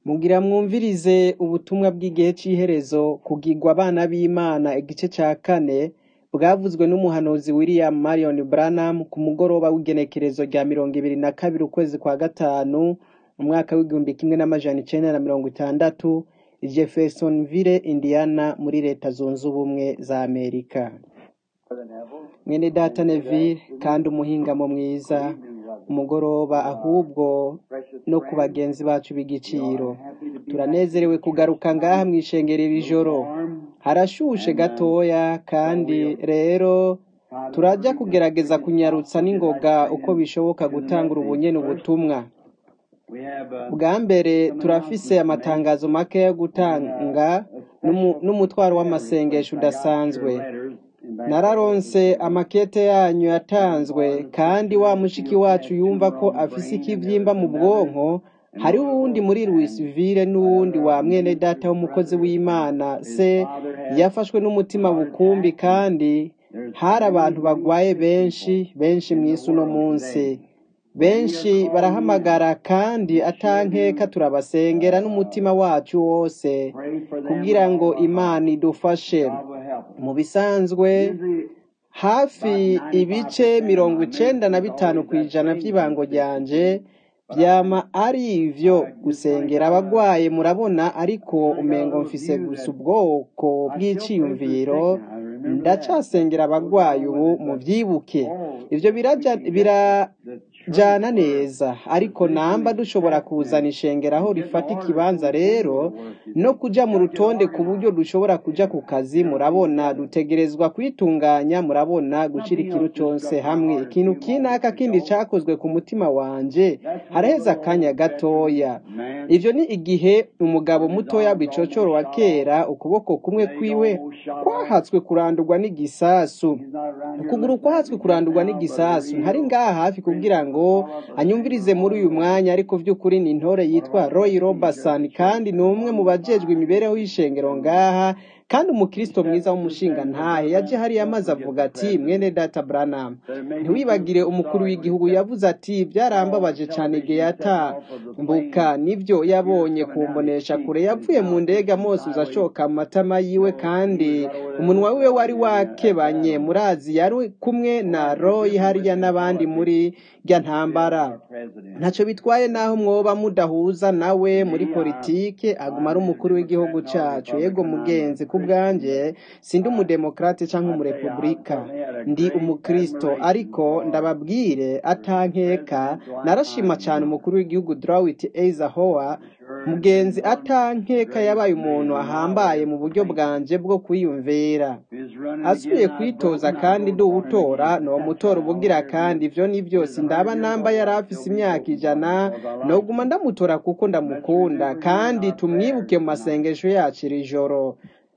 Mugira mwumvirize ubutumwa bw'igihe c'iherezo kugirwa abana b'Imana igice ca kane bwavuzwe n'umuhanuzi William Marion Branham ku mugoroba w'igenekerezo rya mirongo ibiri na kabiri ukwezi kwa gatanu umwaka w'igihumbi kimwe n'amajana icenda na mirongo itandatu i Jeffersonville Indiana muri leta zunze ubumwe za Amerika mwene data Neville kandi umuhingamo mwiza umugoroba ahubwo no ku bagenzi bacu b'igiciro turanezerewe kugaruka ngaha mw'ishengero iri joro harashushe gatoya kandi rero turaja kugerageza kunyarutsa n'ingoga uko bishoboka gutangura ubunyene ubutumwa bwa mbere turafise amatangazo make yo gutanga n'umu- n'umutwaro w'amasengesho udasanzwe nararonse amakete yanyu yatanzwe kandi wa mushiki wacu yumva ko afise ikivyimba mu bwonko hariho uwundi muri Louisville n'uwundi wa mwene data w'umukozi w'Imana se yafashwe n'umutima bukumbi kandi hari abantu bagwaye benshi benshi mw'isi uno munsi benshi barahamagara kandi atankeka turabasengera n'umutima wacu wose kugira ngo Imana idufashe mu bisanzwe hafi ibice mirongo icenda na bitanu kw'ijana vy'ibango ryanje vyama ari ivyo gusengera abagwaye murabona ariko umengo mfise gusa ubwoko bw'iciyumviro ndacasengera abagwayi ubu muvyibuke ivyo biraja birajana neza ariko namba dushobora kuzana ishengero aho rifata ikibanza rero no kuja mu rutonde ku buryo dushobora kuja ku kazi murabona dutegerezwa kwitunganya murabona gushira ikintu cose hamwe ikintu kinaka kindi cakozwe ku mutima wanje haraheze akanya gatoya ivyo ni igihe umugabo mutoya bicocoro wa kera ukuboko kumwe kwiwe kwahatswe kurandurwa n'igisasu ukuguru kwahatswe kurandurwa n'igisasu ntari ngaha hafi kugira ngo anyumvirize muri uyu mwanya ariko vy'ukuri ni intore yitwa Roy Robertson kandi ni umwe mu bajejwe imibereho y'ishengero ngaha kandi umukristo mwiza w'umushinga ntahe yaje hariya maze avuga ati mwene data Branham ntiwibagire umukuru w'igihugu yavuze ati byarambabaje cane igihe yatambuka nivyo yabonye kumbonesha kure yavuye mu ndege mose uzashoka mu matama yiwe kandi umunwa wiwe wari wakebanye murazi yari kumwe na Roy hariya n'abandi muri rya ntambara ntaco bitwaye naho mwoba mudahuza nawe muri politike aguma ari umukuru w'igihugu cacu yego mugenzi ku bwanje sindi umudemokrate canke umurepublika ndi umukristo ariko ndababwire atankeka narashima cane umukuru w'igihugu Dwight Eisenhower mugenzi atankeka yabaye umuntu ahambaye mu buryo bwanje bwo kwiyumvira asubiye kwitoza kandi ndi uwutora nomutora ubugira kandi ivyo ni vyose ndaba namba yari afise imyaka ijana noguma ndamutora kuko ndamukunda kandi tumwibuke mu masengesho yacu iri joro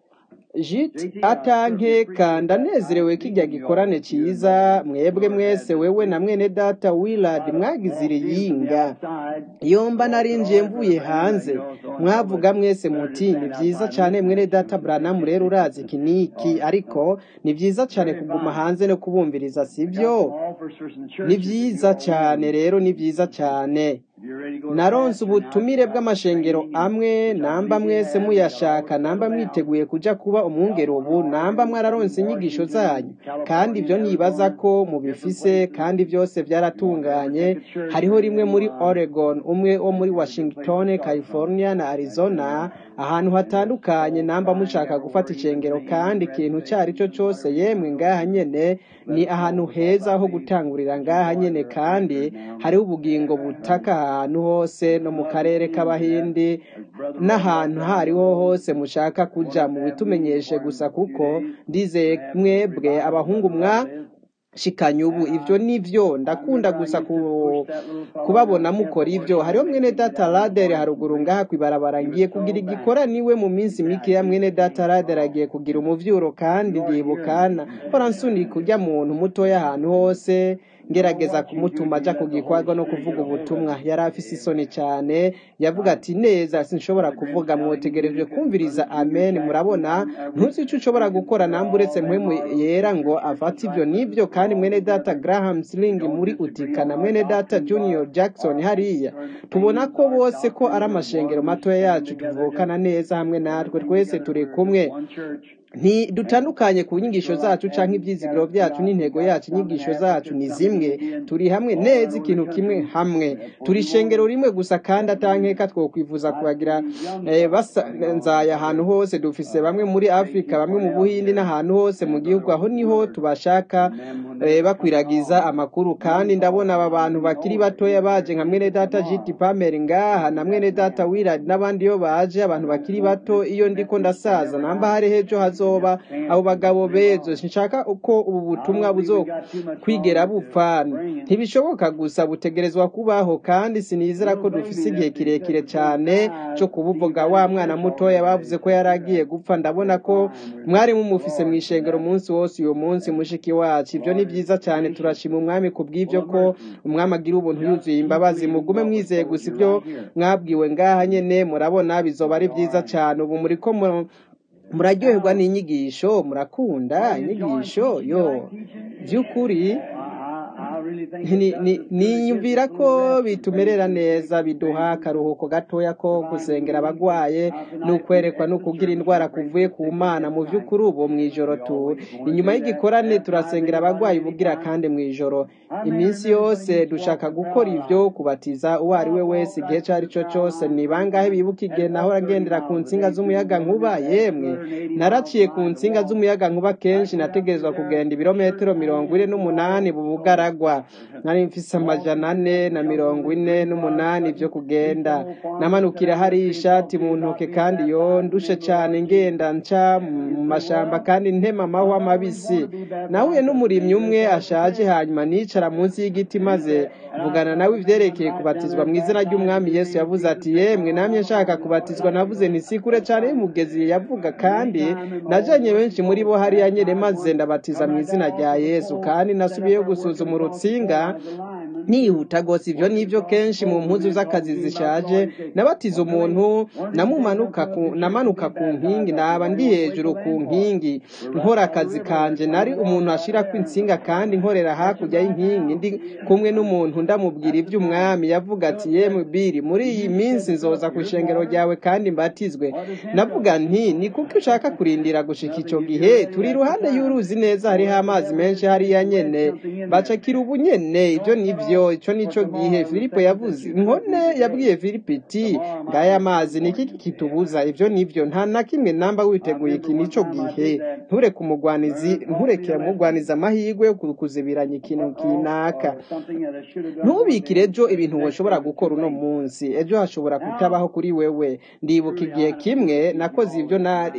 jit atankeka ndanezerewe kijya gikorane ciza mwebwe mwese wewe na mwene data Willard mwagize iriyinga yomba narinjiye mvuye hanze mwavuga mwese muti ni vyiza cane mwene data Branham rero urazi iki niki ariko ni vyiza cane kuguma hanze no kubumviriza sivyo ni vyiza cane rero ni vyiza cane naronse ubutumire bw'amashengero amwe namba mwese muyashaka namba mwiteguye kuja kuba umwungere ubu namba mwararonse inyigisho zanyu kandi ivyo nibaza ko mubifise kandi vyose vyaratunganye hariho rimwe muri Oregon umwe wo muri Washington California na Arizona ahantu hatandukanye namba mushaka gufata icengero kandi ikintu cari co cose yemwe ngaha nyene ni ahantu heza ho gutangurira ngaha nyene kandi hariho ubugingo butaka ahantu hose no mu karere k'abahindi n'ahantu hariho hose mushaka kuja mu bitumenyeshe gusa kuko ndizeye mwebwe abahungu mwa shikanye ubu ivyo nivyo ndakunda gusa ku, kubabona mukora ivyo hariho mwene data Lader haruguru ngaha kwibarabara ngiye kugira igikora niwe mu minsi mikeya mwene data Lader agiye kugira umuvyuro kandi ndibukana horansuni kurya muntu mutoya ahantu hose ngerageza kumutuma aja ku gikorwa no kuvuga ubutumwa yari afise isoni cyane yavuga ati neza sinshobora kuvuga mwotegereje kumviriza amen murabona ntuzi icyo ushobora gukora namba uretse mpwemu yera ngo afate ibyo n'ibyo kandi mwene data graham sling muri utika na mwene data junior jackson hariya tubona ko bose ko ari amashengero matoya yacu tuvukana neza hamwe natwe twese turi kumwe ntidutandukanye ku nyigisho zacu cyangwa ibyizigiro byacu n'intego yacu inyigisho zacu ni zimwe turi hamwe neza ikintu kimwe hamwe turi ishengero rimwe gusa kandi atankeka twokwifuza kubagira basanzaye ahantu hose dufise bamwe muri afurika bamwe mu buhindi n'ahantu hose mu gihugu aho niho tubashaka bakwiragiza amakuru kandi ndabona aba bantu bakiri batoya baje nka mwene data jiti pameri ngaha na mwene data wiradi n'abandi iyo baje abantu bakiri bato iyo ndiko ndasaza namba hari hejo hazo bazoba abo bagabo bezo sinshaka uko ubu butumwa buzo kwigera bupfana ntibishoboka gusa butegerezwa kubaho kandi sinizera ko dufise igihe kirekire cyane cyo kubuvuga wa mwana mutoya bavuze ko yaragiye gupfa ndabona ko mwari mumufise mu ishengero umunsi wose uyu munsi mushiki wacu ibyo ni byiza cyane turashima umwami ku bw'ibyo ko umwami agira ubuntu yuzuye imbabazi mugume mwizeye gusa ibyo mwabwiwe ngaha nyene murabona bizoba ari byiza cyane ubu muri ko muraryoherwa n'inyigisho murakunda inyigisho yo by'ukuri niyumvira ko bitumerera neza biduha akaruhuko gatoya ko gusengera abagwaye n'ukwerekwa no kugira indwara kuvuye ku mana mu by'ukuri ubu mu ijoro tu inyuma y'igikorane turasengera abagwayi bugira kandi mu ijoro iminsi yose dushaka gukora ibyo kubatiza uwo ari we wese igihe icyo ari cyo cyose ni bangahe bibuka igihe naho agendera ku nsinga z'umuyaga nkuba yemwe naraciye ku nsinga z'umuyaga nkuba kenshi nategerezwa kugenda ibirometero mirongo ine n'umunani mu bugaragwa nari mfise amajana ane na mirongo ine n'umunani byo kugenda namanukira hari ishati mu ntoke kandi yo ndushe cyane ngenda nca mu mashamba kandi ntema amahwa mabisi nahuye n'umurimyi umwe ashaje hanyuma nicara munsi y'igiti maze mvugana nawe ivyerekeye kubatizwa mu izina ry'umwami yesu yavuze ati yemwe namye nshaka kubatizwa navuze ntisikure cyane y'umugezi yavuga kandi najanye benshi muri bo hariya nyene maze ndabatiza mu izina rya yesu kandi nasubiyeyo gusuzuma urutsinga nihuta gose ivyo nivyo kenshi mu mpuzu z'akazi zishaje nabatiza umuntu namumanuka ku namanuka ku nkingi naba ndi hejuru ku nkingi nkora akazi kanje nari umuntu ashirako insinga kandi nkorera hakurya y'inkingi ndi kumwe n'umuntu ndamubwira ivy'umwami yavuga ati yemwe biri muri iyi minsi nzoza ku ishengero ryawe kandi mbatizwe navuga nti ni kuko ushaka kurindira gushika ico gihe turi iruhande y'uruzi neza hariho amazi menshi hariya nyene bacakira ubu nyene ivyo nivyo ico nico gihe filipo yavuze inkone yabwiye filipo iti ngaya amazi ni iki kitubuza ivyo nivyo nta na kimwe namba witeguye iki nico gihe ntureke umugwanizi nturekere mugwaniza amahirwe yo kuzibiranya ikintu kinaka ntubikire ejo ibintu woshobora gukora uno munsi ejo hashobora kutabaho kuri wewe ndibuka igihe kimwe nakoze ibyo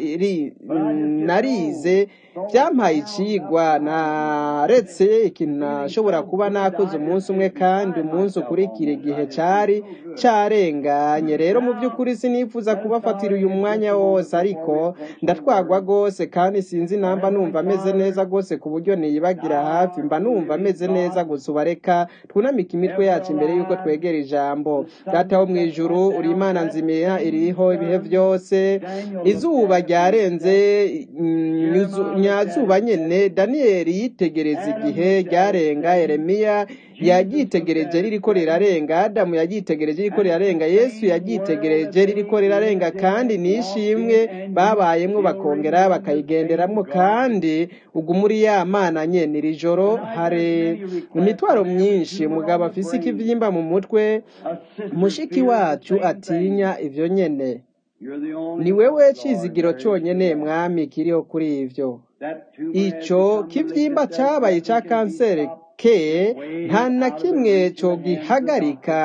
narize byampaye icigwa naretse ikintu nashobora kuba nakoze umunsi umwe kandi umunsi ukurikira igihe cari carenganye rero mu by'ukuri sinifuza kubafatira uyu mwanya wose ariko ndatwagwa rwose kandi sinzi namba numva ameze neza rwose ku buryo niyibagira hafi mba numva ameze neza gusa ubareka twunamika imitwe yacu imbere y'uko twegera ijambo data wo mu ijuru uri imana nzimira iriho ibihe byose izuba ryarenze nyazuba nyene daniyeli yitegereza igihe ryarenga yeremiya yaryitegereje ririko rirarenga adamu yaryitegereje ririko rirarenga yesu yaryitegereje ririko rirarenga kandi nishimwe babayemwo bakongera bakayigenderamwo kandi ubwo muri ya mana nyene iri joro hari imitwaro myinshi umugabo afise ikivyimba mu mutwe mushiki wacu atinya ivyo nyene ni wewe cizigiro conyene mwami kiriho kuri ivyo ico kivyimba cabaye ca kanseri ke nta na kimwe cogihagarika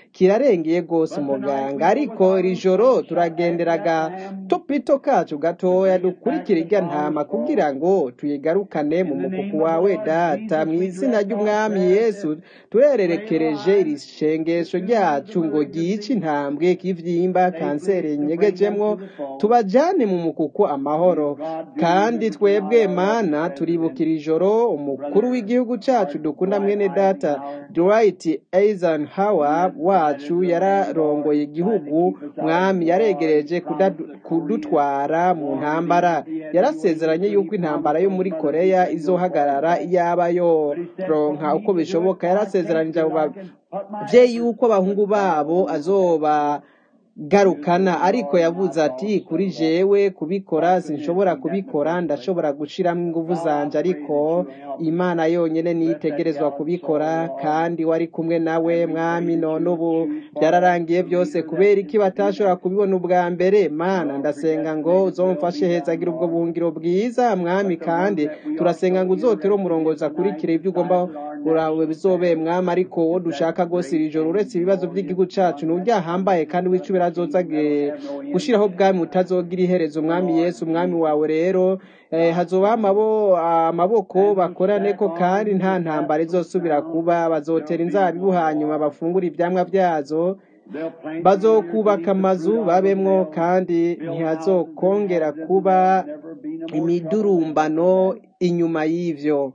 kirarengeye rwose umuganga ariko iri joro turagenderaga topito kacu gatoya dukurikira irya ntama kugira ngo tuyigarukane mu mukuku wawe data mu izina ry'umwami yesu turererekereje iri shengesho ryacu ngo ryice intambwe k'ivyimba kanseri nyegejemwo tubajane mu mukuku amahoro kandi twebwe mana turibukira ijoro umukuru w'igihugu cacu dukunda mwene data Dwight Eisenhower wacu yararongoye igihugu mwami yaregereje kudutwara mu ntambara yarasezeranye yuko intambara yo muri Korea izohagarara iyaba yo ronka uko bishoboka yarasezeranije abo bavyeyi yuko abahungu babo azoba garukana ariko yavuze ati kuri jewe kubikora sinshobora kubikora ndashobora gushiramo ingufu zanje ariko imana yonyene nitegerezwa kubikora kandi wari kumwe nawe mwami none ubu byararangiye byose kubera iki batashobora kubibona ubwa mbere mana ndasenga ngo uzomfashe heza agira ubwo buhungiro bwiza mwami kandi turasenga ngo uzotere umurongozi akurikire ibyo ugomba urawe bizobe mwami ariko wo dushaka rwose iri joro uretse ibibazo by'igihugu cacu n'uryahambaye kandi wicubira azoza gushiraho bwami utazogira iherezo umwami yesu umwami wawe rero hazoba amaboko bakorane ko kandi nta ntambara izosubira kuba bazotera inzabibu hanyuma bafungura ivyamwa vyazo bazokubaka amazu babemwo kandi ntihazokongera kuba imidurumbano inyuma y'ivyo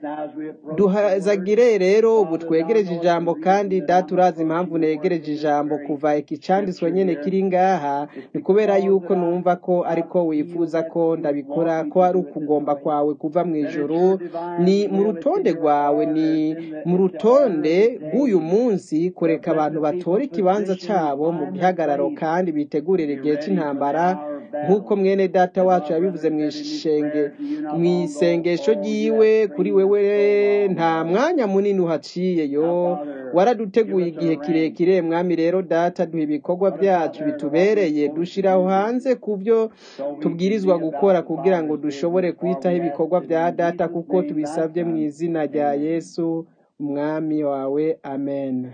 duhazagire rero ubu twegereje ijambo kandi data urazi impamvu negereje ijambo kuva iki canditswe nyene kiri ngaha ni kubera yuko numva ko ariko wifuza ko ndabikora ko ari ukugomba kwawe kuva mu ijuru ni mu rutonde rwawe ni mu rutonde rw'uyu munsi kureka abantu batora ikibanza cabo mu gihagararo kandi bitegurira igihe c'intambara nk'uko mwene data wacu yabivuze mu ishenge mu isengesho ryiwe kuri wewe nta mwanya munini uhaciye yo waraduteguye igihe kirekire mwami rero data duha ibikorwa byacu bitubereye dushiraho hanze ku byo tubwirizwa gukora kugira ngo dushobore kwitaho ibikorwa bya data kuko tubisabye mu izina rya yesu umwami wawe amen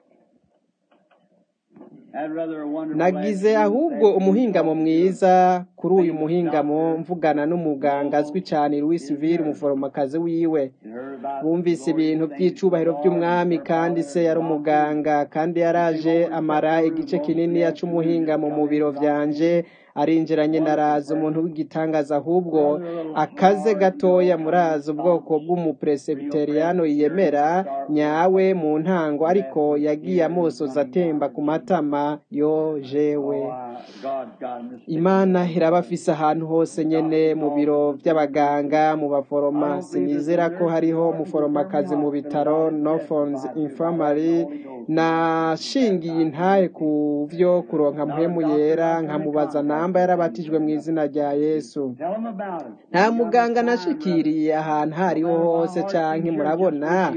nagize ahubwo umuhingamo mwiza kuri uyu muhingamo mvugana n'umuganga azwi cyane Louis Ville umuforomokazi wiwe bumvise ibintu by'icubahiro by'umwami kandi se yari umuganga kandi yaraje amara igice kinini yaca umuhingamo mu biro vyanje arinjiranye naraza umuntu w'igitangaza ahubwo akaze gatoya muraza ubwoko bw'umupresebiteriyano yiyemera nyawe mu ntango ariko yagiye amosoza atemba ku matama yo jewe imana irabafise ahantu hose nyene mu biro by'abaganga mu baforoma sinizera ko hariho umuforomakazi mu bitaro Norfolk Infirmary nashingiye intahe ku vyo kuronka mpemu yera nkamubaza namba yarabatijwe mu izina rya Yesu nta muganga nashikiriye ahantu hariho hose canke murabona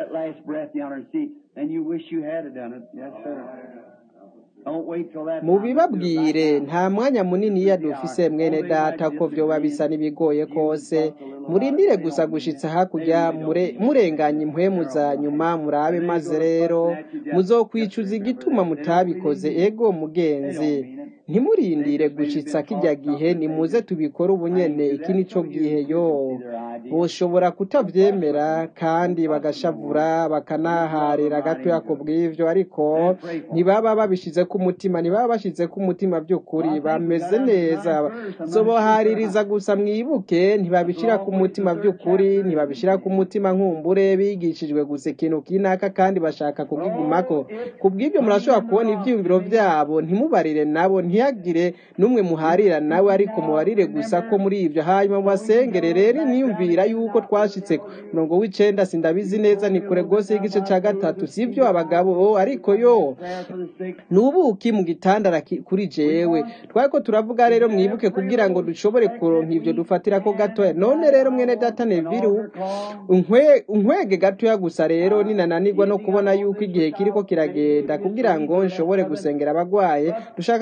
mubibabwire nta mwanya munini iyo dufise mwene data ko vyoba bisa n'ibigoye kose murindire gusa gushitsa hakurya murenganya impwemu za nyuma murabe maze rero muzokwicuza igituma mutabikoze ego mugenzi ntimurindire gushitsa kijya gihe nimuze tubikore ubunyene iki nico gihe yo boshobora kutavyemera kandi bagashavura bakanaharira gatoya ku bw'ivyo ariko ntibaba babishize ku mutima ntibaba bashize ku mutima by'ukuri bameze neza zobohaririza gusa mwibuke ntibabishira ku mutima by'ukuri ntibabishira ku mutima nkumbure bigishijwe gusa ikintu kinaka kandi bashaka kugigumako ku bw'ibyo murashobora kubona ivyiyumviro vyabo ntimubarire nabo ntihagire n'umwe muharira nawe ariko mubarire gusa ko muri ivyo hanyuma mubasengere rero niyumvira yuko twashitse murongo w'icenda sindabizi neza ni kure rwose y'igice ca gatatu sivyo abagabo ariko yo nubuki mu gitandara kuri jewe twariko turavuga rero mwibuke kugira ngo dushobore kuronka ivyo dufatira ko gatoya none rero mwene data Neville unkwege gatoya gusa rero ninananirwa no kubona yuko igihe kiriko kiragenda kugira ngo nshobore gusengera abagwaye dushaka kuronka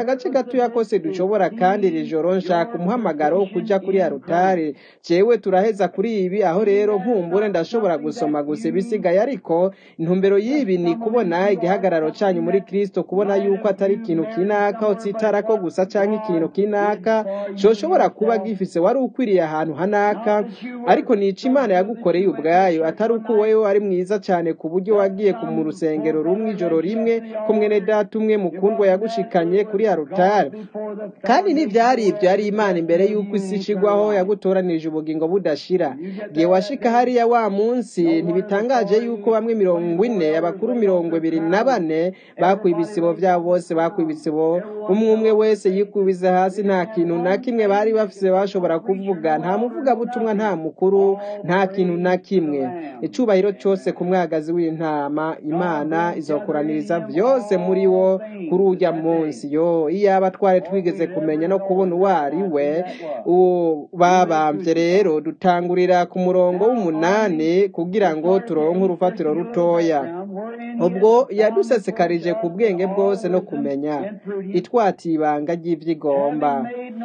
agace gatoya kose dushobora kandi iri joro nshaka umuhamagaro wo kuja kuri arutare jewe turaheza kuri ibi aho rero nkumbure ndashobora gusoma gusa ibisigaye ariko intumbero y'ibi ni kubona igihagararo canyu muri kristo kubona yuko atari ikintu kinaka utsitarako gusa canke ikintu kinaka coshobora kuba gifise wari ukwiriye ahantu hanaka ariko nica imana yagukoreye ubwayo atari uko wewe wari mwiza cane ku buryo wagiye ku mu rusengero rumwe ijoro rimwe ko mwene data umwe mukundwa yagushikanye kuri arutare kandi n'ivyari ivyo yari imana imbere y'uko isi ishigwaho yagutoranirije ubugingo budashira gihe washika hariya wa munsi ntibitangaje yuko bamwe mirongo ine abakuru mirongo ibiri na bane bakuye ibisibo vyabo bose bakuye ibisibo umwe umwe wese yikubize hasi nta kintu na kimwe bari bafise bashobora kuvuga nta muvugabutumwa nta mukuru nta kintu na kimwe icubahiro cose ku mwagazi w'intama imana izokoraniriza vyose muri wo kuri urya munsi yo iyaba twari twigeze kumenya no kubona uwo ari we uwo babamvye rero dutangurira ku murongo w'umunani kugira ngo turonke urufatiro rutoya ubwo yadusesekarije ku bwenge bwose no kumenya itwatiye ibanga ry'ivyigomba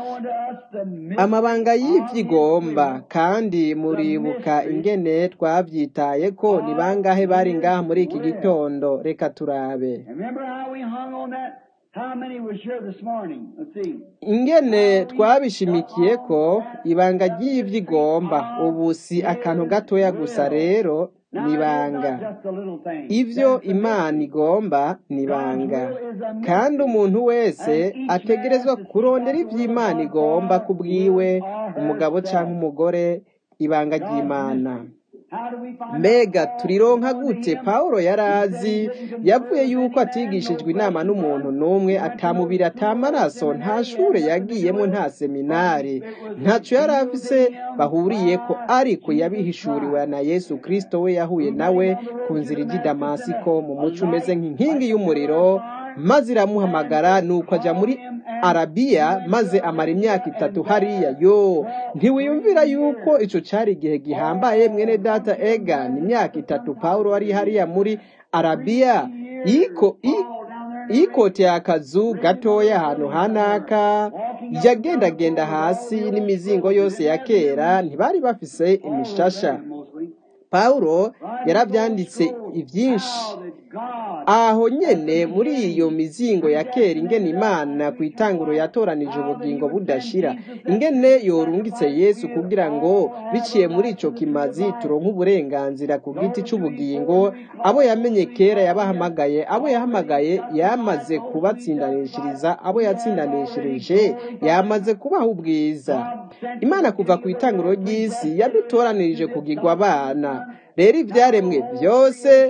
amabanga y'ivyigomba kandi muribuka ingene twavyitaye ko ni bangahe bari ngaha muri iki gitondo reka turabe Remember how we hung on that? How many was here this morning? Let's see. ingene twabishimikiye ko ibanga ry'ivyigomba ubu si akantu gatoya gusa rero ni ibanga Just a little thing. ivyo imana igomba ni ibanga kandi umuntu wese ategerezwa kurondera ivyo imana igomba ku bwiwe umugabo canke umugore ibanga ry'imana How do we find mbega turironka gute pawulo yari azi yavuye yuko atigishijwe inama n'umuntu n'umwe atamubiri atamaraso nta shure yagiyemo nta seminari ntaco yari afise bahuriyeko ariko yabihishuriwe na yesu kristo we yahuye nawe ku nzira ijya i damasiko mu muco umeze nk'inkingi y'umuriro maze iramuhamagara nuko aja muri arabiya maze amara imyaka itatu hariya yo ntiwiyumvira yuko ico cari igihe gihambaye mwene data egan imyaka itatu pawulo ari hariya muri arabiya yiko i- yikoteye akazu gatoya ahantu hanaka yagendagenda hasi n'imizingo yose ya kera ntibari bafise imishasha mostly? pawulo yaravyanditse ivyinshi How that God aho nyene muri iyo mizingo ya kera ingene imana ku itanguro yatoranije ubugingo budashira ingene yorungitse yesu kugira ngo biciye muri ico kimazi turonke uburenganzira ku giti c'ubugingo abo yamenye kera yabahamagaye abo yahamagaye yamaze kubatsindanishiriza abo yatsindanishirije yamaze kubaha ubwiza imana kuva ku itanguro ry'isi yadutoranirije kugirwa abana rero ibyaremwe byose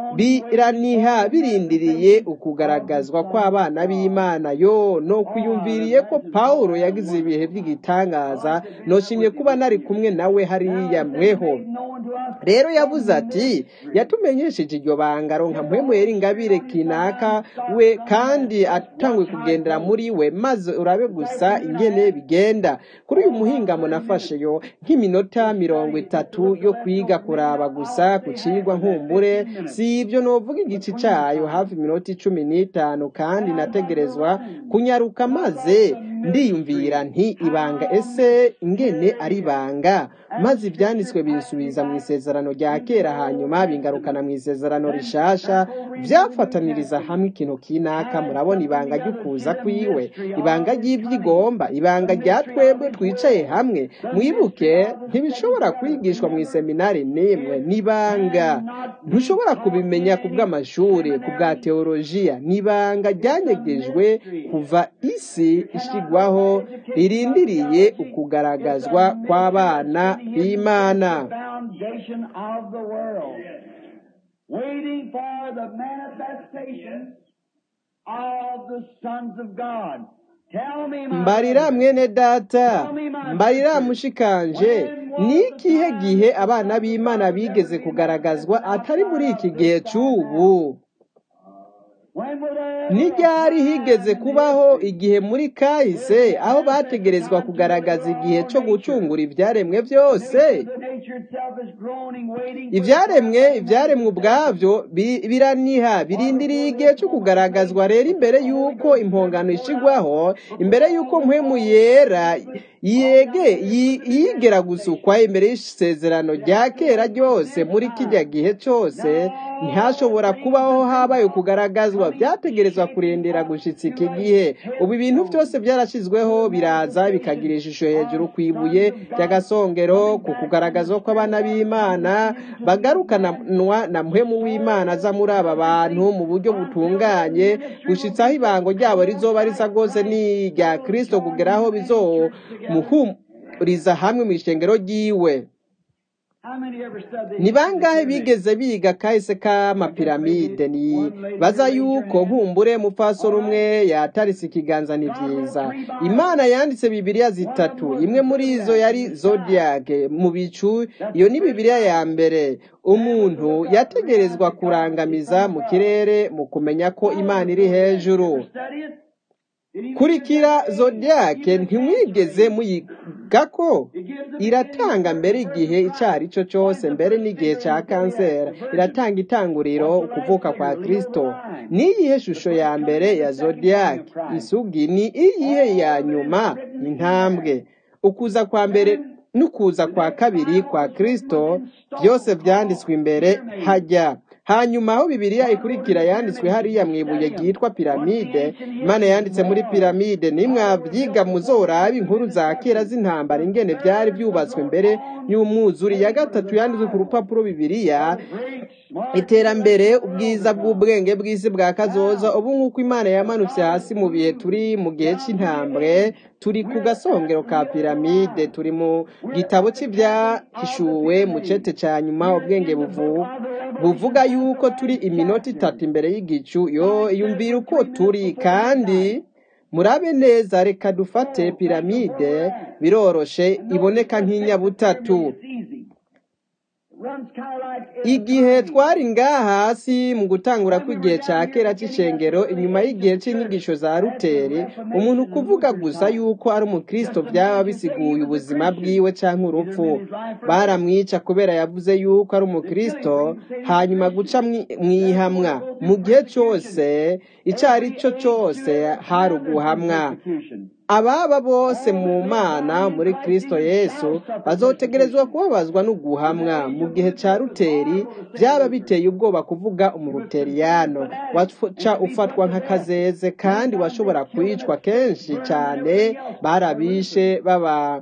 biraniha birindiriye ukugaragazwa kw'abana b'imana yo no kwiyumviriye ko pawulo yagize ibihe by'igitangaza noshimye kuba nari kumwe nawe hariya mweho known to us rero yavuze ati yatumenyesheje iryo banga ronka mpwemwera ingabire kinaka we kandi atangwe kugendera muri we maze urabe gusa ingene bigenda kuri uyu muhingamo nafashe yo nk'iminota mirongo itatu yo kwiga kuraba gusa ku cigwa nkumbure si ibyo novuga igice cayo hafi iminota icumi n'itanu kandi nategerezwa kunyaruka maze ndiyumvira nti ibanga ese ingene ari ibanga maze ibyanditswe binsubiza mu isezerano rya kera hanyuma bingarukana mu isezerano rishasha byafataniriza hamwe ikintu kinaka murabona ibanga ry'ukuza kwiwe ibanga ry'ibyigomba ibanga rya twebwe twicaye hamwe mwibuke ntibishobora kwigishwa mu iseminari n'imwe n'ibanga ntushobora kubimenya ku bw'amashuri ku bwa teolojiya n'ibanga ryanyegejwe kuva isi ishigwaho ririndiriye ukugaragazwa kw'abana b'imana foundation of the world, waiting for the manifestation of the sons of God. Tell me, my mbarira mwene data mbarira mushikanje ni ikihe gihe abana b'imana bigeze kugaragazwa atari muri iki gihe cy'ubu when will they n'iryari higeze kubaho igihe muri kahise aho bategerezwa kugaragaza igihe cyo gucungura ibyaremwe byose ibyaremwe ibyaremwe ubwabyo biraniha birindiriye igihe cyo kugaragazwa rero imbere y'uko impongano ishigwaho imbere y'uko mpemu yera yege yigera gusukwa imbere y'isezerano rya kera ryose muri kijya gihe cyose ntihashobora kubaho habaye kugaragazwa byategerezwa kurindira gushyitsa iki gihe ubu ibintu byose byarashyizweho biraza bikagira ishusho hejuru ku ibuye ry'agasongero ku kugaragazwa kw'abana b'imana bagarukanwa na mpemu w'imana aza muri aba bantu mu buryo butunganye gushyitsaho ibango ryabo rizoba risa rwose n'irya kirisito kugeraho bizomuhuriza hamwe mu ishengero ry'iwe ni bangahe bigeze biga kahise k'amapiramide ni baza yuko nkumbure mupfasoro umwe yatarise ikiganza ni byiza imana yanditse bibiliya zitatu imwe muri izo yari zodiac mu bicu iyo ni bibiliya ya mbere umuntu yategerezwa kurangamiza mu kirere mu kumenya ko imana iri hejuru kurikira zodiac ntimwigeze muyiga ko iratanga mbere igihe icyo ari cyo cyose mbere n'igihe cya kanseri iratanga itanguriro ukuvuka kwa kirisito n'iyihe shusho ya mbere ya zodiac isugi ni iyihe ya nyuma intambwe ukuza kwa mbere n'ukuza kwa kabiri kwa kirisito byose byanditswe imbere hajya hanyuma aho bibiliya ikurikira yanditswe hariya mu ibuye ryitwa piramide imana yanditse muri piramide nimwabyiga muzorabe inkuru za kera z'intambara ingene byari byubatswe mbere y'umwuzuri ya gatatu yanditswe ku rupapuro bibiliya iterambere ubwiza bw'ubwenge bw'isi bwa kazoza ubu nk'uko imana yamanutse hasi mu bihe turi mu gihe cy'intambwe turi ku gasongero ka piramide turi mu gitabo cy'ibyahishuwe mu cete cya nyuma ubwenge buvuga yuko turi iminota itatu imbere y'igicu yo yumvira uko turi kandi murabe neza reka dufate piramide biroroshe iboneka nk'inyabutatu igihe twari ngaha hasi mu gutangura kw'igihe cya kera cy'ishengero inyuma y'igihe cy'inyigisho za ruteri umuntu kuvuga gusa yuko ari umukristo byaba bisiguye ubuzima bwiwe cyangwa urupfu baramwica kubera yavuze yuko ari umukristo hanyuma guca mwihamwa mu gihe cyose icyo ari cyo cyose hari uguhamwa ababa bose mu mana muri kristo yesu bazotegerezwa kubabazwa no guhamwa mu gihe cya ruteri byaba biteye ubwoba kuvuga umuruteriyano waca ufatwa nk'akazeze kandi washobora kwicwa kenshi cyane barabishe baba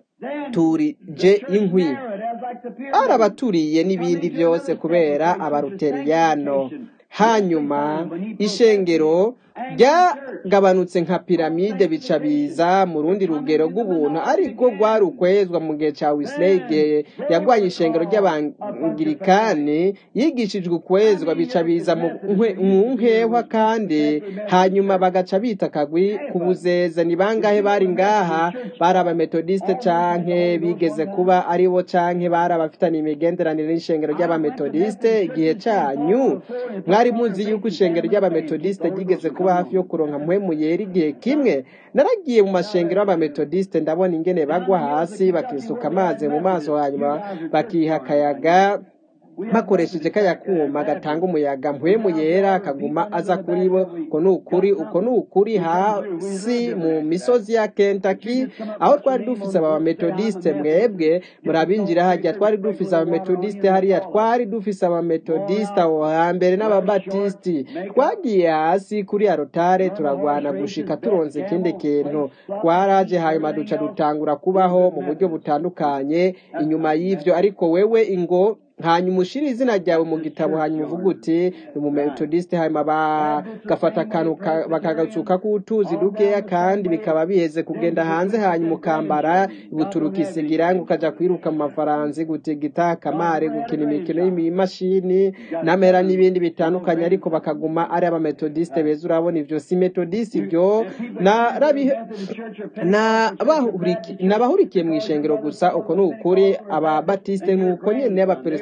turije inkwi barabaturiye n'ibindi byose kubera abaruteriyano hanyuma ishengero ryagabanutse nka piramide bica biza mu rundi rugero rw'ubuntu ariko rwari ukwezwa mu gihe cya wisilege yagwanye ishengero ry'abangirikani yigishijwe ukwezwa bica biza mu nkehwa kandi hanyuma bagaca bita akagwi ku buzeze ni bangahe bari ngaha bari abametodiste canke bigeze kuba ari bo canke bari abafitanye imigenderanire n'ishengero ry'abametodiste igihe cyanyu mwari muzi yuko ishengero ry'abametodiste ryigeze kuba hafi yo kuronka mpwemu yera igihe kimwe naragiye mu mashengero y'abametodiste ndabona ingene bagwa hasi bakisuka amazi mu maso hanyuma bakiha akayaga bakoresheje kaya kuma gatanga umuyaga mpwemu yera kaguma aza kuri bo uko ni ukuri uko ni ukuri hasi mu misozi ya Kentucky aho twari dufise abametodiste mwebwe murabinjira hajya twari dufise abametodiste hariya twari dufise abametodiste aho hambere n'ababatisiti twagiye hasi kuri arotare turagwana gushika turonze ikindi kintu twaraje hanyuma duca dutangura kubaho mu buryo butandukanye inyuma y'ivyo ariko wewe ingo hanyuma ushira izina ryawe mu gitabo hanyuma uvuga uti ni umumetodiste hanyuma bagafata akantu bakagasuka k'utuzi dukeya kandi bikaba biheze kugenda hanze hanyuma ukambara buturuka isigira ukaja kwiruka mu mafaransi gutigita akamare gukina imikino y'imashini n'amera n'ibindi bitandukanye ariko bakaguma ari abametodiste beza urabona ivyo si metodiste ivyo nabahurikiye mu ishengero gusa uko ni ukuri ababatiste ni uko nyene abaperesite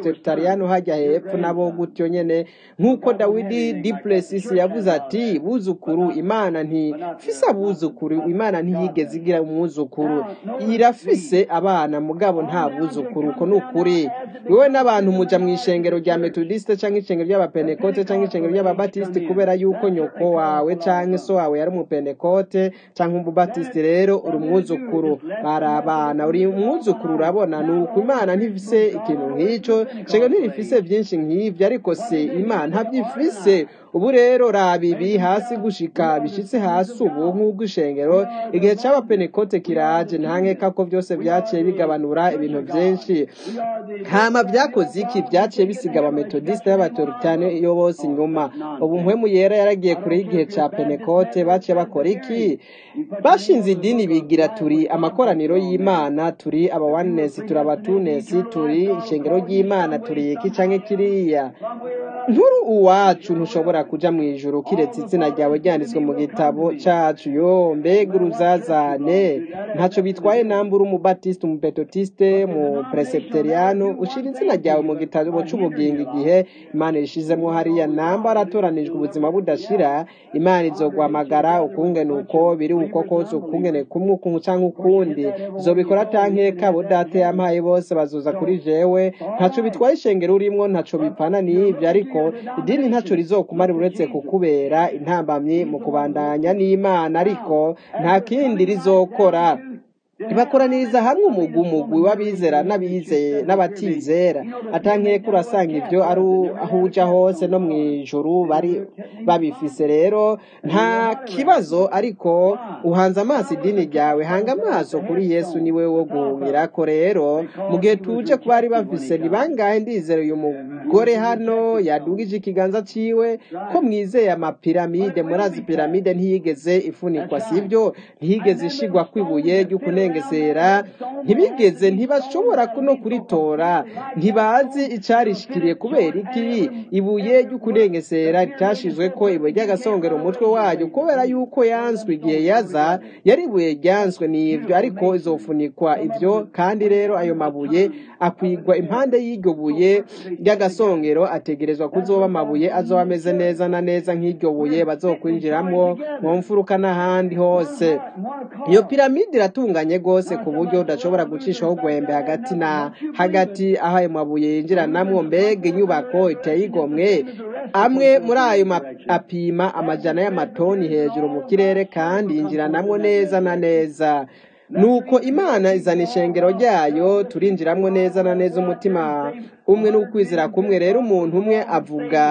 abapresbyteriano hajya hepfo nabo gutyo nyene nk'uko dawidi duplessis yavuze ati buzukuru imana ntifise abuzukuru imana ntiyigeze igira umwuzukuru irafise abana mugabo nta buzukuru uko ni ukuri wewe n'abantu muja mu ishengero rya metodiste canke ishengero ry'abapenekote canke ishengero ry'ababatisiti kubera yuko nyoko wawe canke so wawe yari umupenekote canke umubatisiti rero uri umwuzukuru bari abana uri umwuzukuru urabona ni uko imana ntifise ikintu nk'ico ishengero ntirifise vyinshi nk'ivyo ariko se imana ntavyifise ubu rero raba ibi hasi gushika bishitse hasi ubu nk'ubwo ishengero igihe c'abapenekote kiraje ntankeka ko vyose vyaciye bigabanura ibintu vyinshi hama vyakoze iki vyaciye bisiga abametodiste y'abatoritane iyo bose inyuma ubu mpwemu yera yaragiye kure y'igihe ca penekote baciye bakora iki bashinze idini bigira turi amakoraniro y'imana turi abawanesi turi abatunesi turi ishengero ry'imana turi iki canke kiriya nkuru uwacu ntushobora kuja mu ijuru kiretse izina ryawe ryanditswe mu gitabo cacu yo mbega uruzazane ntaco bitwaye namba uri umubatiste umupetotiste mu presepteriano ushira izina ryawe mu gitabo c'ubugingo igihe imana ishizemwo hariya namba aratoranijwe ubuzima budashira imana izogwamagara ukungene uko biri uko kose ukungene kumwe ukuntu canke ukundi zobikora tankeka abo data yampaye bose bazoza kuri jewe ntaco bitwaye ishengero urimwo ntaco bipana n'ivyo ariko idini ntaco rizokumara uretse kukubera intambamyi mu kubandanya n'imana ariko nta kindi rizokora ibakoraniriza hamwe umugwi umugwi w'abizera n'abizeye n'abatizera atankeka urasanga ivyo ari aho uja hose no mw'ijuru bari babifise rero nta kibazo ariko uhanze amaso idini ryawe hanga amaso kuri yesu niwe wo guhungirako rero mu gihe tuje ku bari bafise ni bangahe ndizera uyu mugore hano yadugije ikiganza ciwe ko mwizeye amapiramide murazi piramide ntiyigeze ifunikwa sivyo ntiyigeze ishigwa kwibuye ry'ukunengesera ntibigeze ntibashobora no kuritora ntibazi icarishikiriye kubera iki ibuye ry'ukunengesera ritashizwe ko ibuye ry'agasongera umutwe wayo kubera yuko yanswe igihe yaza yari ibuye ryanswe n'ivyo ariko izofunikwa ivyo kandi rero ayo mabuye akwigwa impande y'iryo buye ry'agasongero ategerezwa kuzoba amabuye azoba ameze neza na neza nk'iryo buye bazokwinjiramwo mu mfuruka n'ahandi hose iyo piramide iratunganye rwose ku buryo udashobora gucishaho urwembe hagati na hagati aho ayo mabuye yinjiranamwo mbega inyubako iteye igomwe amwe muri ayo apima amajana y'amatoni hejuru mu kirere kandi yinjiranamwo neza na neza nuko imana izana ishengero ryayo turinjiramwo neza na neza umutima umwe n'ukwizera kumwe rero umuntu umwe avuga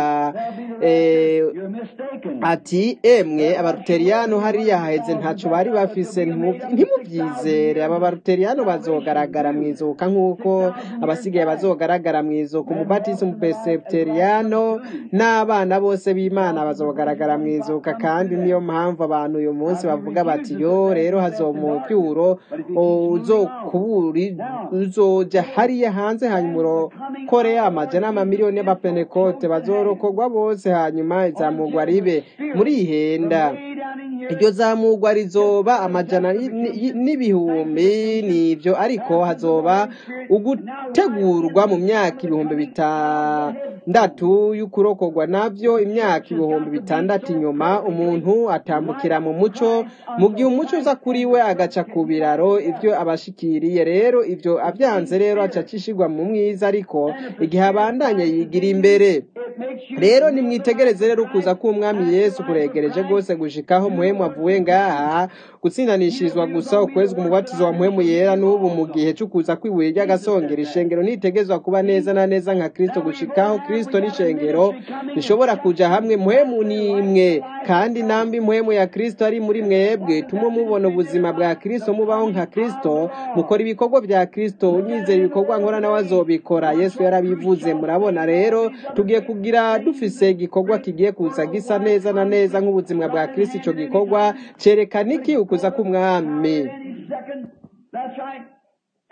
ati emwe abaruteriyano hariya haheze ntaco bari bafise ntimuvyizere aba baruteriyano bazogaragara mwizuka nk'uko abasigaye bazogaragara mwizuka umubatisi umupeseteriyano n'abana bose b'imana bazogaragara mwizuka kandi niyo mpamvu abantu uyu munsi bavuga bati yo rero hazomucyuro uzokuburi uzoja hariya hanze hanyuma urokore amajana n'amamiliyoni y'abapenekote bazorokorwa bose hanyuma izamugwa ribe muri ihenda iryo zamugwa rizoba amajana n'ibihumbi nivyo ariko hazoba ugutegurwa mu myaka ibihumbi bitandatu y'ukurokorwa navyo imyaka ibihumbi bitandatu inyuma umuntu atambukira mu muco mu gihe umuco uza kuri we agaca ku biraro ivyo abashikiriye rero ivyo avyanze rero aca acishirwa mu mwiza ariko igihe abandanye yigira imbere rero nimwitegereze rero ukuza k'umwami yesu kuregereje rwose gushikaho muhemu avuye ngaha gutsindanishirizwa gusa ukwezwa umubatizo wa muhemu yera n'ubu mu gihe c'ukuza kw'ibuye ry'agasongero ishengero nitegezwa kuba neza na neza nka kristo gushikaho kristo n'ishengero bishobora kuja hamwe muhemu nimwe kandi nambi muhemu ya kristo ari muri mwebwe tumwe mubona ubuzima bwa kristo mubaho nka kristo mukora ibikorwa vya kristo unyizera ibikorwa nkora nawe azobikora yesu yarabivuze murabona rero tugiye kugira dufise igikorwa kigiye kuza gisa neza na neza nk'ubuzima bwa kristo ico gikorwa cerekana iki ukuza k'umwami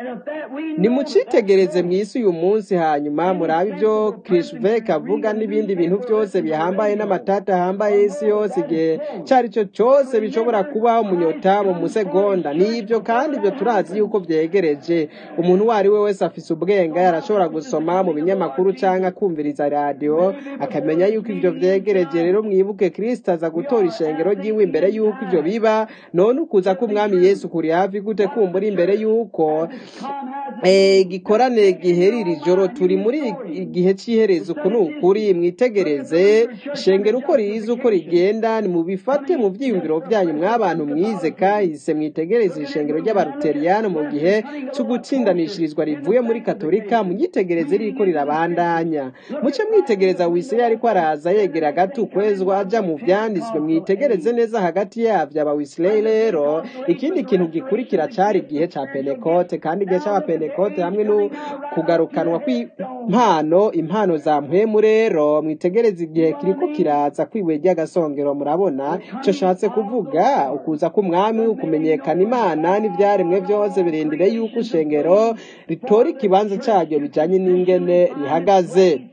nimucitegereze mu isi uyu munsi hanyuma murabe ibyo kirishvek avuga n'ibindi bintu byose bihambaye n'amatata ahambaye y'isi yose igihe icyo ari cyo cyose bishobora kubaho umunyota mu musegonda n'ibyo kandi ibyo turazi yuko byegereje umuntu uwo ari we wese afise ubwenge arashobora gusoma mu binyamakuru cyangwa kumviriza radiyo akamenya yuko ibyo byegereje rero mwibuke kirisita aza gutora ishengero ry'iwe imbere yuko ibyo biba none ukuza k'umwami yesu kuri hafi gute kumbura imbere yuko igikorane gihera iri joro turi muri igihe cy'iherezo uku ni ukuri mwitegereze ishengero uko riza uko rigenda nimubifate mu byiyumviro byanyu mw'abantu mwize kahise mwitegereze ishengero ry'abaruteriyani mu gihe cyo gutsindanishirizwa rivuye muri katolika munyitegereze ririko rirabandanya muce mwitegereza wisirayeli ariko araza yegera gato ukwezwa aja mu vyanditswe mwitegereze neza hagati yavyo abawisirayeli rero ikindi kintu gikurikira cari igihe ca pentekote kandi igihe c'abapentekote hamwe no kugarukanwa kw'impano impano za mpwemu rero mwitegereze igihe kiriko kiraza kwibuye ry'agasongero murabona ico shatse kuvuga ukuza k'umwami ukumenyekana imana n'ivyaremwe vyose birindire yuko ishengero ritora ikibanza caryo bijanye n'ingene rihagaze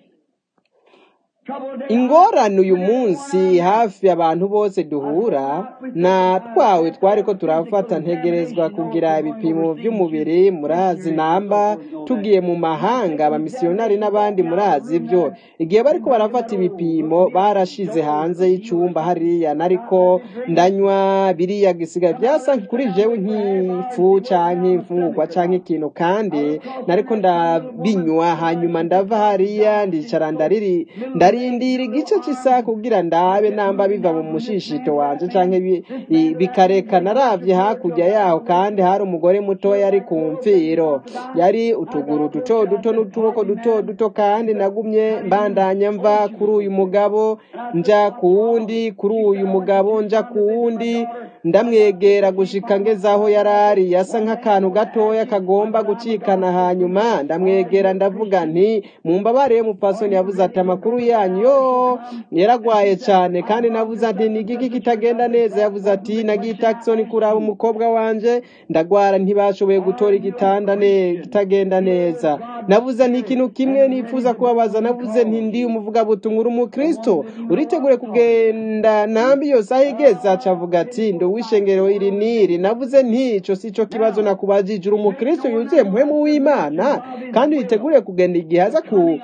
ingorane uyu munsi hafi abantu bose duhura na twawe twari ko turafata ntegerezwa kugira ibipimo by'umubiri murazi namba tugiye mu mahanga abamisiyonari n'abandi murazi ibyo igihe bari ko barafata ibipimo barashize hanze y'icyumba hariya nariko ndanywa biriya gisigaye byasa kuri jewe nk'ifu cyangwa imfungurwa cyangwa ikintu kandi nariko ndabinywa hanyuma ndava hariya ndicara ndariri ndarindira igice cy'isaha kugira ndabe namba biva mu mushishito wanje canke bikareka naravye hakurya yaho kandi hari umugore mutoya ari ku mfiro yari utuguru duto duto n'utuboko duto duto kandi nagumye mbandanya mva kuri uyu mugabo nja ku wundi kuri uyu mugabo nja ku wundi ndamwegera gushika ngeze aho yarari yasa nk'akantu gatoya kagomba gucikana hanyuma ndamwegera ndavuga nti mumbabare mupfasoni yavuze ati amakuru yanyu yo yaragwaye cyane kandi navuze ati ni igiki kitagenda neza yavuze ati nagiye taxoni kuraba umukobwa wanje ndagwara ntibashoboye gutora igitanda kitagenda neza navuze nti ikintu kimwe nifuza kubabaza navuze nti ndi umuvugabutumwa uri umukristo uritegure kugenda nambi yose aho igeze acavuga ati ndi uw'ishengero iri n'iri navuze nti ico si cyo kibazo nakubajije uri umukristo yuzuye muhemu w'imana kandi witegure kugenda igihe aza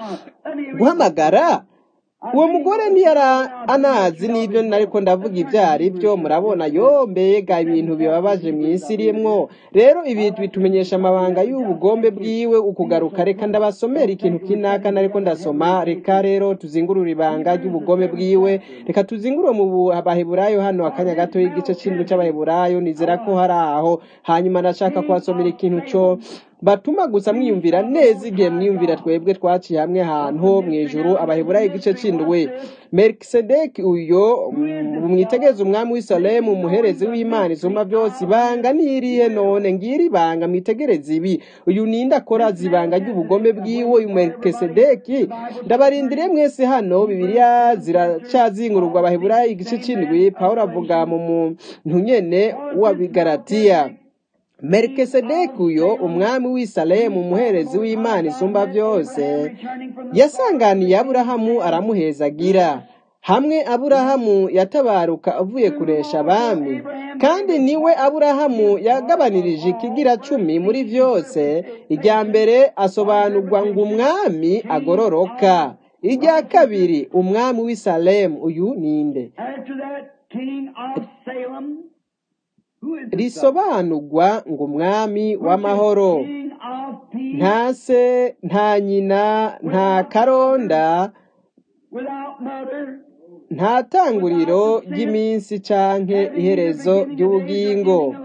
guhamagara uwo mugore ntiyari anazi n'ibyo nariko ndavuga ibyo ari byo murabona yo mbega ibintu bibabaje mu isi irimwo rero ibi bitumenyesha amabanga y'ubugombe bwiwe ukugaruka reka ndabasomera ikintu kinaka nariko ndasoma reka rero tuzingurure ibanga ry'ubugome bwiwe reka tuzingurure mu baheburayo hano akanya gato y'igice c'indwi c'abaheburayo nizera ko hari aho hanyuma ndashaka kubasomera ikintu co batuma gusa mwiyumvira neza igihe mwiyumvira twebwe twaciye hamwe ahantu mu ijuru abaheburayo igice c'indwi melikisedeki uyo mwitegereze umwami w'isalemu umuherezi w'imana isumba byose ibanga nirihe none ngiri ibanga mwitegereze ibi uyu ninde akora zibanga ry'ubugome bwiwe uyu melikisedeki ndabarindiriye mwese hano bibiliya ziracyazingururwa abaheburayo igice c'indwi pawulo avuga mu muntu nyene w'abigaratiya melikisedeki uyo umwami w'isalemu umuherezi w'imana isumba byose yasanganiye aburahamu aramuhezagira hamwe aburahamu yatabaruka avuye kuresha abami kandi niwe aburahamu yagabanirije ikigira cumi muri byose irya mbere asobanurwa ngo umwami agororoka irya kabiri umwami w'isalemu uyu ninde risobanurwa ngo umwami w'amahoro nta se nta nyina nta karonda nta tanguriro ry'iminsi canke iherezo ry'ubugingo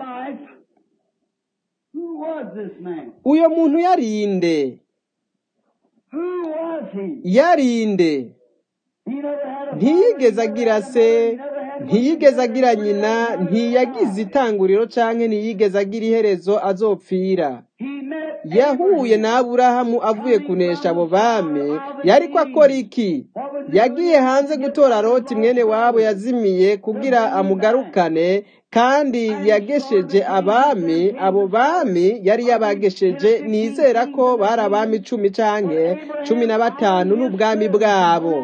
uyo muntu yarinde yarinde ntiyigeze agira se ntiyigeze agira nyina ntiyagize itanguriro canke ntiyigeze agira iherezo azopfira yahuye na aburahamu avuye kunesha abo bami yariko akora iki yagiye hanze gutora loti mwene wabo yazimiye kugira amugarukane kandi yagesheje abami abo bami yari yabagesheje nizera ko bari abami cumi canke cumi na batanu n'ubwami bwabo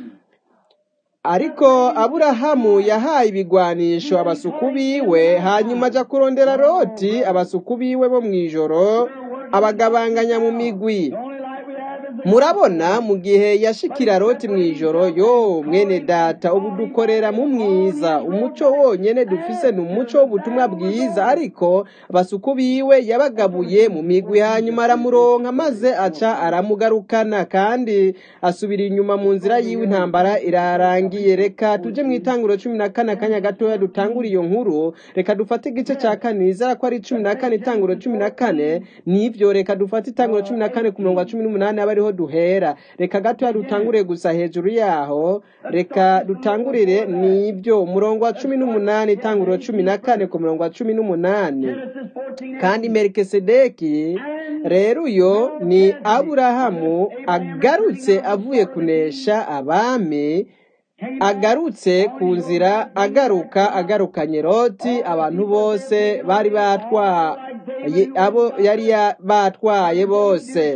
ariko aburahamu yahaye ibigwanisho abasuku biwe hanyuma aja kurondera loti abasuku biwe bo mw'ijoro abagabanganya mu migwi murabona mu gihe yashikira loti mw'ijoro yo mwene data ubu dukorera mu mwiza umuco wonyene dufise ni umuco w'ubutumwa bwiza ariko abasuku biwe yabagabuye mu migwi hanyuma aramuronka maze aca aramugarukana kandi asubira inyuma mu nzira yiwe intambara irarangiye reka tuje mu itanguro cumi na kane akanya gatoya dutangura iyo nkuru reka dufate igice ca kane nizera ko ari cumi na kane itanguro cumi na kane nivyo reka dufate itanguro cumi na kane ku murongo wa cumi n'umunani aba ariho duhera reka gatoya dutangure gusa hejuru yaho reka dutangurire nibyo umurongo wa cumi n'umunani itanguro cumi na kane ku murongo wa cumi n'umunani kandi melikisedeki rero uyo ni aburahamu agarutse avuye kunesha abami agarutse ku nzira agaruka agarukanye loti abantu bose bari batwaye abo yari batwaye bose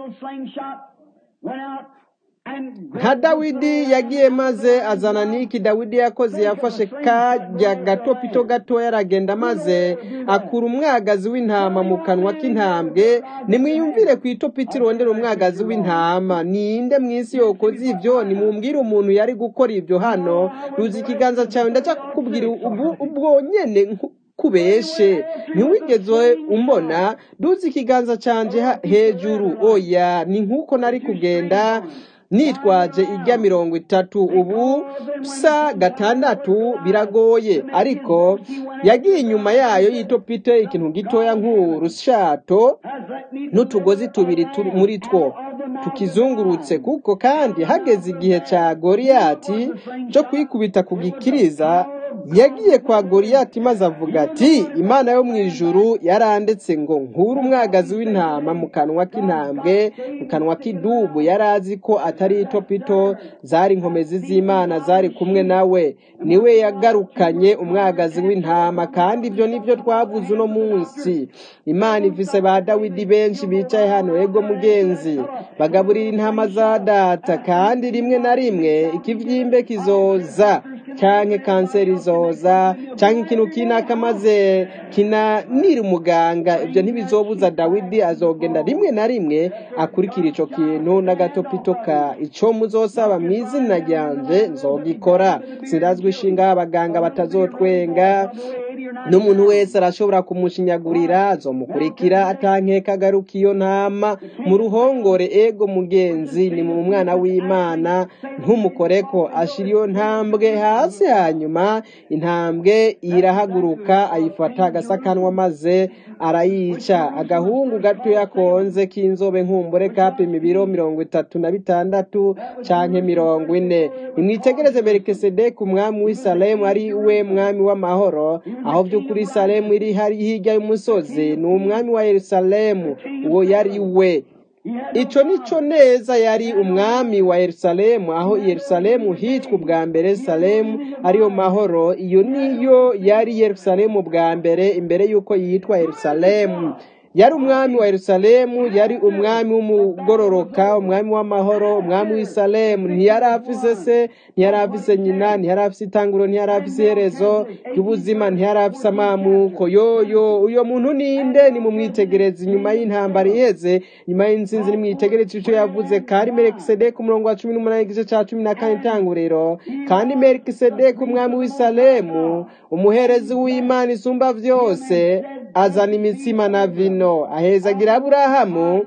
nka dawidi yagiye maze azana niki dawidi yakoze yafashe kajya gato pito gatoya aragenda maze akura umwagazi w'intama mu kanwa k'intambwe nimwiyumvire ku itopiti irondera umwagazi w'intama ninde mu isi yokoze ibyo nimumbwire umuntu yari gukora ibyo hano ruzi ikiganza cyawe ndaca kukubwira ubwo nyene kubeshe ntiwigeze umbona duzi ikiganza canje hejuru oya ni nk'uko nari kugenda nitwaje ijya mirongo itatu ubu sa gatandatu biragoye ariko yagiye inyuma yayo yitopite ikintu gitoya nk'urushato n'utugozi tubiri muri two tukizungurutse kuko kandi hageze igihe cya goriyati cyo kwikubita ku gikiriza yagiye kwa goriyati maze avuga ati imana yo mu ijuru yarandetse ngo nkure umwagazi w'intama mu kanwa k'intambwe mu kanwa k'idubu yari azi ko atari itopito zari inkomezi z'imana zari kumwe nawe niwe yagarukanye umwagazi w'intama kandi ibyo nibyo twavuze uno munsi imana ifise ba dawidi benshi bicaye hano ego mugenzi bagaburira intama za data kandi rimwe na rimwe ikivyimbe kizoza canke kanseri izoza canke ikintu kinaka maze kinanira umuganga ibyo ntibizobuza dawidi azogenda rimwe na rimwe akurikira ico kintu n'agatopito ka ico muzosaba mu izina ryanje nzogikora sirazwi ishinga abaganga batazotwenga n'umuntu wese arashobora kumushinyagurira azomukurikira atankeka agaruka iyo ntama mu ruhongore ego mugenzi ni mu mwana w'imana ntumukoreko ashira iyo ntambwe hasi hanyuma intambwe irahaguruka ayifata agasakanwa maze arayica agahungu gatoya konze k'inzobe nkumbure kapima ibiro mirongo itatu na bitandatu canke mirongo ine nimwitegereze melikisedeki umwami w'i salemu ari we mwami w'amahoro aho by'ukuri salemu iri hari hirya y'umusozi ni umwami wa yerusalemu uwo yari we ico nico neza yari umwami wa yerusalemu aho yerusalemu hitwa ubwa mbere salemu ariyo mahoro iyo niyo yari yerusalemu bwa mbere imbere y'uko yitwa yerusalemu yari umwami wa yerusalemu yari umwami w'umugororoka umwami w'amahoro umwami w'isalemu ntiyari afise se ntiyari afise nyina ntiyari afise itanguro ntiyari afise iherezo ry'ubuzima ntiyari afise amamuko yoyo uyo muntu ninde nimumwitegereze inyuma y'intambara iheze nyuma y'intsinzi nimwitegereze ico yavuze kandi melikisedeki umurongo wa cumi n'umunani igice ca cumi na kane itanguriro kandi melikisedeki umwami w'isalemu umuherezi w'imana isumba vyose azana imitsima na vino ahezagira aburahamu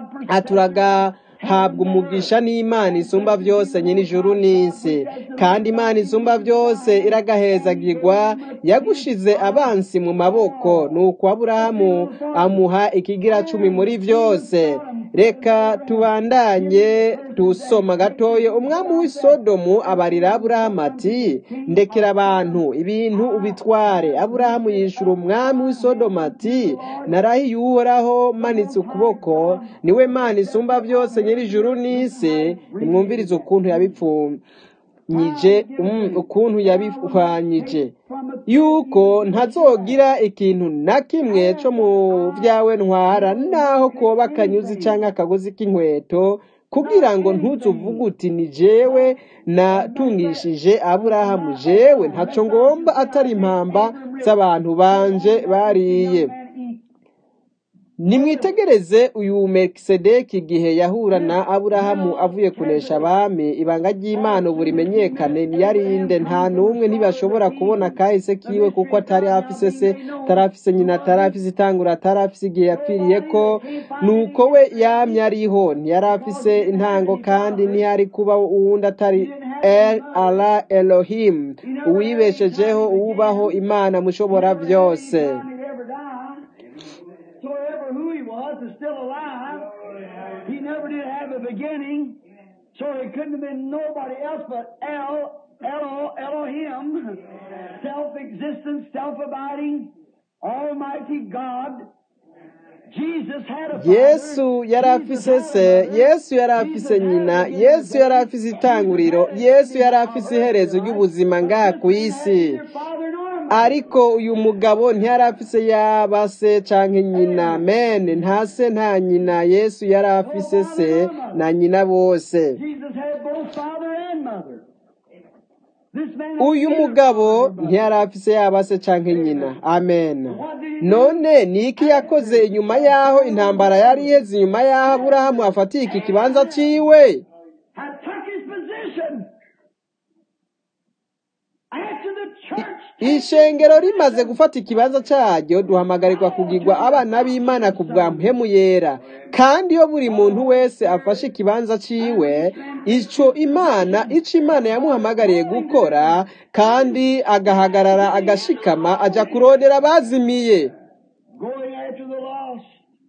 aturaga habwa umugisha n'imana isumba byose nyine ijuru n'isi kandi imana isumba byose iragahezagirwa yagushize abansi mu maboko nuko aburahamu amuha ikigira cumi muri byose reka tubandanye tusoma gatoya umwami w'isodomu abarira aburahamu ati ndekera abantu ibintu ubitware aburahamu yishura umwami w'isodomu ati narahiye uhoraho manitse ukuboko niwe mana isumba byose nyir'ijuru n'isi nimwumvirize ukuntu yabipfunyije ukuntu yabihwanyije yuko ntazogira ikintu na kimwe cyo mu byawe ntwara naho koba akanyuzi cyangwa akagozi k'inkweto kugira ngo ntuzuvuge uti ni jewe natungishije aburahamu jewe ntacyo ngomba atari impamba z'abantu banje bariye nimwitegereze uyu mekisedeki igihe yahura na aburahamu avuye kunesha abami ibanga ry'imana ubu rimenyekane niyarinde nta n'umwe ntibashobora kubona kahise kiwe kuko atari afise se atarafise nyina atarafise itangura atarafise igihe yapfiriye ko nuko we yamye ariho ntiyari afise intango kandi ntiyari kuba uwundi atari el ala elohim uwibeshejeho uwubaho imana mushobora byose So ever who he was is still alive. He never did have a beginning, so he couldn't have been nobody else but El, Elo, Elohim, self-existent, self-abiding, Almighty God. Jesus had a yesu yari afise se yesu yari afise nyina yesu yari afise itanguriro yesu yari afise iherezo ry'ubuzima ngaha ku isi father and ariko uyu mugabo ntiyari afise yaba se canke nyina mene nta se nta nyina yesu yari afise se na nyina bose Jesus had both father and mother. This man uyu mugabo ntiyari afise yaba se canke nyina amen none ni iki yakoze inyuma y'aho intambara yari iheze inyuma y'aho aburahamu afatiye iki kibanza ciwe had took his position after the church ishengero rimaze gufata ikibanza cyaryo duhamagarirwa kugirwa abana b'imana ku bwa mpemu yera kandi iyo buri muntu wese afashe ikibanza ciwe ico imana ico imana yamuhamagariye gukora kandi agahagarara agashikama aja kurondera abazimiye going after the lost.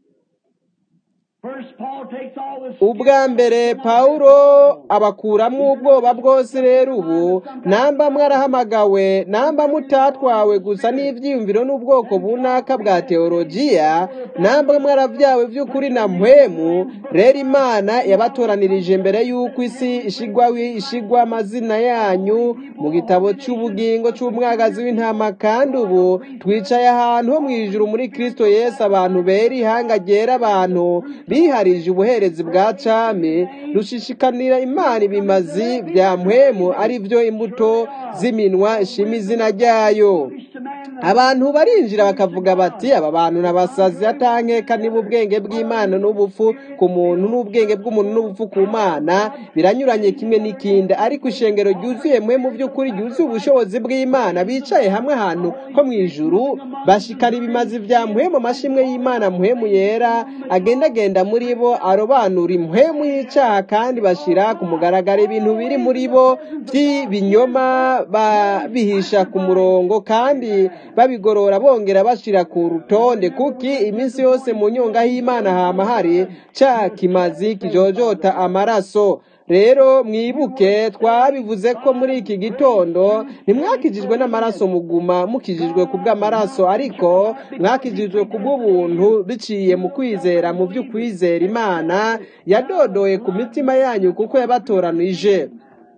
First, Paul takes all the ubwa mbere pawulo abakuramo ubwoba bwose rero ubu namba mwarahamagawe namba mutatwawe gusa n'ibyiyumviro n'ubwoko bunaka bwa teologiya namba mwaravyawe by'ukuri na mpwemu rero imana yabatoranirije mbere y'uko isi ishigwa ishigwa amazina yanyu mu gitabo cy'ubugingo cy'umwagazi w'intama kandi ubu twicaye ahantu ho mu ijuru muri kristo yesu abantu bera ihanga ryera abantu biharije ubuherezi bwa cami rushishikanira imana ibimazi bya mpwemu ari byo imbuto z'iminwa ishima izina ryayo abantu barinjira bakavuga bati aba bantu n'abasazi atankeka niba ubwenge bw'imana n'ubupfu ku muntu n'ubwenge bw'umuntu n'ubupfu ku mana biranyuranye kimwe n'ikindi ariko ishengero ryuzuye mwe mu by'ukuri ryuzuye ubushobozi bw'imana bicaye hamwe ahantu ho mu ijuru bashikana ibimazi bya muhemu amashimwe y'imana muhemu yera agendagenda muri bo arobanura impwemu y'icyaha kandi bashira ku mugaragaro ibintu biri muri bo by'ibinyoma babihisha ku murongo kandi babigorora bongera bashira ku rutonde kuki iminsi yose mu nyonga y'imana hama hari ca kimazi kijojota amaraso rero mwibuke twabivuze ko muri iki gitondo ntimwakijijwe n'amaraso muguma mukijijwe ku bw'amaraso ariko mwakijijwe ku bw'ubuntu biciye mu kwizera mu by'ukwizera imana yadodoye ku mitima yanyu kuko yabatoranije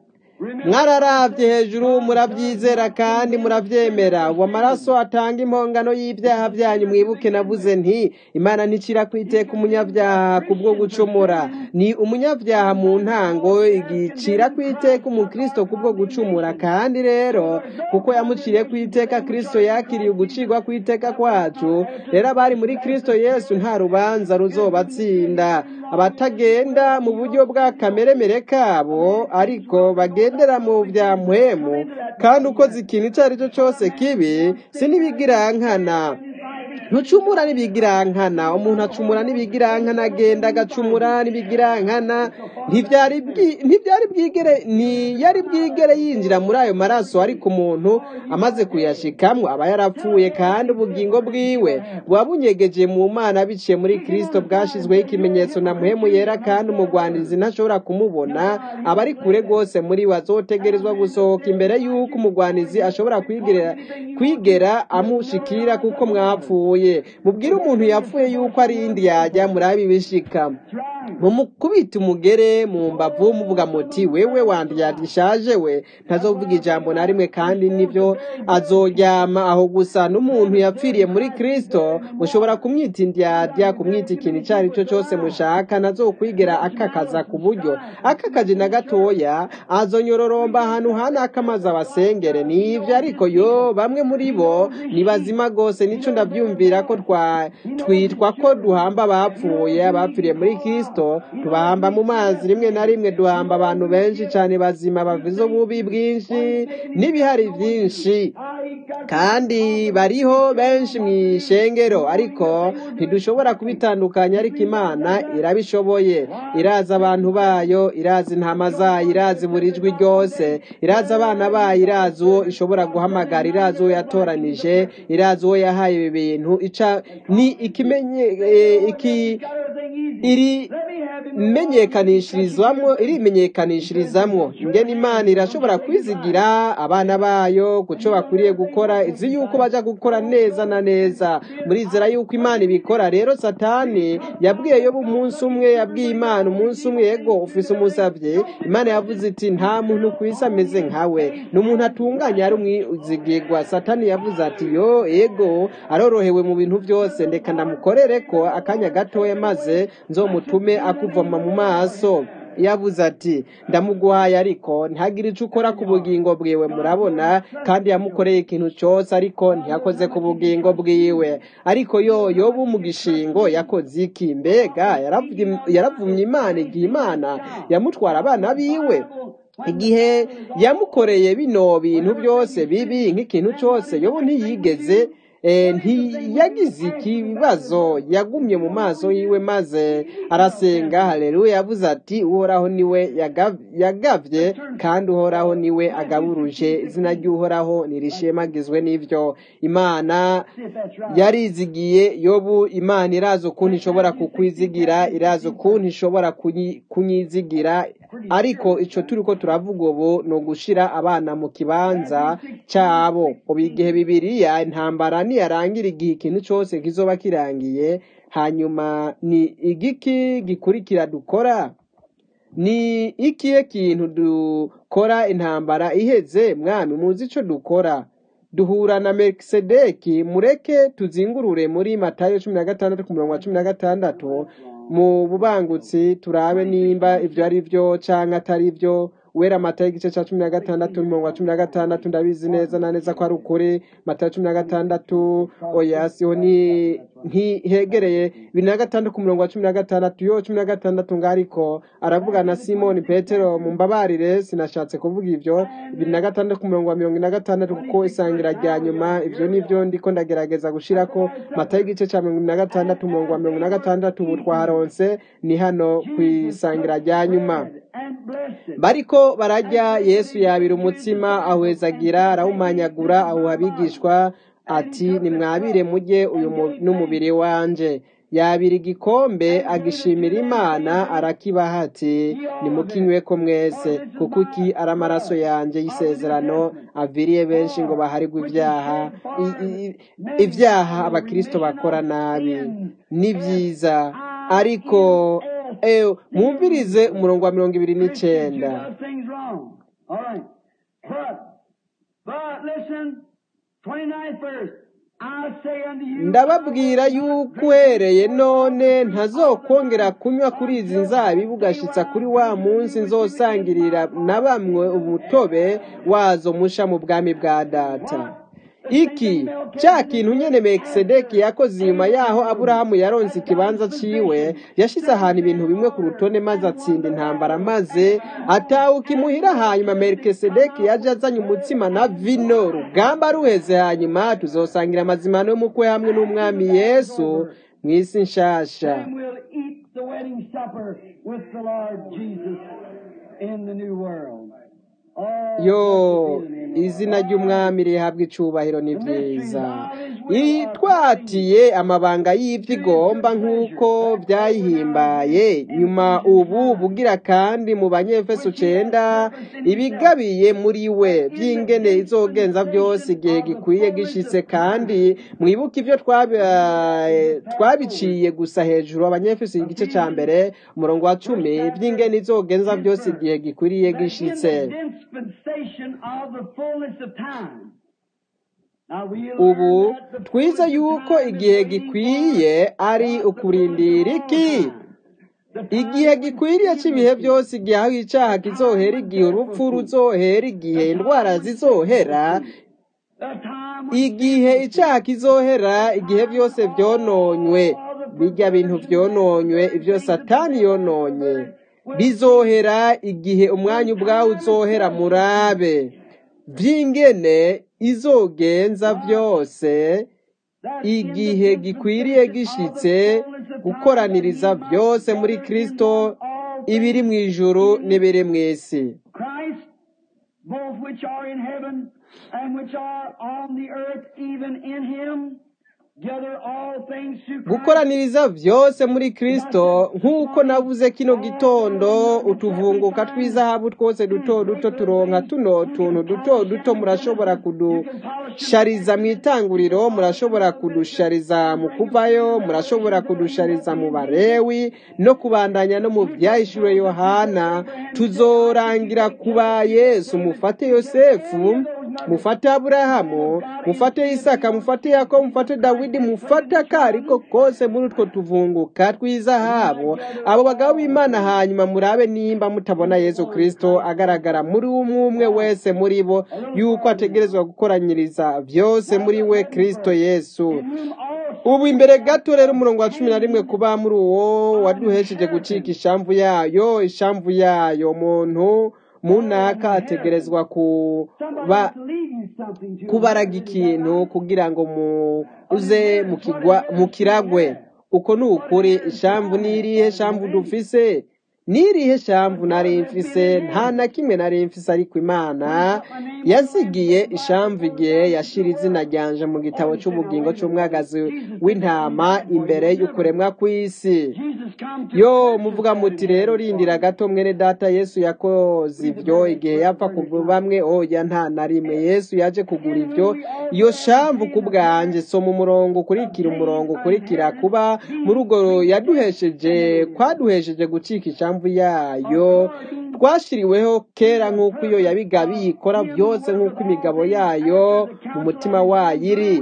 mwararavye hejuru murabyizera kandi muravyemera ubu amaraso atanga impongano y'ibyaha byanyu mwibuke navuze nti imana nticira kwiteka umunyabyaha kubwo gucumura ni umunyabyaha mu ntango igicira kwiteka umukristo kubwo gucumura kandi rero kuko yamuciriye kwiteka kristo yakiriye ugucirwa kwiteka kwacu rero abari muri kristo yesu nta rubanza ruzobatsinda abatagenda mu buryo bwa kameremere kabo ariko bagendera mu bya mpwemu kandi ukoze ikintu icyo ari cyo cyose kibi sinibigirankana ntucumura n'ibigirankana umuntu acumura n'ibigirankana agenda agacumura n'ibigirankana ntibyari bwi- ntibyari bwigere ntiyari bwigere yinjira muri ayo maraso ariko umuntu amaze kuyashikamwo aba yarapfuye kandi ubugingo bwiwe buba bunyegeje mu mana biciye muri kristo bwashizweho ikimenyetso na muhemu yera kandi umugwanizi ntashobora kumubona aba ari kure rwose muri we azotegerezwa gusohoka imbere y'uko umugwanizi ashobora kwigera kwigera amushikira kuko mwapfuye mubwire umuntu yapfuye yuko ari indi yajya murabe ibishika mumukubita umugere mu mbavu muvuga muti wewe wandiya gishaje we ntazovuga ijambo na rimwe kandi nivyo azoryama aho gusa n'umuntu yapfiriye muri kristo mushobora kumwita indyadya kumwita ikintu icyo ari cyo cyose mushaka ntazokwigera akakaza ku buryo akakaje na gatoya azonyororomba ahantu hanaka maze abasengere nivyo ariko yo bamwe muri bo ni bazima rwose nico ndavyumvira ko twa twitwa ko duhamba abapfuye abapfiriye muri kristo tubahamba mu mazi rimwe na rimwe duhamba abantu benshi cyane bazima bavize ububi bwinshi n'ibihari byinshi kandi bariho benshi mu ishengero ariko ntidushobora kubitandukanya ariko imana irabishoboye irazi abantu bayo irazi intama zayo irazi buri jwi ryose irazi abana bayo irazi uwo ishobora guhamagara irazi uwo yatoranije irazi uwo yahaye ibi bintu ica ni ikimenye eh, iki iri menyekanishirizwamwo irimenyekanishirizamwo ingene imana irashobora kwizigira abana bayo kuco bakwiriye gukora izi yuko baja gukora neza na neza murizera yuko imana ibikora rero satani yabwiye yobu umunsi umwe yabwiye imana umunsi umwe yego ufise umusavye imana yavuze iti nta muntu ku isi ameze nkawe ni umuntu atunganye ari umwizigirwa satani yavuze ati yo ego arorohewe mu bintu byose ndeka ndamukorere ko akanya gatoya maze nzomutume akuvoma mu maso yavuze ati ndamuguhaye ariko ntihagire icyo ukora ku bugingo bwiwe murabona kandi yamukoreye ikintu cyose ariko ntiyakoze ku bugingo bwiwe ariko yo yobu mu gishingo yakoze iki mbega yaravumye yaravumye imana igihe imana yamutwara abana biwe igihe yamukoreye bino bintu byose bibi nk'ikintu cyose yobu ntiyigeze eh, ntiyagize ikibazo yagumye mu maso yiwe maze arasenga haleluya yavuze ati uhoraho niwe yagav- yagavye kandi uhoraho niwe agaburuje izina ry'uhoraho nirishemagizwe n'ivyo imana yarizigiye yobu imana irazi ukuntu ishobora kukwizigira irazi ukuntu ishobora kunyi- kunyizigira ariko ico turiko turavuga ubu ni ugushira abana mu kibanza cabo ubu igihe bibiriya intambara niyarangira igihe ikintu cose kizoba kirangiye hanyuma ni igiki gikurikira dukora ni ikihe kintu dukora intambara iheze mwami muzi ico dukora duhura na Melkisedeki mureke tuzingurure muri Matayo cumi na gatandatu ku murongo wa cumi na gatandatu mu bubangutsi turabe nimba ivyo ari vyo canke atari vyo wera Matayo igice ca cumi na gatandatu umurongo wa cumi na gatandatu ndabizi neza na neza ko ari ukuri Matayo cumi na gatandatu oya siho ni ntihegereye bibiri na gatandatu ku murongo wa cumi na gatandatu yo cumi na gatandatu ngariko aravuga na simoni petero mumbabarire sinashatse kuvuga ivyo bibiri na gatandatu ku murongo wa mirongo ine na gatandatu kuko isangira rya nyuma ivyo nivyo ndiko ndagerageza gushirako matayo igice ca mirongo ine na gatandatu umurongo wa mirongo ine na gatandatu ubu twaharonse ni hano kw'isangira rya nyuma bariko bararya yesu yabira umutsima awuhezagira arawumanyagura awuha abigishwa ati nimwabire mujye uyu mu- n'umubiri wanje yabira igikombe agishimira imana arakibaha ati nimukinyweko mwese kuko iki ari amaraso yanjye y'isezerano aviriye benshi ngo baharigwe ibyaha I- i- ibyaha abakristo bakora nabi ni byiza ariko eh, mwumvirize umurongo wa mirongo ibiri n'icenda does things wrong. All right. But, but listen, 29th verse. I say unto you, ndababwira yuko uhereye none ntazokongera kunywa kuri izi nzabibu ugashitsa kuri wa munsi nzosangirira na bamwe umutobe wazo musha mu bwami bwa data iki cya kintu nyene mekisedeki yakoze inyuma yaho aburahamu yaronse ikibanza ciwe yashize ahantu ibintu bimwe ku rutonde maze atsinda intambara maze atawuka imuhira hanyuma melikisedeki yaje azanye umutsima na vino rugamba ruheze hanyuma tuzosangira amazimano y'umukwe hamwe n'umwami yesu mu isi nshasha And we'll eat the wedding supper with the Lord Jesus in the new world. Oh, yo blessed be the name of the izina Lord. ry'umwami rihabwa icubahiro ni byiza itwatiye amabanga y'ibyo igomba nk'uko byayihimbaye nyuma ubu bugira kandi mu banyefeso cenda ibigabiye muri we by'ingene izogenza byose igihe gikwiye gishitse kandi mwibuke ibyo twabi- twabiciye gusa hejuru abanyefeso igice ca mbere umurongo wa cumi by'ingene izogenza byose igihe gikwiriye gishitse In the dispensation of the fullness of time. Now we ubu learn that the twize fullness of yuko time is igihe waiting gikwiye for ari God, the ukurindira fullness of iki all time. The time igihe when gikwiriye sin cy'ibihe was byose igihe aho icyaha kizohera igihe urupfu ruzohera igihe indwara zizohera the time when igihe icyaha kizohera igihe byose byononywe bijya bintu byononywe ibyo satani yononye bizohera igihe umwanya ubwawe uzohera murabe by'ingene izogenza byose igihe gikwiriye gishitse gukoraniriza byose muri kristo ibiri mu ijuru n'ibiri mu isi Christ, both which are in heaven and which are on the earth, even in him, gather all things to Christ. gukoraniriza byose muri kristo nk'uko navuze kino gitondo utuvunguka tw'izahabu twose duto duto turonka tuno tuntu duto duto murashobora kudushariza mu itanguriro murashobora kudushariza mu kuvayo murashobora kudushariza mu barewi no kubandanya no mu byahishuriwe yohana tuzorangira kuba yesu mufate yosefu mufate aburahamu mufate isaka mufate yakobo mufate dawidi mufate akariko kose muri utwo tuvunguka tw'izahabu abo bagabo b'imana hanyuma murabe nimba mutabona yesu kristo agaragara muri umwe umwe wese muri bo yuko ategerezwa gukoranyiriza byose muri we kristo yesu ubu imbere gato rero umurongo wa cumi na rimwe kuba muri uwo waduhesheje gucika ishamvu yayo ishamvu yayo muntu munaka ategerezwa kuba Somebody's leaving something to kubaraga ikintu kugira ngo muze mukigwa mukiragwe uko ni ukuri ishamvu ni irihe shamvu dufise ni irihe shamvu nari mfise nta na kimwe nari mfise ariko imana yazigiye ishamvu igihe yashira izina ryanje mu gitabo cy'ubugingo cy'umwagazi w'intama imbere y'ukuremwa kw'isi Jesus come to yo muvuga muti rero rindira gato mwene data yesu yakoze ibyo igihe yapfa ku bamwe oya nta na rimwe yesu yaje kugura ibyo iyo shamvu ku bwanjye soma umurongo ukurikira umurongo ukurikira kuba muri urwo yaduhesheje kwaduhesheje gucika ishamvu yayo twashiriweho kera nk'uko iyo yabigabiye ikora byose nk'uko imigabo yayo mu mutima wayo iri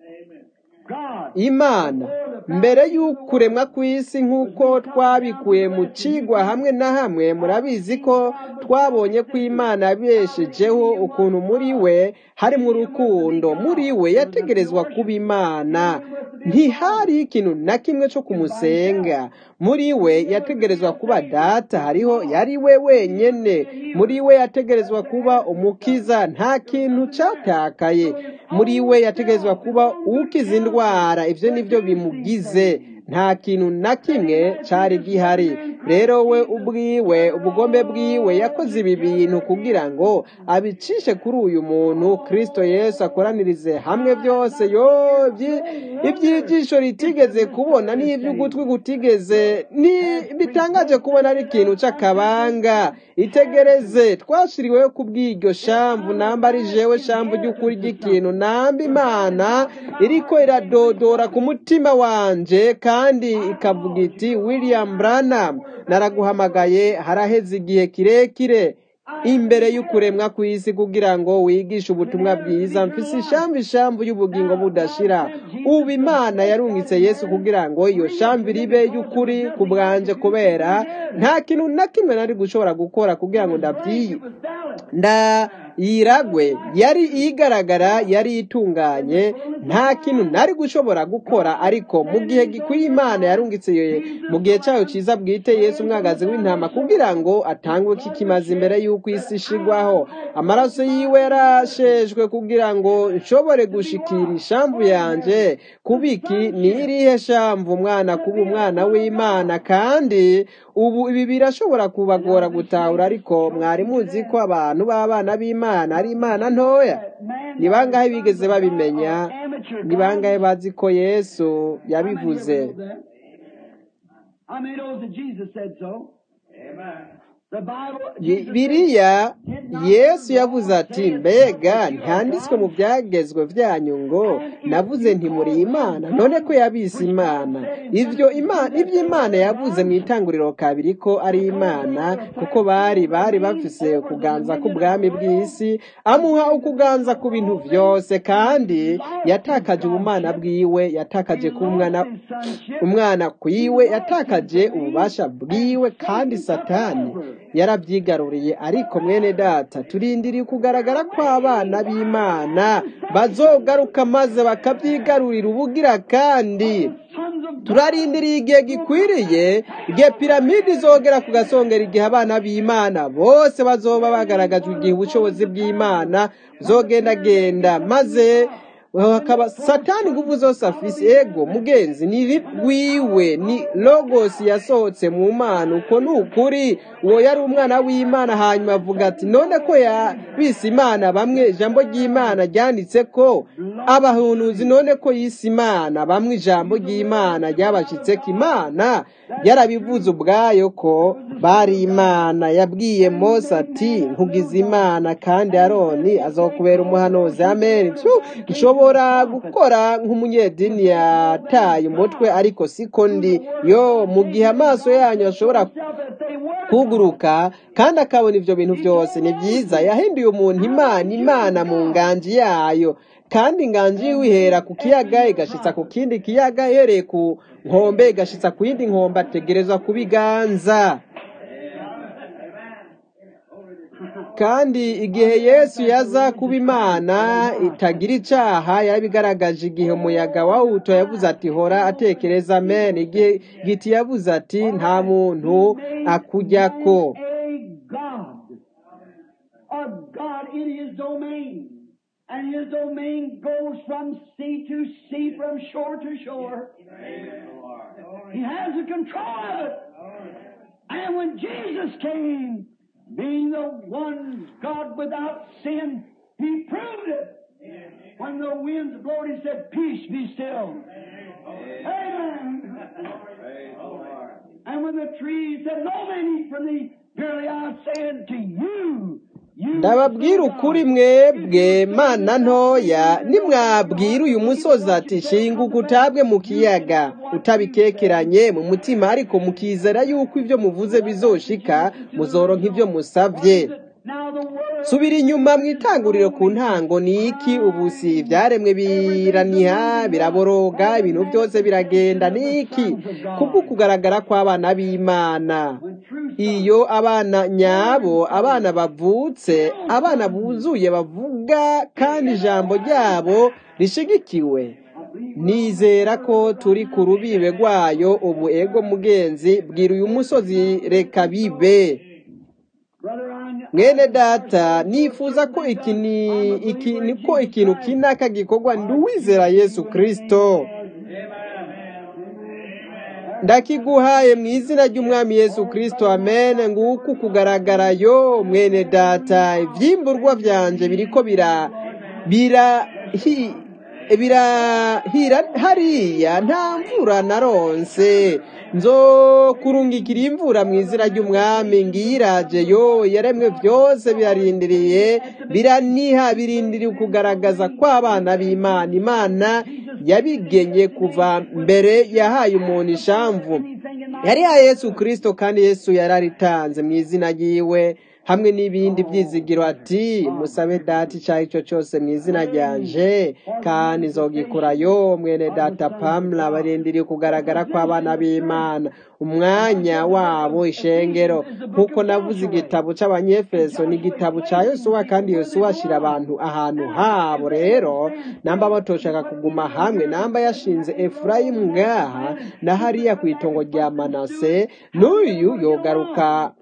God. imana mbere y'ukuremwa kw'isi nk'uko twabikuye mu cigwa hamwe na hamwe murabizi ko twabonye ko imana yabeshejeho ukuntu muri we harimo urukundo muri we yategerezwa kuba imana ntihari ikintu na kimwe cyo kumusenga muri we yategerezwa kuba data hariho yari we wenyene muri we yategerezwa kuba umukiza nta kintu cyatakaye muri we yategerezwa kuba ukiza indwara ibyo nibyo bimugize nta kintu na kimwe cyari gihari rero we ubwiwe ubugombe bwiwe yakoze ibi bintu kugira ngo abicishe kuri uyu muntu kristo yesu akoranirize hamwe byose yo ibyi- iby'ijisho ritigeze kubona n'iby'ugutwi gutigeze ni bitangaje kubona ari ikintu cy'akabanga itegereze twashiriweho kubw'iryo shamvu namba ari jewe shamvu ry'ukuri ry'ikintu namba imana iriko iradodora ku mutima wanje kandi ikavuga iti william branham naraguhamagaye haraheze igihe kirekire imbere y'ukuremwa kw'isi kugira ngo wigishe ubutumwa bwiza mfise ishamvu ishamvu y'ubugingo budashira ubu imana yarungitse yesu kugira ngo iyo shamvu ribe y'ukuri ku bwanje kubera nta kintu na kimwe nari gushobora gukora kugira ngo ndabyiye nda yiragwe yari igaragara yari itunganye nta kintu nari gushobora gukora ariko mu gihe gikwiye imana yarungitse mu gihe cyayo cyiza bwite yesu umwagazi w'intama kugira ngo atangwe kikimaze imbere y'uko isi ishigwaho amaraso yiwe yarashejwe kugira ngo nshobore gushikira ishamvu yanjye kubiki ni irihe shamvu umwana kuba umwana w'imana kandi ubu ibi birashobora kubagora gutahura ariko mwari muzi ko abantu b'abana b'imana ari imana ntoya ni bangahe bigeze babimenya ni bangahe bazi ko yesu yabivuze biriya yesu yavuze ati mbega ntanditswe mu byagezwe byanyu ngo navuze nti muri imana none ko yabise imana ibyo imana yavuze mu itanguriro kabiri ko ari imana kuko bari bari bafise ukuganza k'ubwami bw'isi amuha ukuganza ku bintu byose kandi yatakaje ubumana bwiwe yatakaje ku mwana umwana kwiwe yatakaje ububasha bwiwe kandi satani yarabyigaruriye ariko mwene data turindiriye kugaragara kw'abana b'imana bazogaruka maze bakabyigarurira ubugira kandi turarindiriye igihe gikwiriye igihe piramide izogera ku gasongera igihe abana b'imana bose bazoba bagaragajwe igihe ubushobozi bw'imana buzogendagenda maze hakaba satani ingufu zose afise ego mugenzi ni rwiwe ni logos yasohotse mu mana uko ni ukuri uwo yari umwana w'imana hanyuma avuga ati none ko yabise imana bamwe ijambo ry'imana ryanditse ko abahunuzi none ko yise imana bamwe ijambo ry'imana ryabashyitse ko imana yarabivuze ubwayo ko bari imana yabwiye mose ati nkugize imana kandi aroni azokubera umuhanuzi amen nshobora gukora nk'umunyedini yataye umutwe ariko siko ndi yo mu gihe amaso yanyu ashobora kuguruka kandi akabona ibyo bintu byose ni byiza yahinduye umuntu imana imana mu nganji yayo kandi inganji yiwe ihera ku kiyaga igashitsa ku kindi kiyaga ihereye ku nkombe igashitsa ku yindi nkombe ategerezwa kubiganza kandi igihe yesu yaza kuba imana itagira icyaha yarabigaragaje igihe umuyaga wawuto yavuze ati hora atekereza amen igihe giti yavuze ati nta muntu akujya ko And his domain goes from sea to sea, from shore to shore. He has the control of it. And when Jesus came, being the one God without sin, he proved it. When the winds blowed, he said, Peace be still. Amen. And when the trees said, No man eat from thee, verily I say unto you, ndababwira ukuri mwebwe mana ntoya nimwabwira uyu musozi ati shinguka utabwe mu kiyaga utabikekeranye mu mutima ariko mukizera yuko ibyo muvuze bizoshika muzoronka ibyo musabye subira inyuma mu itanguriro ku ntango ni iki ubu si ibyaremwe biraniha biraboroga ibintu byose biragenda ni iki kubwo kugaragara kw'abana b'imana iyo abana nyabo abana bavutse abana buzuye bavuga kandi ijambo ryabo rishigikiwe nizera ko turi ku rubibe rwayo ubu ego mugenzi bwira uyu musozi reka bibe mwene data nifuza ko iki ni ko ikintu kinaka gikorwa ndi uwizera yesu kirisito ndakiguhaye mu izina ry'umwami yesu kirisito amen nguku kugaragara yo mwene data ibyimburwa byanje biriko bira bira birahira hariya nta mvura naronse nzo kurungikira imvura mu izina ry'umwami ngiraje yo yaremwe byose birarindiriye biraniha birindiriye kugaragaza kw'abana b'imana imana yabigenye kuva mbere yahaye umuntu ishamvu yari ya yesu kirisito kandi yesu yararitanze mu izina ry'iwe hamwe n'ibindi byizigiro ati musabe data icyo ari cyo cyose mu izina ryanje kandi nzogikurayo mwene data pamela barindiriye kugaragara kw'abana b'imana umwanya wabo ishengero nk'uko navuze igitabo cy'abanyefeso ni igitabo cya yosuwa kandi yosuwa ashyira abantu ahantu habo rero namba batoshaka kuguma hamwe namba yashinze efurayimu ngaha na hariya ku itongo rya manase n'uyu yogaruka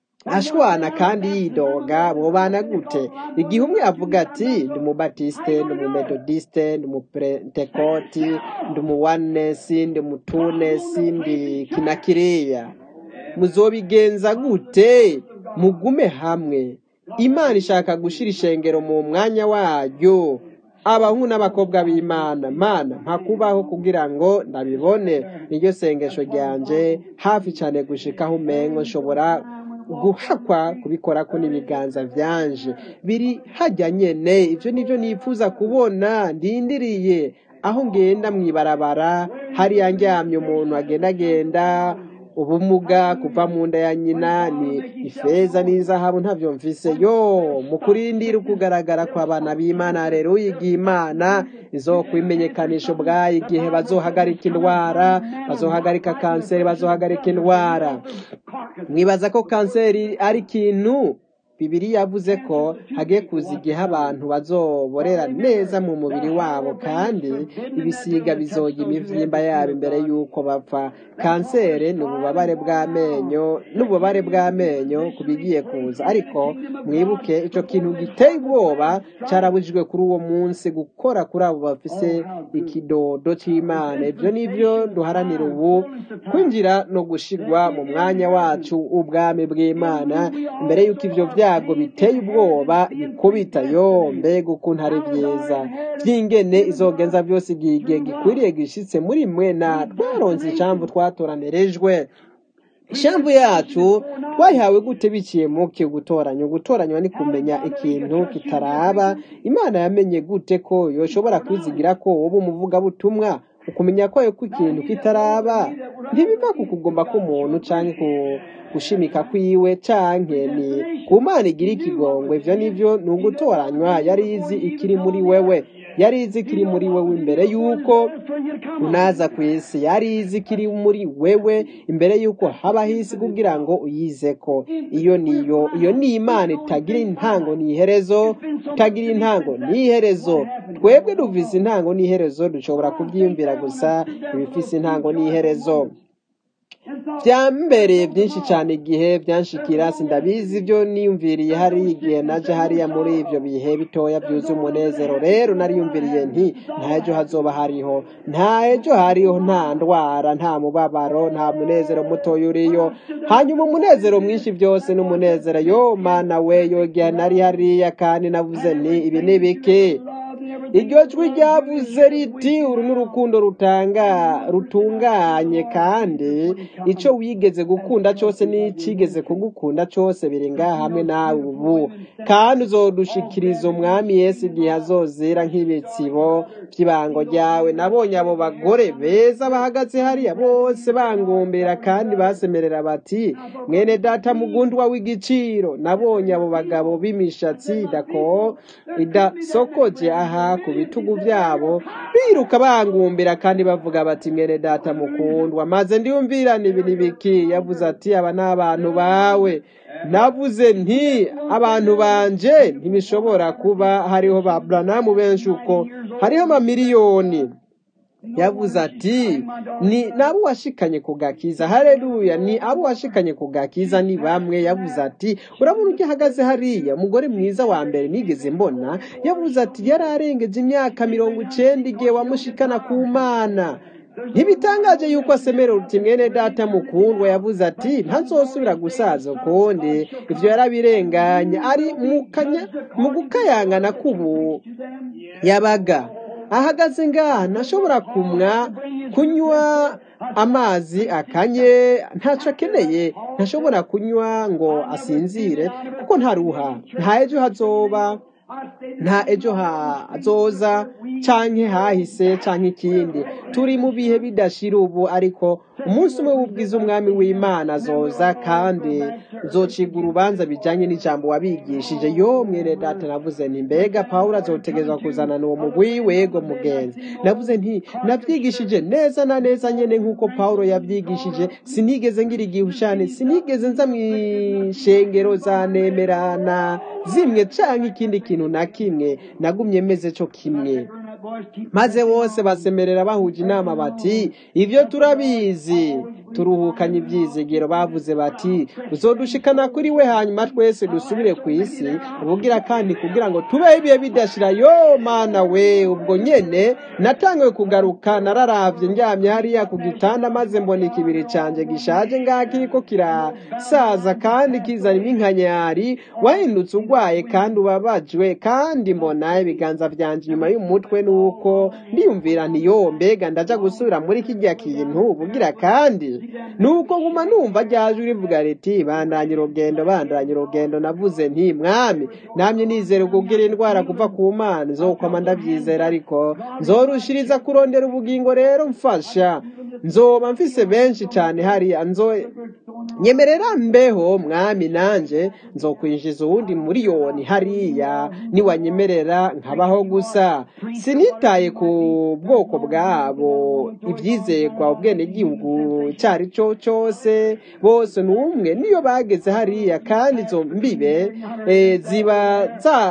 ashwana kandi yidoga bubana gute igihe umwe avuga ati ndi umubatisite ndi umumedodisite ndi umupentekoti ndi umuwanesi ndi umutunesi ndi kinakiriya muzobigenza gute mugume hamwe imana ishaka gushyira ishengero mu mwanya waryo abahungu n'abakobwa b'imana mana mpakubaho kugira ngo ndabibone niryo sengesho ryanje hafi cyane gushikaho umengo nshobora guhakwa kubikora ko n'ibiganza byanje biri hajya nyene ibyo nibyo nifuza kubona ndindiriye aho ngenda mu ibarabara hariya ndyamye umuntu agendagenda ubumuga kuva mu nda ya nyina ni ifeza n'izahabu ntabyo mvise yo mu kurindira ukugaragara kw'abana b'imana rero igihe imana izokwimenyekanisha ubwayo igihe bazohagarika indwara bazohagarika kanseri bazohagarika indwara mwibaza ko kanseri ari ikintu bibiri yavuze ko hagiye kuza igihe abantu bazoborera neza mu mubiri wabo kandi ibisiga bizoga imivyimba yabo imbere y'uko bapfa kanseri ni ububabare bw'amenyo n'ububabare bw'amenyo ku bigiye kuza ariko mwibuke icyo kintu giteye ubwoba cyarabujijwe kuri uwo munsi gukora kuri abo bafise ikidodo cy'imana ibyo nibyo duharanira ubu kwinjira no gushirwa mu mwanya wacu ubwami bw'imana mbere y'uko ibyo byago biteye ubwoba bikubita yo mbega ukuntu ari byiza by'ingene izogenza byose igihe igihe gikwiriye gishitse muri mwe na twaronze ijambo twatoranirijwe ishambu yacu twayihawe gute biciye mu ki gutoranya gutoranywa ni kumenya ikintu kitaraba imana yamenye gute ko yoshobora kwizigira ko wowe umuvugabutumwa ukumenya ko ko ikintu kitaraba ntibiva ku kugomba k'umuntu cyangwa ku gushimika kwiwe canke ni ku mana igira ikigongwe ivyo nivyo ni ugutoranywa yari izi ikiri muri wewe yari izi ikiri muri wewe imbere y'uko unaza ku isi yari izi ikiri muri wewe imbere y'uko habaho isi kugira ngo uyizeko iyo niyo iyo ni imana itagira intango n'iherezo itagira intango n'iherezo twebwe duvise intango n'iherezo dushobora kubyiyumvira gusa ibifise intango n'iherezo byambereye byinshi cyane igihe byanshikira sindabizi ibyo niyumviriye hari igihe naje hariya muri ibyo bihe bitoya byuzuye umunezero rero nariyumviriye nti nta ejo hazoba hariho nta ejo hariho nta ndwara nta mubabaro nta munezero mutoya uriyo hanyuma umunezero mwinshi byose n'umunezero yo mana we yo igihe nari hariya kandi navuze nti ibi ni biki iryo jwi ryavuze riti uru ni urukundo rutanga rutunganye kandi icyo wigeze gukunda cyose n'ikigeze kugukunda cyose biri ngaha hamwe nawe ubu kandi uzodushikiriza umwami Yesu igihe azozera nk'ibitsibo by'ibango ryawe nabonye abo bagore beza bahagaze hariya bose bangumbira kandi basemerera bati mwene data mugundwa w'igiciro nabonye abo bagabo b'imishatsi idako idasokoje aha ku bitugu byabo biruka bangumbira kandi bavuga bati mwene data mukundwa maze ndiyumvirane ibi n'ibiki yavuze ati aba ni abantu bawe navuze nti abantu banje ntibishobora kuba hariho ba buranamu benshi uko hariho amamiliyoni yavuze ati ni nabo washikanye ku gakiza hareruya ni abo washikanye ku gakiza ni bamwe yavuze ati urabona ujya ahagaze hariya umugore mwiza wa mbere nigeze mbona yavuze ati yari arengeje imyaka mirongo icenda igihe wamushikana ku mana ntibitangaje yuko asemera uti mwene data mukundwa yavuze ati ntazosubira gusaza ukundi ivyo yarabirenganya ari mu gukayangana k'ubu yabaga ahagaze ngaha ntashobora kumwa kunywa amazi akanye ntacyo akeneye ntashobora kunywa ngo asinzire kuko ntaruha nta ejo hazoba nta ejo hazoza canke hahise canke ikindi turi mu bihe bidashira ubu ariko umunsi umwe w'ubwiza umwami w'imana azoza kandi nzocibwa urubanza bijanye n'ijambo wabigishije yo mwere data navuze nti mbega pawulo azotegerezwa kuzana n'uwo mugwi wego mugenzi navuze nti navyigishije neza na neza nyene nk'uko pawulo yavyigishije sinigeze ngira igihushane sinigeze nza mw'ishengero za nemerana zimwe canke ikindi kintu na kimwe nagumye meze co kimwe maze bose basemerera bahuje inama bati ibyo turabizi turuhukanye ibyizigiro bavuze bati uzodushikana kuri we hanyuma twese dusubire ku isi ubugira kandi kugira ngo tubeho ibihe bidashira yo mana we ubwo nyene natangiwe kugaruka nararavye ndyamye hariya ku gitanda maze mbona ikibiri canje gishaje ngaha kiriko kirasaza kandi kizana iminkanyari wahindutse urwaye kandi ubabajwe kandi mbona ibiganza vyanje inyuma y'umutwe nuko ndiyumvira nti yo mbega ndaja gusubira muri kirya kintu bugira kandi nuko nguma numva ryaje rivuga riti bandanye urugendo bandanye urugendo navuze nti mwami namye nizere kugira indwara kuva ku mana nzokwama ndavyizera ariko nzorushiriza kurondera ubugingo rero mfasha nzoba mfise benshi cane hariya nzo nyemerera mbeho mwami nanje nzokwinjiza uwundi miliyoni hariya niwanyemerera nkabaho gusa sinitaye ku bwoko bwabo ibyizerwa ubwenegihugu cyari cyo cyose bose ni umwe niyo bageze hariya kandi izo mbibe eh, ziba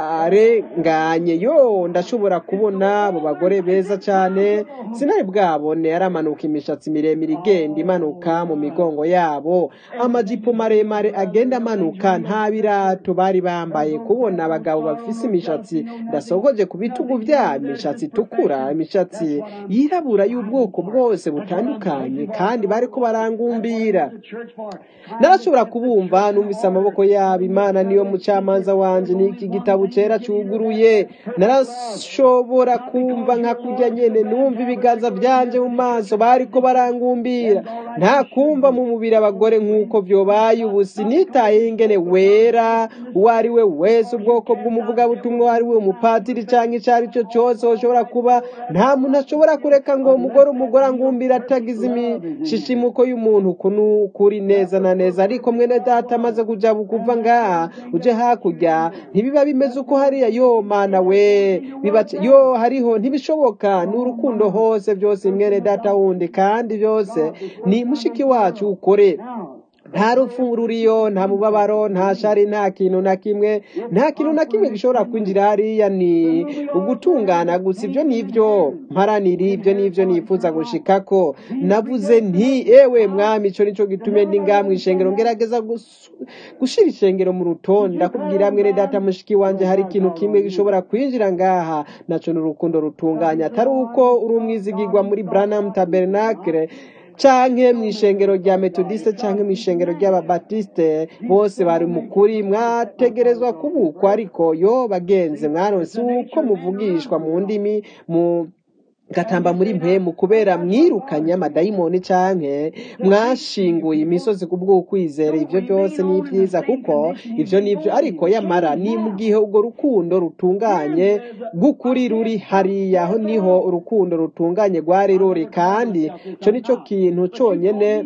zarenganye yo ndashobora kubona abo bagore beza cyane sinari bwabone yaramanuka imishatsi miremire igenda imanuka mu migongo yabo amajipo maremare agenda amanuka nta birato bari bambaye kubona abagabo bafise imishatsi ndasogoje ku bitugu byabo imishatsi itukura imishatsi yirabura y'ubwoko bwose butandukanye kandi bariko barangumbira narashobora kubumva numvise amaboko yabo imana niyo mucamanza wanje n'iki gitabo cera cuguruye narashobora kumva nka kurya nyene numva ibiganza vyanje mu maso bariko barangumbira nta kumva mu mubiri abagore nk'uko vyobaye ubu sinitaye ingene wera uwo ari we wese ubwoko bw'umuvugabutumwa uwo ari we umupatiri canke ico ari cyo cose ushobora kuba nta muntu ashobora kureka ngo umugore umugore angumbira atagize imishishimuko y'umuntu kunu kuri neza na neza ariko mwene data amaze kuja bukuva ngaha uje hakurya ntibiba bimeze uko hariya yo mana we bibace yo hariho ntibishoboka ni urukundo hose byose mwene data wundi kandi byose ni mushiki wacu ukore nta rupfu ruriyo nta mubabaro nta shari nta kintu na kimwe nta kintu na kimwe gishobora kwinjira hariya ni ugutungana gusa ibyo nibyo mparanira ibyo nibyo nifuza gushikako navuze nti ewe mwami ico nico gitume ndi ngaha mw'ishengero ngerageza gus- gushira ishengero mu rutonde ndakubwira mwene data mushiki wanje hari ikintu kimwe gishobora kwinjira ngaha naco ni urukundo rutunganya atari uko uri umwizigirwa muri Branham Tabernacle canke mw'ishengero rya metodiste canke mw'ishengero ry'ababatiste bose bari mukuri mwategerezwa kubukwa ariko yo bagenze mwaronse uko muvugishwa mu ndimi mu gatamba muri mpemu kubera mwirukanye amadayimoni canke mwashinguye imisozi ku bw'ukwizera ivyo byose ni vyiza kuko ivyo nivyo ariko yamara ni mu gihe urwo rukundo rutunganye rw'ukuri ruri hariya aho niho urukundo rutunganye rwari ruri kandi ico nico kintu conyene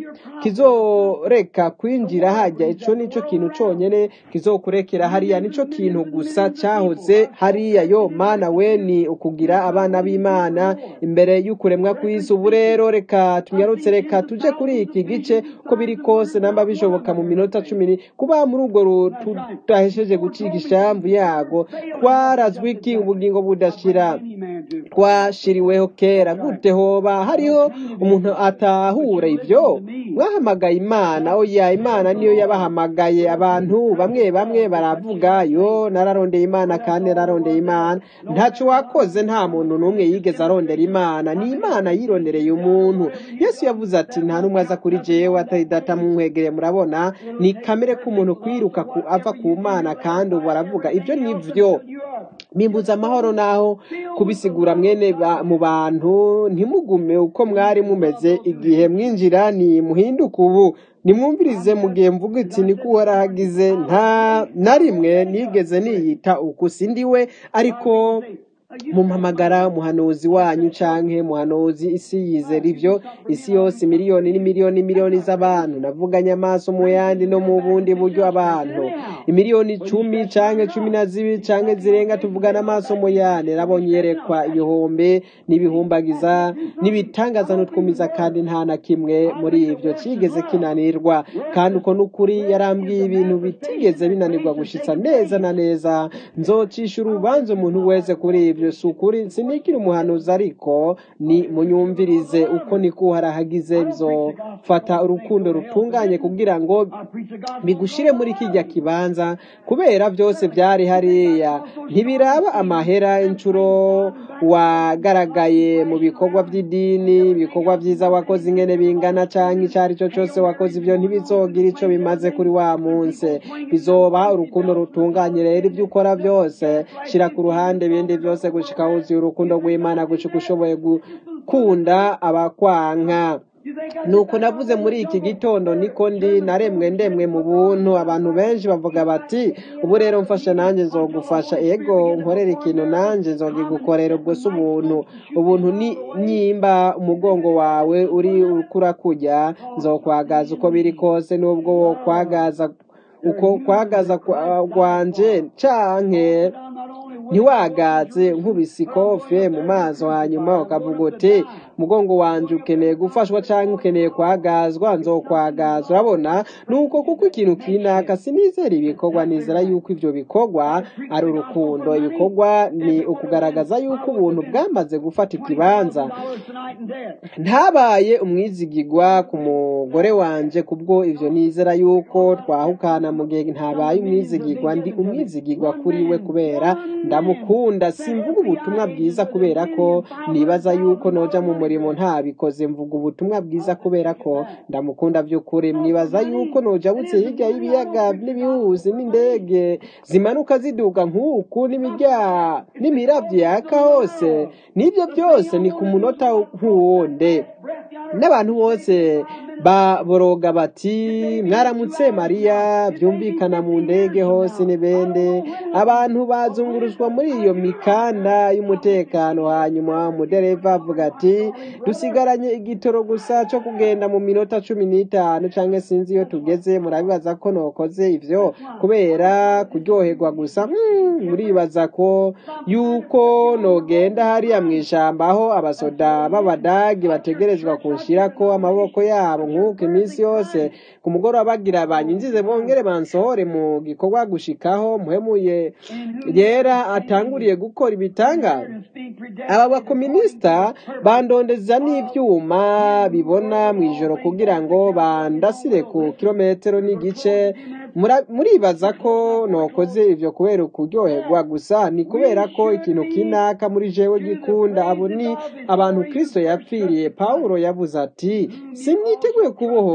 kizoreka kwinjira hajya ico nico kintu conyene kizokurekera hariya nico kintu gusa cahoze hariya yo mana we ni ukugira abana b'imana imbere y'ukuremwa kw'isi ubu rero reka tunyarutse reka tuje kuri iki gice ko biri kose namba bishoboka mu minota cumi ni- kuba muri urwo ru- tudahesheje gucika ishamvu yago twarazwi iki ubugingo budashira twashiriweho kera gute hoba hariho umuntu atahura ibyo mwahamagaye imana oya imana niyo yabahamagaye abantu bamwe bamwe baravuga yo nararondeye imana kandi nararondeye imana ntaco wakoze nta muntu n'umwe yigeze arondera imana ni imana yirondereye umuntu yesu yavuze ati nta n'umwe aza kuri jewe atari data mumwegereye murabona ni kamere k'umuntu kwiruka ku, ava ku mana kandi ubu aravuga ibyo ni vyo mimbuza amahoro naho kubisigura mwene ba, mu bantu ntimugume uko mwari mumeze igihe mwinjira ni muhinduka ubu nimwumvirize mu gihe mvuga iti niko uhorahagize nta na rimwe nigeze niyita uku sindiwe ariko mumpamagara umuhanuzi wanyu canke muhanuzi isi yizera ivyo isi yose miliyoni n'imiliyoni miliyoni z'abantu navuganye amaso mu yandi no mu bundi buryo abantu imiliyoni cumi canke cumi na zibiri canke zirenga tuvugana amaso mu yandi nabonye yerekwa ibihumbi n'ibihumbagiza n'ibitangaza n'utwumiza kandi nta na kimwe muri ivyo cigeze kinanirwa kandi uko n'ukuri yarambwiye ibintu bitigeze binanirwa gushitsa neza na neza nzocisha urubanza umuntu wese kuri ivyo si ukuri sinikiri umuhanuzi ariko ni munyumvirize uko niko uharahagize bizofata urukundo rutunganye kugira ngo bigushire muri kijya kibanza kubera byose byari hariya ntibiraba amahera inshuro wagaragaye mu bikorwa by'idini ibikorwa byiza wakoze ingene bingana canke icyo ari cyo cyose wakoze ibyo ntibizogira ico bimaze kuri wa munsi bizoba urukundo rutunganye rero ibyo ukora byose shira ku ruhande ibindi byose gushika wuzuye urukundo rw'imana gushika ushoboye gukunda abakwanka nuko navuze muri iki gitondo niko ndi naremwe ndemwe mu buntu abantu benshi bavuga bati ubu rero mfasha nanjye nzogufasha ego nkorera ikintu nanjye nzogigukorera ubwo si ubuntu ubuntu ni nyimba umugongo wawe uri ukura kujya nzokwagaza uko biri kose n'ubwo wo kwagaza uko kwagaza kwanje canke ntiwagaze nkubise ikofe mu maso hanyuma ukavuga uti umugongo wanje ukeneye gufashwa cyangwa ukeneye kwagazwa nzokwagaza urabona nuko kuko ikintu kinaka sinizera ibikorwa nizera yuko ibyo bikorwa ari urukundo ibikorwa ni ukugaragaza yuko ubuntu bwamaze gufata ikibanza ntabaye umwizigigwa ku mugore wanje kubwo ivyo nizera yuko twahukana mu gihe ntabaye umwizigigwa ndi umwizigigwa kuri we kubera ndamukunda simvuga ubutumwa bwiza kubera ko nibaza yuko noja mu murimo ntabikoze mvuga ubutumwa bwiza kubera ko ndamukunda by'ukuri mwibaza yuko noja butse hirya y'ibiyaga n'ibihuzi n'indege zimanuka ziduga nk'uku n'imirya n'imiravyo yaka hose n'ibyo byose ni ku munota nk'uwundi n'abantu bose baboroga bati mwaramutse mariya byumvikana mu ndege hose n'ibende abantu bazunguruzwa muri iyo mikanda y'umutekano hanyuma umudereva avuga ati dusigaranye igitoro gusa cyo kugenda mu minota cumi n'itanu cyangwa sinzi iyo tugeze murabibaza ko nokoze ivyo kubera kuryoherwa gusa Hmm, muribaza ko yuko nogenda hariya mu ijambo aho abasoda b'abadagi bategerezwa kunshirako amaboko yabo nk'uko iminsi yose ku mugoroba bagira banyinjize bongere bansohore mu gikorwa gushikaho muhemuye yera atanguriye gukora ibitangaza aba bakominisita bandondeza n'ibyuma bibona mu ijoro kugira ngo bandasire ku kilometero n'igice Mura- muribaza ko nokoze ivyo kubera ukuryoherwa gusa ni kubera ko ikintu kinaka muri jewe gikunda abo ni abantu kristo yapfiriye pawulo yavuze ati siniteguye kuboho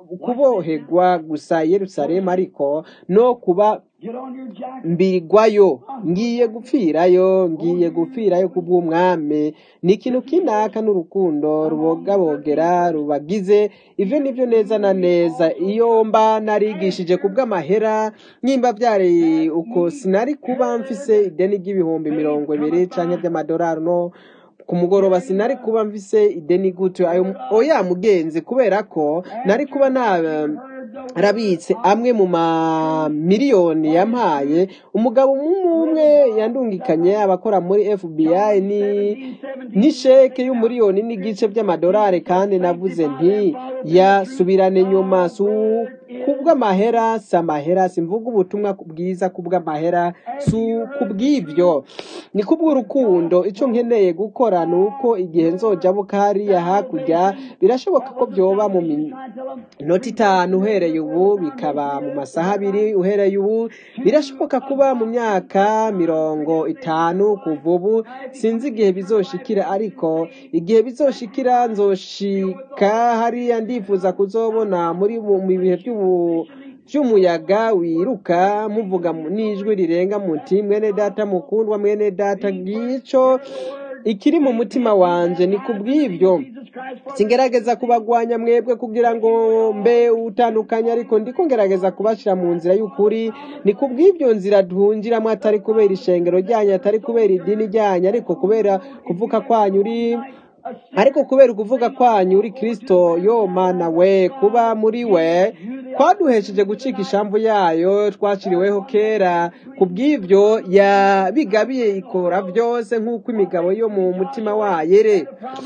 kuboherwa gusa i yerusalemu ariko no kuba Get on your jacket. mbirwayo ngiye gupfirayo ngiye gupfirayo kubw'umwami ni ikintu kinaka n'urukundo rubogabogera rubagize ivyo nivyo neza na neza iyo mba narigishije kubw'amahera nyimba byari uko sinari kuba mfise ideni ry'ibihumbi mirongo ibiri canke by'amadolari no ku mugoroba sinari kuba mfise ideni gutyo ayo oya mugenzi kubera ko nari kuba nta arabitse amwe mu mamiliyoni yampaye umugabo umwe umwe yandungikanye abakora muri FBI ni n'isheke y'umuriyoni n'igice by'amadolari kandi navuze nti yasubirane nyuma su kubw'amahera si amahera simvuga ubutumwa bwiza kubw'amahera si kubw'ibyo ni kubw'urukundo icyo nkeneye gukora ni uko igihe nzoja hariya hakurya birashoboka ko byoba mu min- inota itanu uhereye ubu bikaba mu masaha abiri uhereye ubu birashoboka kuba mu myaka mirongo itanu kuva ubu sinzi igihe bizoshikira ariko igihe bizoshikira nzoshika hariya ndifuza kuzobona muri mu mu bihe by'ubu by'umuyaga wiruka muvuga mu- n'ijwi rirenga muti mwene data mukundwa mwene data ngico ikiri mu mutima wanje ni kubw'ibyo singerageza kubagwanya mwebwe kugira ngo mbe utandukanye ariko ndiko ngerageza kubashira mu nzira y'ukuri ni kubw'ibyo nzira duhungiramo atari kubera ishengero ryanyu atari kubera idini ryanyu ariko kubera kuvuka kwanyu uri ariko kubera ukuvuga kwanyu uri kristo yo mana we kuba muri we kwaduhesheje gucika ishamvu yayo twaciriweho kera ku bw'ibyo yabigabiye ikora byose nk'uko imigabo yo mu mutima wayo ere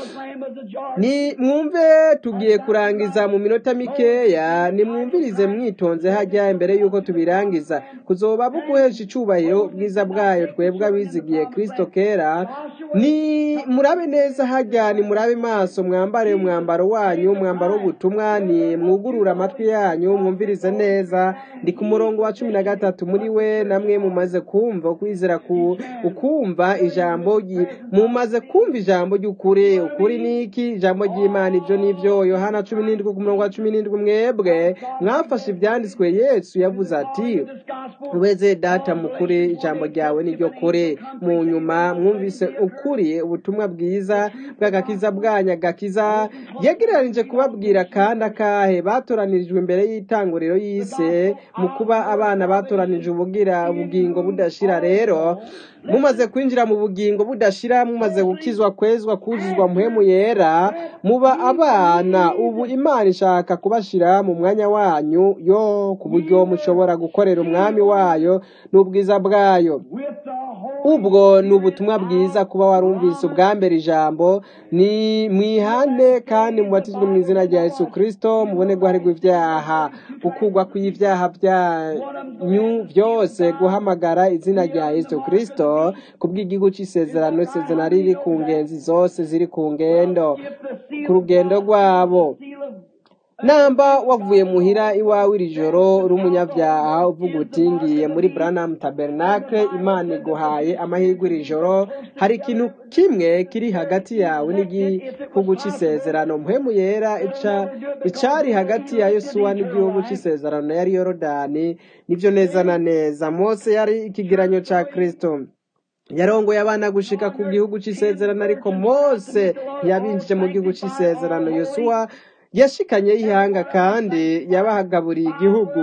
ni mwumve tugiye kurangiza mu minota mikeya nimwumvirize mwitonze hajya imbere y'uko tubirangiza kuzoba buguhesha icubahiro ubwiza bwayo twebwe abizigiye kristo kera ni murabe neza hajya ni murabe maso mwambare umwambaro wanyu umwambaro w'ubutumwa ni mwugurura amatwi yanyu mwumvirize neza ndi ku murongo wa cumi na gatatu muri we namwe mumaze kumva ukwizera ku ukumva ijambo ry- mumaze kumva ijambo ry'ukuri ukuri ni iki ijambo ry'imana ibyo ni byo yohana cumi n'indwi ku murongo wa cumi n'indwi mwebwe mwafashe ibyanditswe yesu yavuze ati weze data mukuri ijambo ryawe niryo kuri mu nyuma mwumvise ukuri ubutumwa bwiza bw'agakiza bwanyu agakiza yegereranije kubabwira kandi akahe batoranirijwe imbere y'itanguriro y'isi mu kuba abana batoranije ubugira ubugingo budashira rero mumaze kwinjira mu bugingo budashira mumaze gukizwa kwezwa kuzuzwa muhemu yera muba abana ubu imana ishaka kubashira mu mwanya wanyu yo ku buryo mushobora gukorera umwami wayo n'ubwiza bwayo ubwo ni ubutumwa bwiza kuba warumvise ubwa mbere ijambo ni mwihane kandi mubatizwe mu izina rya yesu kirisito mubone guharirwa ibyaha gukugwa kw'ibyaha byanyu byose guhamagara izina rya yesu kirisito ku bw'igihugu cy'isezerano isezerano riri ku ngenzi zose ziri ku ngendo ku rugendo rwabo namba wavuye muhira iwawe iri joro uri umunyabyaha uvuga uti ngiye muri Branham Tabernacle Imana iguhaye amahirwe iri joro hari ikintu kimwe kiri hagati yawe n'igihugu cy'isezerano muhemu yera ica icari hagati ya Yosuwa n'igihugu cy'isezerano yari Yorodani nibyo neza na neza Mose yari ikigeranyo ca Kristo yarongoye abana gushika ku gihugu cy'isezerano ariko Mose ntiyabinjije mu gihugu cy'isezerano Yosuwa yashikanye y'ihanga kandi yabahagaburiye igihugu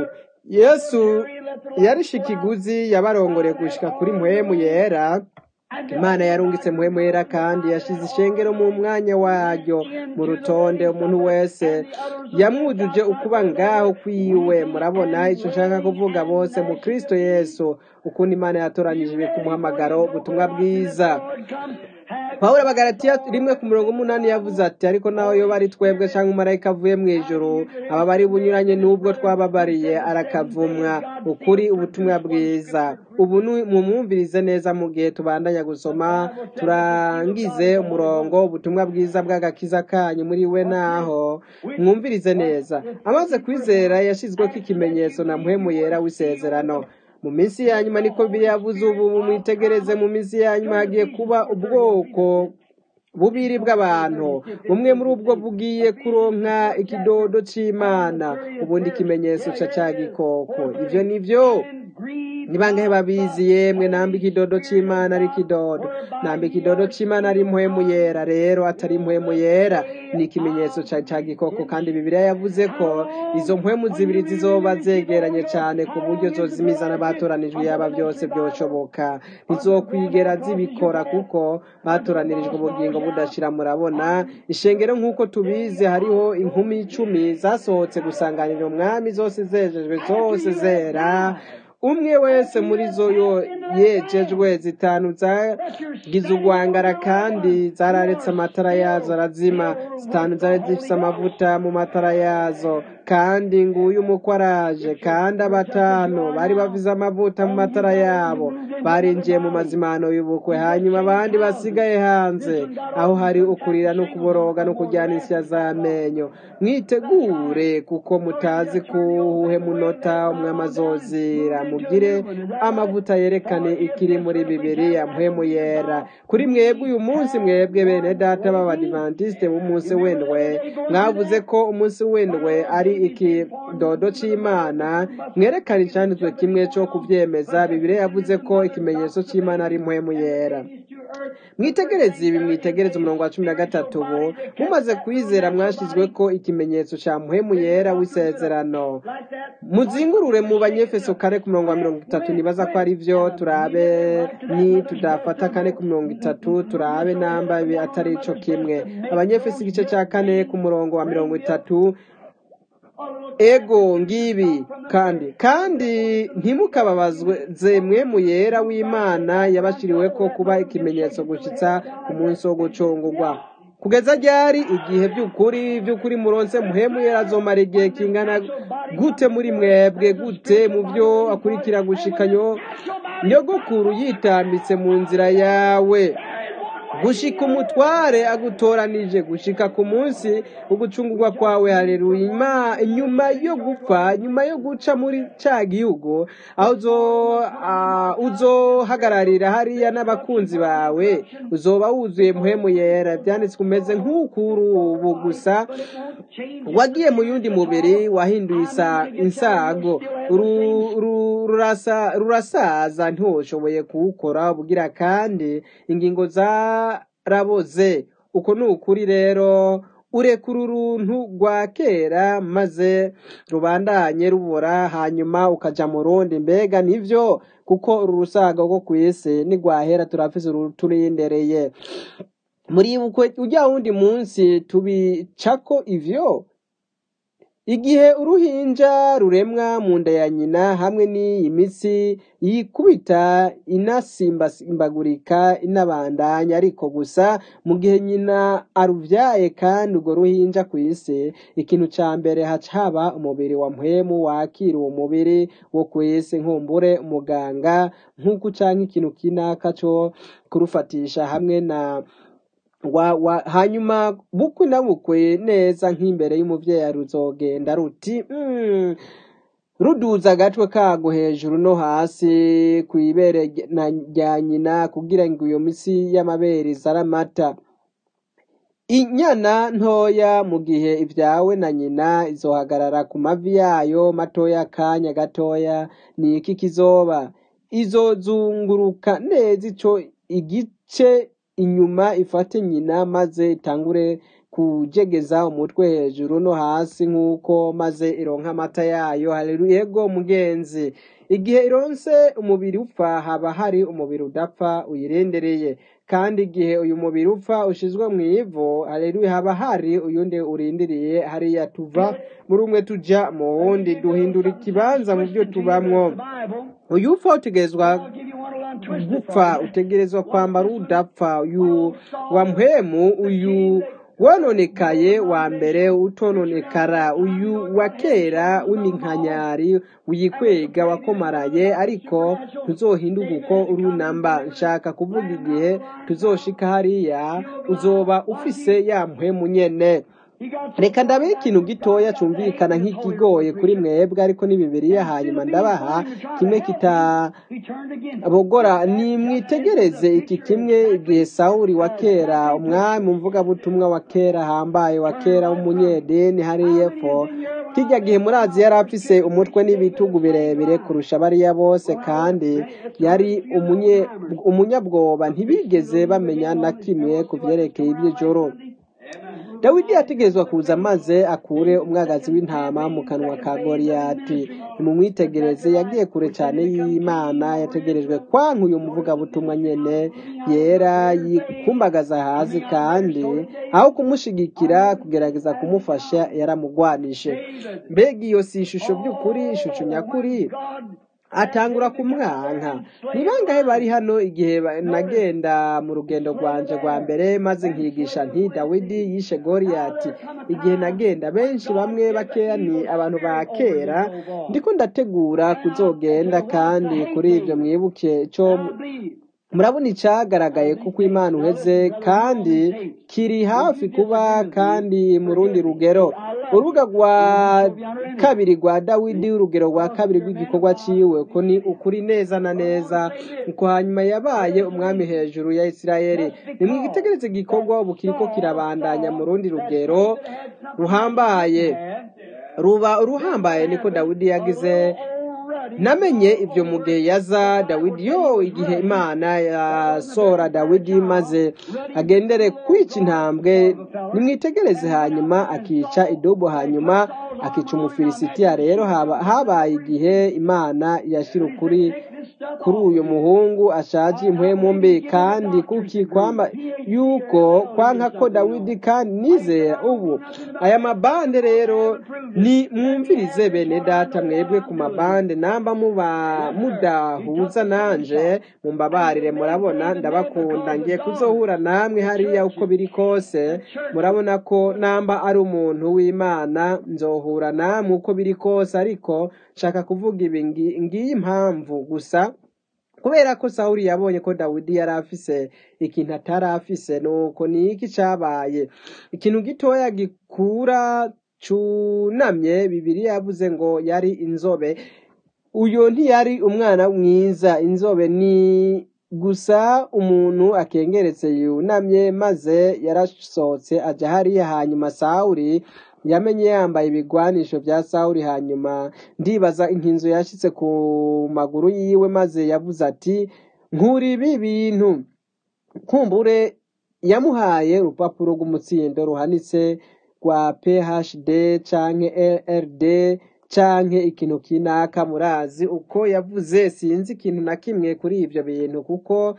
yesu yarishe ikiguzi yabarongoreye gushika kuri muhemu yera imana yarungitse muhemu yera kandi yashize ishengero mu mwanya waryo mu rutonde umuntu wese yamwujuje ukuba ngaho kwiwe murabona icyo nshaka kuvuga bose mu kristo yesu ukuntu imana yatoranyije ku muhamagaro ubutumwa bwiza pawulo abagaratiya rimwe ku murongo umunani yavuze ati ariko naho yo bari twebwe cyangwa umumarayika avuye mu ijoro aba bari bunyuranye n'ubwo twababariye arakavumwa ukuri ubutumwa bwiza ubu ni mumwumvirize neza mu gihe tubandanya gusoma turangize umurongo ubutumwa bwiza bw'agakiza kanyu muri we naho mwumvirize neza amaze kwizera yashyizweho ikimenyetso na muhemu yera w'isezerano mu minsi ya nyuma niko yavuze ubu mwitegereze mu minsi ya nyuma hagiye kuba ubwoko bubiri bw'abantu bumwe muri ubwo bugiye kuronka ikidodo c'imana ubundi ikimenyetso ca ca gikoko ivyo nivyo ni bangahe babizi yemwe namba ikidodo c'imana ari ikidodo namba ikidodo c'imana ari impwemu yera rero atari impwemu yera ni ikimenyetso ca ca gikoko kandi bibiliya yavuze ko izo mpwemu zibiri zizoba zegeranye cane ku buryo zozimiza n'abatoranijwe yaba byose byoshoboka ntizokwigera zibikora kuko batoranirijwe ubugingo budashira murabona ishengero nk'uko tubizi hariho inkumi icumi zasohotse gusanganira umwami zose zejejwe zose zera umwe wese muri zo yo yejejwe zitanu zagize urwangara kandi zararetse amatara yazo arazima zitanu zari zifite amavuta mu matara yazo kandi nguyu umukwe araje kandi abatanu bari bavize amavuta mu matara yabo barinjiye mu mazimano y'ubukwe hanyuma abandi basigaye hanze aho hari ukurira no kuboroga no kujyana insya z'amenyo mwitegure kuko mutazi kuwuhe munota umwami azozira mugire amavuta yerekane ikiri muri bibiriya mpwemu yera kuri mwebwe uyu munsi mwebwe bene data b'abadivantisite b'umunsi w'indwe mwavuze ko umunsi w'indwe ari ikidodo c'imana mwerekana icyanditswe kimwe cyo kubyemeza bibiliya yavuze ko ikimenyetso cy'imana ari mpwemu yera earth. mwitegereze ibi mwitegereze umurongo wa cumi na gatatu ubu mumaze kwizera mwashizwe ko ikimenyetso ca muhemu yera w'isezerano Like that. muzingurure mu banyefeso kane ku murongo wa mirongo itatu nibaza ko ari byo turabe ni tudafata kane ku mirongo itatu turabe namba ibi atari ico kimwe abanyefeso igice ca kane ku murongo wa mirongo itatu ego ngibi kandi kandi ntimukababazwe zemwe mu yera w'imana yabashiriwe ko kuba ikimenyetso gushitsa ku munsi wo gucungurwa kugeza ryari igihe by'ukuri by'ukuri muronse muhemu yera azomara igihe kingana gute muri mwebwe gute mu byo akurikira gushikanyo nyogokuru yitambitse mu nzira yawe gushika umutware agutoranije gushika ku munsi ugucungurwa kwawe haleluya Ima- inyuma yo gupfa nyuma yo guca muri ca gihugu aho uzo ah, uzohagararira hariya n'abakunzi bawe uzoba wuzuye muhemu yera byanditswe umeze nk'ukuri ubu gusa wagiye mu yundi mubiri wahinduye isa- insago Uru- uru- rurasa- rurasaza ntiwoshoboye kuwukora ubugira kandi ingingo zaraboze uko ni ukuri rero urekura uruntu rwa kera maze rubandanye rubora hanyuma ukaja mu rundi mbega nivyo kuko uru rusaga rwo ku isi nigwahera turafise uruturindereye muribukwe ujya wundi munsi tubicako ivyo igihe uruhinja ruremwa mu nda ya nyina hamwe n'iyi mitsi yikubita inasimbagurika inabandanya ariko gusa mu gihe nyina aruvyaye kandi urwo ruhinja ku isi ikintu ca mbere haca haba umubiri wa mpwemu wakira uwo mubiri wo ku isi nkumbure umuganga nk'uko canke ikintu kinaka co kurufatisha hamwe na wa, wa, hanyuma bukwi na bukwi neza nk'imbere y'umuvyeyi ruzogenda ruti mm, ruduza agatwe kago hejuru no hasi kw'ibere ry- na- rya nyina kugira ngo iyo misi y'amabere izare amata inyana ntoya mu gihe ivyawe na nyina izohagarara ku mavi yayo matoya akanya gatoya ni iki kizoba izozunguruka neza ico igice inyuma ifate nyina maze itangure kujegeza umutwe hejuru no hasi nk'uko maze ironka amata yayo haleluya yego mugenzi igihe ironse umubiri upfa haba hari umubiri udapfa uyirendereye kandi igihe uyu mubiri upfa ushizwe mu ivu haleluya haba hari uyundi urindiriye hariya tuva muri umwe tuja mu wundi duhindura ikibanza mu byo tubamwo uyu upfa utegerezwa gupfa utegerezwa kwambara udapfa uyu wa mpwemu uyu wononekaye wa mbere utononekara uyu wa kera w'iminkanyari wikwega wakomaraye ariko ntuzohinduka uko urunamba nshaka kuvuga igihe tuzoshika hariya uzoba ufise ya mpwemu nyene reka ndabe ikintu gitoya cumvikana nk'ikigoye kuri mwebwe ariko ni bibiriya hanyuma ndabaha kimwe kitabogora nimwitegereze iki kimwe igihe sawuli wa kera umwami umvugabutumwa wa kera hambaye wa kera w'umunyedini hariya epfo kijya gihe murazi yari afise umutwe n'ibitugu birebire kurusha bariya bose kandi yari umunye- umunyabwoba ntibigeze bamenya na kimwe ku vyerekeye iby'ijoro dawidi yategerezwa kuza maze akure umwagazi w'intama mu kanwa ka goriyati nimumwitegereze yagiye kure cyane y'imana yategerejwe kwanka uyu muvugabutumwa nyene yera yikumbagaza hasi kandi aho kumushigikira kugerageza kumufasha yaramugwanishe mbega iyo si ishusho by'ukuri ishusho nyakuri atangura kumwanka ni bangahe bari hano igihe ba- nagenda mu rugendo rwanje rwa mbere maze nkigisha nti dawidi yishe goriyati igihe nagenda benshi bamwe bakeya ni abantu ba kera ndiko ndategura kuzogenda kandi kuri ibyo mwibuke cyo murabona icyagaragaye kuko imana uheze kandi kiri hafi kuba kandi mu rundi rugero urubuga rwa kabiri rwa dawidi urugero rwa kabiri rw'igikorwa ciwe uko ni ukuri neza na neza uko hanyuma yabaye umwami hejuru ya isirayeli nimwigitegereze igikorwa ubu kiriko kirabandanya mu rundi rugero ruhambaye ruba uruhambaye niko dawidi yagize namenye ibyo mu gihe yaza dawidi yo igihe imana yasora dawidi maze agendere kwica intambwe nimwitegereze hanyuma akica idubu hanyuma akica umufilisitiya rero habaye igihe imana yashyira ukuri kuri uyu muhungu ashaje impwemu mbi kandi kuki kwamba yuko kwanka ko dawidi kandi nizera ubu aya mabande rero ni mwumvirize bene data mwebwe ku mabande namba muba mudahuza nanje mumbabarire murabona ndabakunda ngiye kuzohura namwe hariya uko biri kose murabona ko namba ari umuntu w'imana nzohura namwe uko biri kose ariko nshaka kuvuga ibi ngiyi impamvu gusa kubera ko sawuri yabonye ko dawidi yari afise ikintu atari afise nuko ni iki cabaye ikintu gitoya gikura cunamye bibiri yavuze ngo yari inzobe uyo ntiyari umwana mwiza inzobe ni gusa umuntu akengeretse yunamye maze yarasohotse aja hariya hanyuma sawuri yamenye yambaye ibigwanisho bya sawuri hanyuma ndibaza inkinzo yashitse ku maguru yiwe maze yavuze ati nkuri ibi bintu kumbure yamuhaye urupapuro rw'umutsindo ruhanitse rwa phd canke rd canke ikintu kinaka murazi uko yavuze sinzi ikintu na kimwe kuri ivyo bintu kuko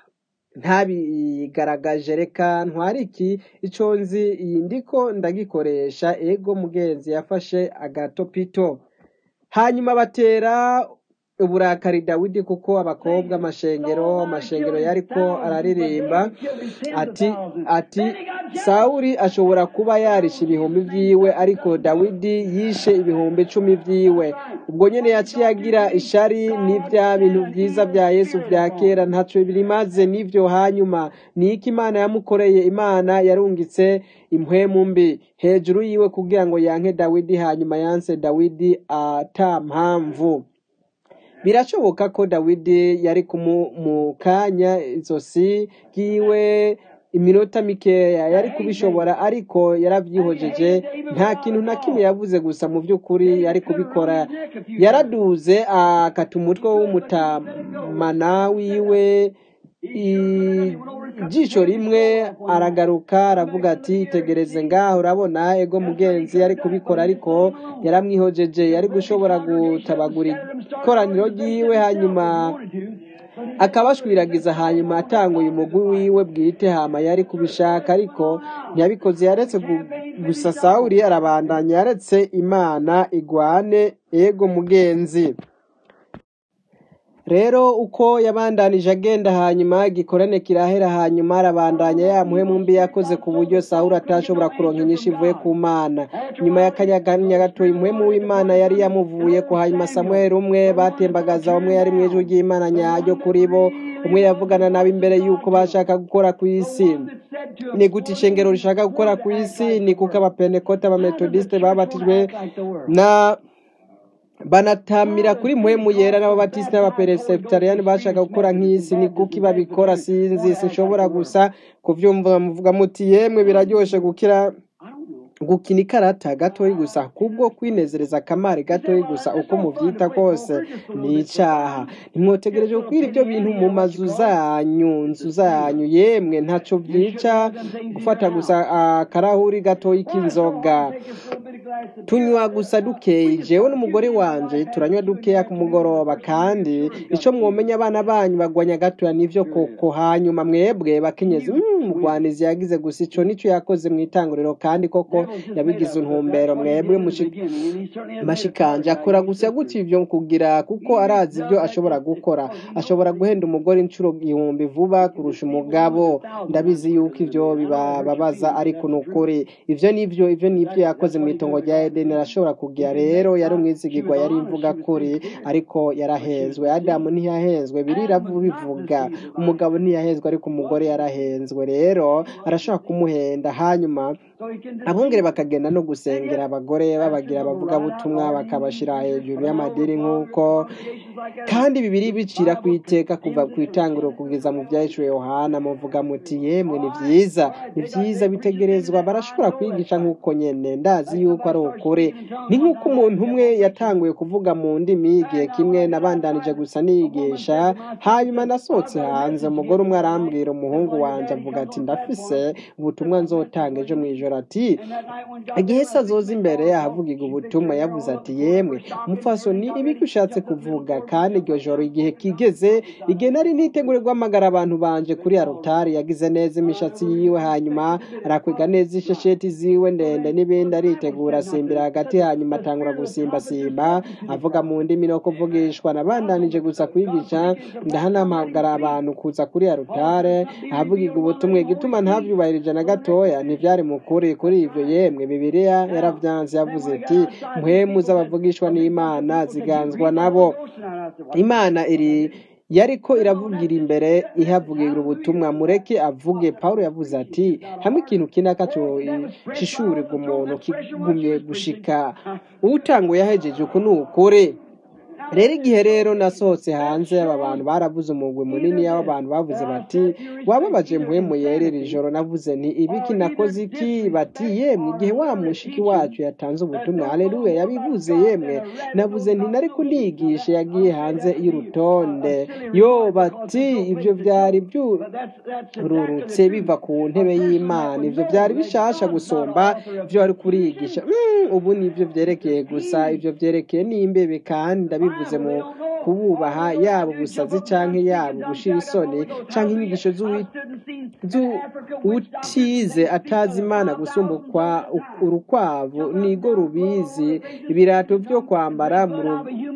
ntabigaragaje reka ntwari iki ico nzi iyi ndiko ndagikoresha ego mugenzi yafashe agatopito hanyuma batera uburakari dawidi kuko abakobwa amashengero amashengero yariko araririmba ati ati sawuri ashobora kuba yarishe ibihumbi vyiwe ariko dawidi yishe ibihumbi icumi vyiwe ubwo nyene yaciye agira ishari n'ivya bintu vyiza vya yesu vya kera ntaco birimaze n'ivyo hanyuma ni iki imana yamukoreye imana yarungitse impwemu mbi hejuru yiwe kugira ngo yanke dawidi hanyuma yanse dawidi ata mpamvu birashoboka ko dawidi yari mu kanya izosi ryiwe iminota mikeya yari kubishobora ariko yarabyihojeje nta kintu na kimwe yavuze gusa mu by'ukuri yari kubikora yaraduze akata umutwe w'umutamana wiwe ijisho rimwe aragaruka aravuga ati itegereze ngaho urabona ego mugenzi yari kubikora ariko yaramwihojeje yari gushobora gutabagura ikoraniro ryiwe hanyuma akabashwiragiza hanyuma atanguye umugwi wiwe bwite hama yari kubishaka ariko ntiyabikoze yaretse gusa sawuri arabandanya yaretse imana igwane ego mugenzi rero uko yabandanije agenda hanyuma igikorane kirahera hanyuma arabandanya yamuhe mu mbi yakoze ku buryo sawuri atashobora kuronka inyinshi ivuye ku mana nyuma y'akanyaganya gato impwemu w'imana yari yamuvuye ku hanyuma samuel umwe batembagaza umwe yari mu ijwi ry'imana nyaryo kuri bo umwe yavugana nabo imbere y'uko bashaka gukora ku isi ni gute ishengero rishaka gukora ku isi ni kuko abapentekote abametodisite babatijwe na banatamira kuri muhemu yera n'ababatisite n'abapereseptariyani bashaka gukora nk'isi ni kuki babikora sinzi sinshobora gusa kuvyumva muvuga muti yemwe biraryoshe gukira gukina ikarata gatoyi gusa kubwo kwinezereza akamari gatoyi gusa uko muvyita kose ni icaha ntimwotegereje gukwira ibyo bintu mu mazu zanyu nzu zanyu yemwe ntaco vyica gufata gusa akarahuri gatoyi k'inzoga tunywa gusa dukeyi jewe n'umugore wanje turanywa dukeya ku mugoroba kandi ico mwomenya abana banyu bagwanya gatoya nivyo koko hanyuma mwebwe bakenyezi mugwanizi yagize gusa ico nico yakoze mu itanguriro kandi koko yabigize intumbero mwebwe mashikanje akora gusa gutya ivyo kugira kuko arazi ivyo ashobora gukora ashobora guhenda umugore inshuro igihumbi vuba kurusha umugabo ndabizi yuko ivyo bibababaza ariko ni ukuri ivyo nivyo ivyo nivyo yakoze mu itongo rya edeni arashobora kugira rero yari umwizigirwa yari imvuga kuri ariko yarahenzwe adamu ntiyahenzwe birira bivuga umugabo ntiyahenzwe ariko umugore yarahenzwe rero arashobora kumuhenda hanyuma So he can abungere deceive. bakagenda no gusengera abagore babagira abavugabutumwa bakabashyira hejuru y'amadini nk'uko kandi bibiri bicira ku iteka kuva ku itangiro kugeza mu byahishwe yohana muvuga muti yemwe ni byiza ni byiza bitegerezwa barashobora kwigisha nk'uko nyene ndazi yuko ari ukuri ni nk'uko umuntu umwe yatanguye kuvuga mu ndimi igihe kimwe nabandanije gusa niyigisha hanyuma nasohotse hanze umugore umwe arambwira umuhungu wanje avuga ati ndafise ubutumwa nzotanga ejo mu ijoro ati igihe se azoza imbere ahavugirwa ubutumwa yavuze ati yemwe mupfasoni ibiki ushatse kuvuga kandi iryo joro igihe kigeze igihe nari nitegure guhamagara abantu banje kuri arutari yagize neza imishatsi yiwe hanyuma arakwega neza ishesheti ziwe ndende n'ibindi aritegura asimbira hagati hanyuma atangura gusimbasimba avuga mu ndimi no kuvugishwa nabandanije gusa kwigisha ndahanamagara abantu kuza kuri arutare ahavugirwa ubutumwa igituma ntavyubahirije na gatoya ntivyari mu kuri kuri ivyo yemwe bibiliya yaravyanze yavuze iti mpwemu z'abavugishwa n'imana ziganzwa nabo imana iri yariko iravugira imbere ihavugira ubutumwa mureke avuge pawulo yavuze ati hamwe ikintu kinaka cishurirwa umuntu kigumye gushika utanguye yahejeje uku ni ukuri rero igihe rero nasohotse hanze aba bantu baravuze umugwi munini y'abo bantu bavuze bati wababaje mpwemu yerera ijoro navuze nti ibiki nakoze iki bati yemwe igihe wa mushiki wacu yatanze ubutumwa haleluya yabivuze yemwe navuze nti nari kunigisha yagiye hanze y'urutonde yo bati ibyo byari byururutse biva ku ntebe y'imana ibyo byari bishasha gusumba ibyo wari kurigisha Mm, ubu ni ibyo byerekeye gusa ibyo byerekeye n'imbebe kandi ndabivuze mu kububaha yaba ubusazi canke yaba ugushira isoni canke inyigisho z'uwi- z'utize atazi imana gusumba ukwa- urukwavu nigo rubizi ibirato byo kwambara mu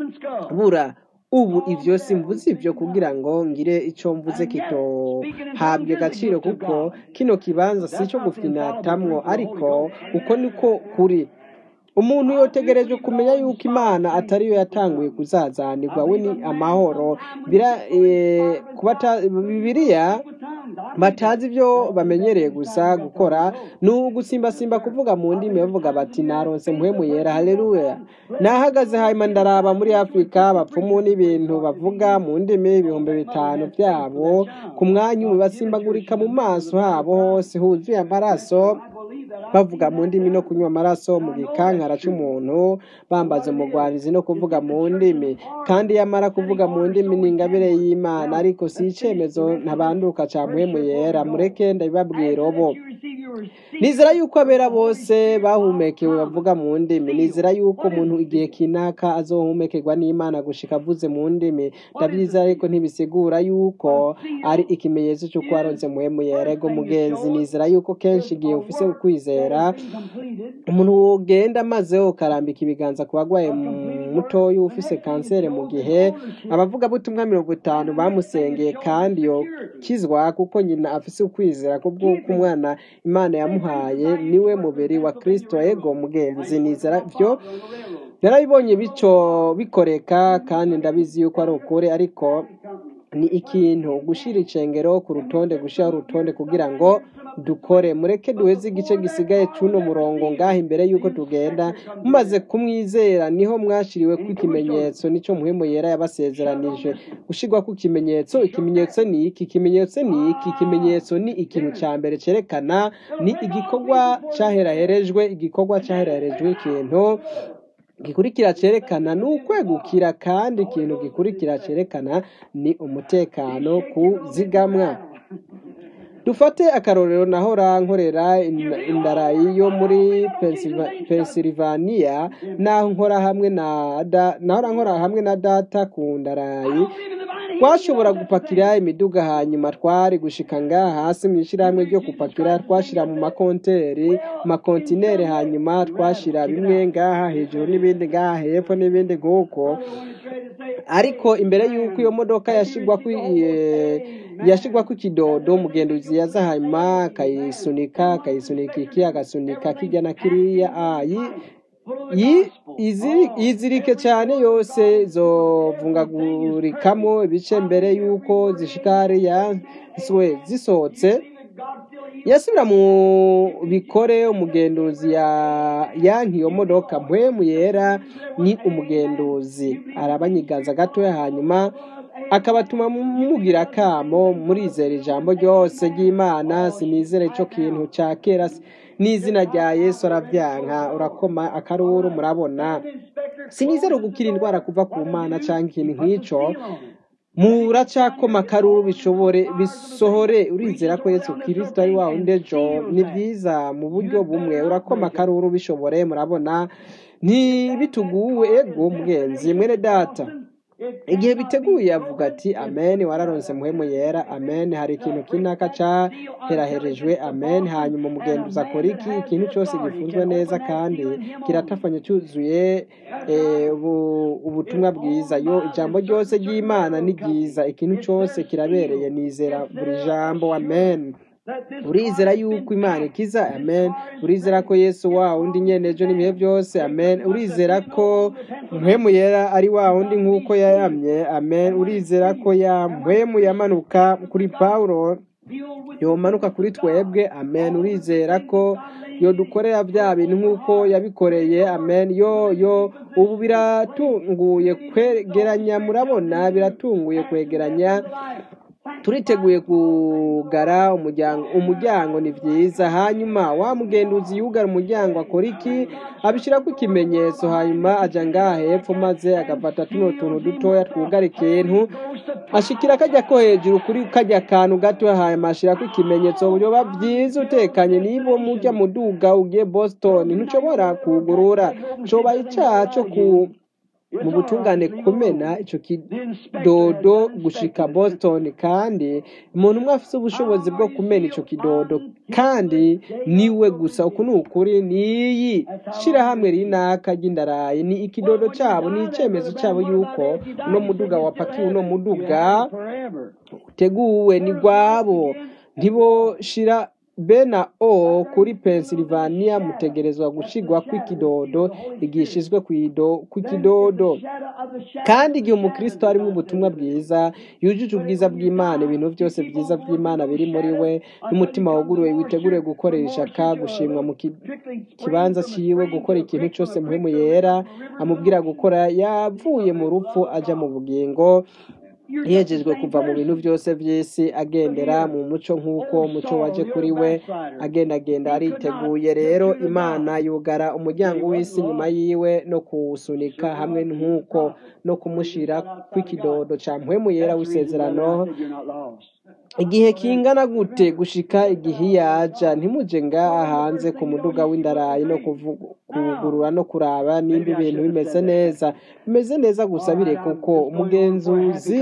rubura ubu ivyo simvuze ivyo kugira ngo ngire ico mvuze kitohabwe agaciro kuko kino kibanza si ico gufinatamwo ariko uko niko kuri umuntu yotegereje kumenya yuko imana atariyo yatanguye kuzazanirwa we ni amahoro bira eh, kubata bibiliya batazi ibyo bamenyereye gusa gukora ni ugusimbasimba kuvuga mu ndimi bavuga bati naronse mpwemu yera haleluya nahagaze hanyuma ndaraba muri afurika abapfumu n'ibintu bavuga mu ndimi ibihumbi bitanu byabo ku mwanya umwe basimbagurika mu maso habo hose huzuye amaraso bavuga mu ndimi no kunywa amaraso mu gikankara c'umuntu bambaza umugwarizi no kuvuga mu ndimi kandi yamara kuvuga mu ndimi ni ingabire y'imana ariko si icemezo ntabanduka ca mpwemu yera mureke ndabibabwira ubu nizera yuko abera bose bahumekewe bavuga mu ndimi nizera yuko umuntu igihe kinaka azohumekerwa n'imana gushika avuze mu ndimi ndabyizera ariko ntibisigura yuko ari ikimenyetso cy'uko waronse muhemu yerego mugenzi nizera yuko kenshi igihe ufise ukwizera umuntu wogenda maze ukarambika ibiganza ku bagwaye mutoya ufise kanseri mu gihe abavugabutumwa mirongo itanu bamusengeye kandi yokizwa kuko nyina afise ukwizera kubw'uko umwana imana yamuhaye niwe mubiri wa kristo ego mugenzi nizera byo narabibonye bico bikoreka kandi ndabizi yuko ari ukuri ariko ni ikintu gushira icengero ku rutonde gushiraho urutonde kugira ngo dukore mureke duheze igice gisigaye c'uno murongo ngaha imbere yuko tugenda mumaze kumwizera niho mwashiriwe ku ikimenyetso nico muhemu yera yabasezeranije gushirwa ku kimenyetso ikimenyetso ni iki ikimenyetso ni iki ikimenyetso ni ikintu ca mbere cerekana ni igikorwa caheraherejwe igikorwa caheraherejwe ikintu gikurikira cerekana ni ukwegukira kandi ikintu gikurikira cerekana ni umutekano kuzigamwa dufate akarorero nahora nkorera in- indarayi yo muri Pennsylva- Pennsylvania naho nkora hamwe na da, nahora nkora hamwe na data ku ndarayi twashobora gupakira imiduga hanyuma twari gushika ngaha hasi mu ishyirahamwe ryo gupakira twashira mu makonteri makontineri hanyuma twashira bimwe ngaha hejuru n'ibindi ngaha hepfo n'ibindi nk'uko ariko imbere y'uko iyo modoka yashigwa ku yashigwa ku kidodo umugenduzi yaza hanyuma akayisunika akayisunika iki agasunika kijya na kiriya ah, yi- yi- iziri- yizirike cyane yose zovungagurikamo ibice mbere y'uko zishika hariya zwe zisohotse yasubira mu bikore umugenduzi ya yanki iyo modoka mpwemu yera ni umugenduzi arabanyiganza gatoya hanyuma akabatuma mugira akamo murizera ijambo ryose ry'imana sinizere ico kintu ca kera si- n'izina rya yesu aravyanka urakoma akaruru murabona sinizere gukira indwara kuva ku mana canke ikintu nk'ico muracakoma akaruru bishobore bisohore urizera ko yesu kirisito ari wawe ndejo ni byiza mu buryo bumwe urakoma akaruru bishobore murabona ntibituguwe ego mugenzi mwene data igihe biteguye avuga ati amen wararonse muhemu yera amen hari ikintu kinaka caheraherejwe amen hanyuma umugenduzi akora iki ikintu cyose gifunzwe neza kandi kiratafanye cyuzuye eh, ubu- ubutumwa bwiza yo ijambo ryose ry'imana ni ryiza ikintu cyose kirabereye nizera buri jambo amen urizera yuko imana ikiza amen urizera ko yesu wa wundi nyene ejo n'ibihe byose amen urizera ko mpwemu yera ari wa wundi nk'uko yayamye amen urizera ko ya mpwemu yamanuka kuri pawulo yomanuka kuri twebwe amen urizera ko yodukorera bya bintu nk'uko yabikoreye amen yo yo ubu biratunguye kwegeranya murabona biratunguye kwegeranya turiteguye kugara umuryango umuryango ni byiza hanyuma wa mugenduzi yugara umuryango akora iki abishyirako ikimenyetso hanyuma aja ngaha hepfo maze agafata tuno tuntu dutoya twugara ikintu ashikira kajya ko hejuru kuri kajya kantu gato hanyuma ashirako ikimenyetso buryoba byiza utekanye niba mujya muduga ugiye boston ntushobora kugurura coba icaha co ku mu butungane kumena ico kidodo gushika boston kandi umuntu umwe afise ubushobozi bwo kumena ico kidodo kandi niwe gusa uku ni ukuri niyi shirahamwe rinaka ry'indarayi ni ikidodo cabo ni icemezo cabo yuko uno muduga wapakiwe uno muduga uteguwe ni gwabo ntiboshira bena o kuri pennsylvania mutegerezwa gushigwa kw'ikidodo igihe ishizwe kw'ido- kw'ikidodo kandi igihe umukristo arimo ubutumwa bwiza yujuje ubwiza bw'imana ibintu byose byiza by'imana biri muri we n'umutima wuguruye witeguriye gukorera ishaka gushimwa mu ki- kibanza ciwe gukora ikintu cyose muhemu yera amubwira gukora yavuye mu rupfu aja mu bugingo yejejwe kuva mu bintu byose by'isi agendera mu muco nk'uko umuco waje kuri we agendagenda ariteguye rero imana yugara umuryango w'isi nyuma yiwe no kuwusunika hamwe nk'uko no kumushira kw'ikidodo ca mpwemu yera w'isezerano igihe kingana gute gushika igihe yaja ntimuje ngaha hanze ku muduga w'indarayi no kuvu- kuwugurura no kuraba nimba ibintu bimeze neza bimeze neza gusa bireka uko umugenzuzi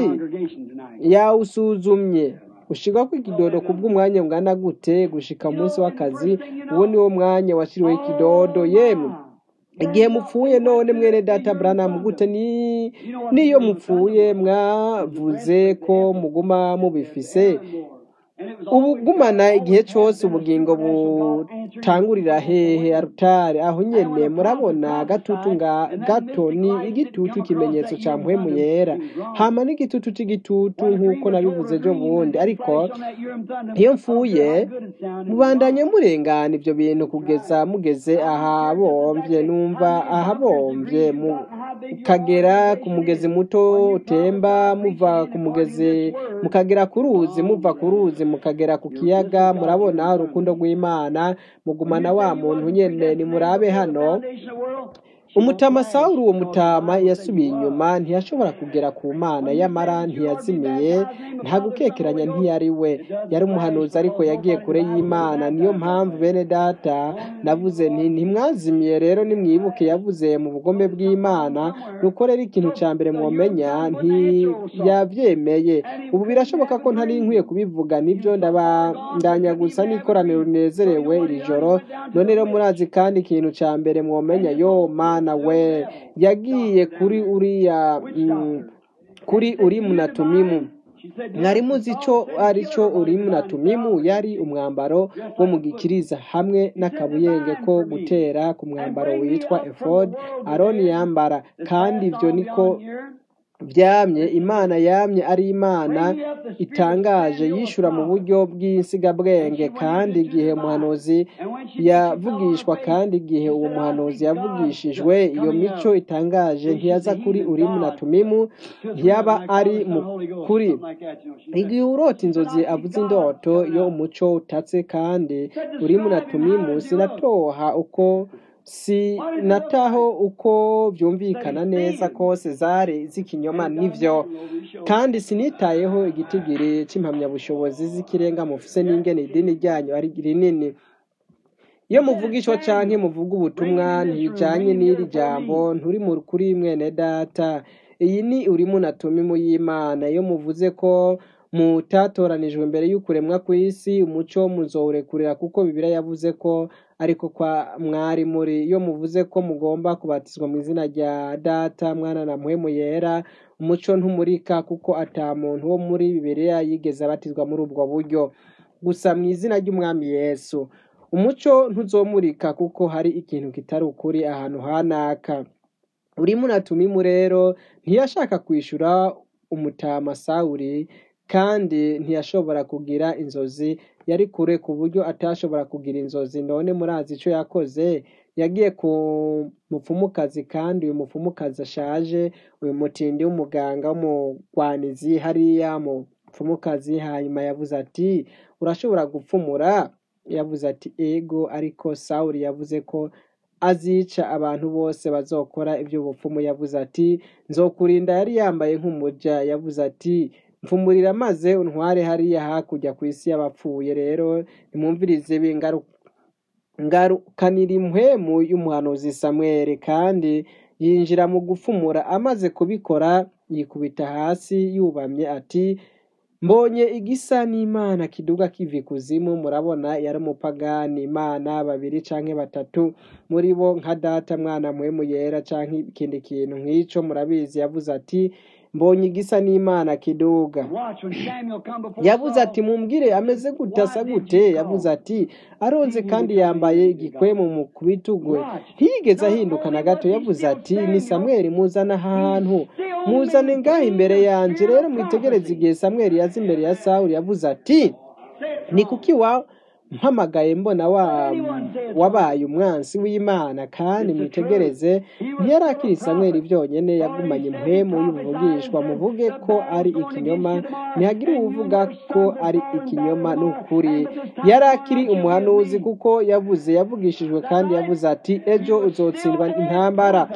yawusuzumye gushika kw'ikidodo kubw'umwanya ungana gute gushika umunsi w'akazi uwo ni wo mwanya washyiriweho ikidodo yemwe igihe mupfuye none mwene data Branham gute ni niyo mupfuye mwavuze ko muguma mubifise ubugumana igihe cyose ubugingo butangurira hehe arutare aho nyene murabona gatutu nga gato ni igitutu ikimenyetso ca mpwemu yera hama n'igitutu c'igitutu nk'uko nabivuze ejo bundi ariko iyo mfuye mubandanye murengana ivyo bintu kugeza mugeze ahabomvye numva ahabomvye mukagera ku mugezi muto utemba muva ku mugezi mukagera ku ruzi muva ku ruzi mukagera ku kiyaga murabona urukundo rw'imana mugumana wa muntu nyene nimurabe hano umutama sawuli uwo mutama yasubiye inyuma ntiyashobora kugera ku mana yamara ntiyazimiye nta gukekeranya ntiyari we yari umuhanuzi ariko yagiye kure y'imana niyo mpamvu bene data navuze nti ntimwazimiye rero nimwibuke yavuze mu bugome bw'imana nuko rero ikintu cya mbere mwomenya ntiyabyemeye ubu birashoboka ko ntari nkwiye kubivuga nibyo ndabandanya gusa n'ikoraniro rinezerewe iri joro none rero murazi kandi ikintu cya mbere mwomenya yo mana we yagiye kuri uriya mm, kuri urimu na tumimu mwari muzi icyo ari cyo urimu na tumimu yari umwambaro wo mu gikiriza hamwe n'akabuyenge ko gutera ku mwambaro witwa efodi aroni yambara kandi ibyo niko byamye imana yamye ari imana itangaje yishura mu buryo bw'insigabwenge kandi igihe umuhanuzi yavugishwa kandi igihe uwo muhanuzi yavugishijwe iyo mico itangaje ntiyaza kuri urimu na tumimu ntiyaba ari mu kuri igihe urota inzozi avuze indoto iyo umuco utatse kandi urimu na tumimu sinatoha uko sinataho uko byumvikana neza kose zari z'ikinyoma nivyo kandi sinitayeho igitigiri c'impamyabushobozi z'ikirenga mufise n'ingene idini ryanyu ari rinini iyo muvugishwa canke muvuga ubutumwa ntibijanye n'iri jambo nturi mu kuri mwene data iyi ni urimu na tumimu y'imana iyo muvuze ko mutatoranijwe mbere y'ukuremwa kw'isi umuco muzowurekurira kuko bibiliya yavuze ko ariko kwa mwari muri iyo muvuze ko mugomba kubatizwa mu izina rya data mwana na mpwemu yera umuco ntumurika kuko ata muntu wo muri bibiliya yigeze abatizwa muri ubwo buryo gusa mu izina ry'umwami yesu umuco ntuzomurika kuko hari ikintu kitari ukuri ahantu hanaka urimo na tumimu rero ntiyashaka kwishyura umutama sawuri kandi ntiyashobora kugira inzozi yari kure ku buryo atashobora kugira inzozi none murazi icyo yakoze yagiye ku mupfumukazi kandi uyu mupfumukazi ashaje uyu mutindi w'umuganga w'umugwanizi hariya mupfumukazi hanyuma yavuze ati urashobora gupfumura yavuze ati ego ariko sawuri yavuze ko azica abantu bose bazokora iby'ubupfumu yavuze ati nzokurinda yari yambaye nk'umuja yavuze ati mfumurira maze untware hariya hakurya ku isi y'abapfuye rero nimwumvirize ngarukanira impwemu y'umuhanuzi samweri kandi yinjira mu gupfumura amaze kubikora yikubita hasi yubamye ati mbonye igisa n'imana kiduga kiva ikuzimu murabona yari umupagani imana babiri canke batatu muri bo nka data mwana muhemu yera canke ikindi kintu nk'ico murabizi yavuze ati mbonye igisa n'imana kiduga yavuze ati mumbwire ameze gute asa gute yavuze ati aronze kandi yambaye igikwemu mu kubitugu ntiyigeze ahinduka na gato yavuze ati ni samweri muzana ahantu muzane ngaha imbere yanjye rero mwitegereze igihe samweri yaza imbere ya sawuri yavuze ati ni kuki wa mpamagaye mbona wabaye umwansi w'imana kandi mwitegereze ntiyarakiri samweri byonyine yagumanye impwemu y'ubuvugishwa muvuge ko ari ikinyoma ntihagire uwuvuga ko ari ikinyoma n'ukuri yarakiri umuhanuzi kuko yavuze yavugishijwe kandi yavuze ati ejo uzotsindwa intambara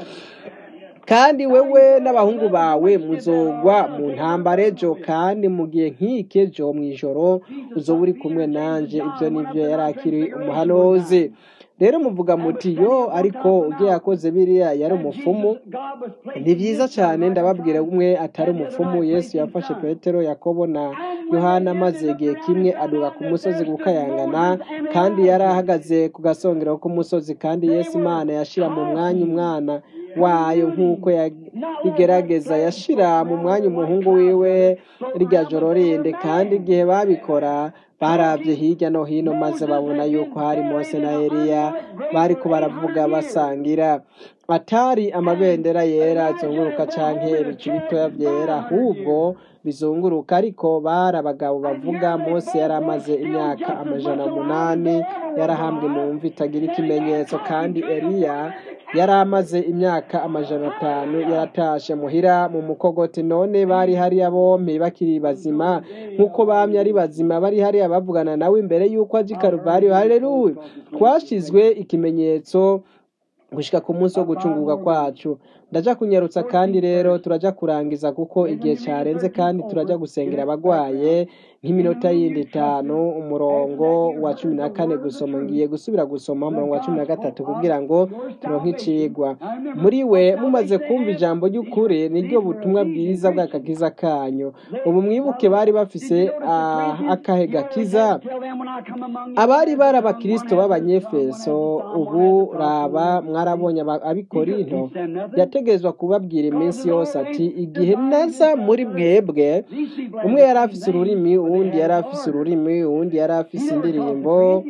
kandi wewe n'abahungu bawe muzogwa mu ntambara ejo kandi mu gihe nk'iki ejo mu ijoro uzoba uri kumwe nanjye ibyo nibyo yari akiri umuhanuzi rero muvuga muti yo ariko ubwo yakoze biriya yari umupfumu ni byiza cyane ndababwira umwe atari umupfumu yesu yafashe petero yakobo na yohana maze igihe kimwe aduka ku musozi gukayangana kandi yari ahagaze ku gasongero k'umusozi kandi yesu imana yashyira mu mwanya umwana wayo nk'uko igerageza yashyira mu mwanya umuhungu wiwe rya joro rinde kandi igihe babikora barabye hirya no hino maze babona yuko hari mose na eliya bari ko baravuga basangira atari amabendera yera azunguruka canke ibicu bitoya byera ahubwo bizunguruka ariko bari abagabo bavuga mose yari amaze imyaka amajana munani yarahambwe mu mvi itagira ikimenyetso kandi eliya yari amaze imyaka amajana atanu yaratashe muhira mu mukogoti none bari hariya bombi bakiri bazima nk'uko bamye ari bazima bari hariya bavugana nawe imbere y'uko aje i karuvariyo hareruwe twashizwe ikimenyetso gushika ku munsi wo gucungurwa kwacu ndaja kunyarutsa kandi rero turaja kurangiza kuko igihe cyarenze kandi turaja gusengera abagwaye nk'iminota yindi itanu umurongo wa cumi na kane gusoma ngiye gusubira gusoma umurongo wa cumi na gatatu kugira ngo turonke icigwa muri we mumaze kumva ijambo ry'ukuri niryo butumwa bwiza bw'akakiza kanyu ubu mwibuke bari bafise akahe gakiza abari bari abakirisito b'abanyefeso ubu raba mwarabonye aba- abikorinto yategezwa kubabwira iminsi yose ati igihe naza muri mwebwe umwe yari afise ururimi uwundi yari afise ururimi uwundi yari afise indirimbo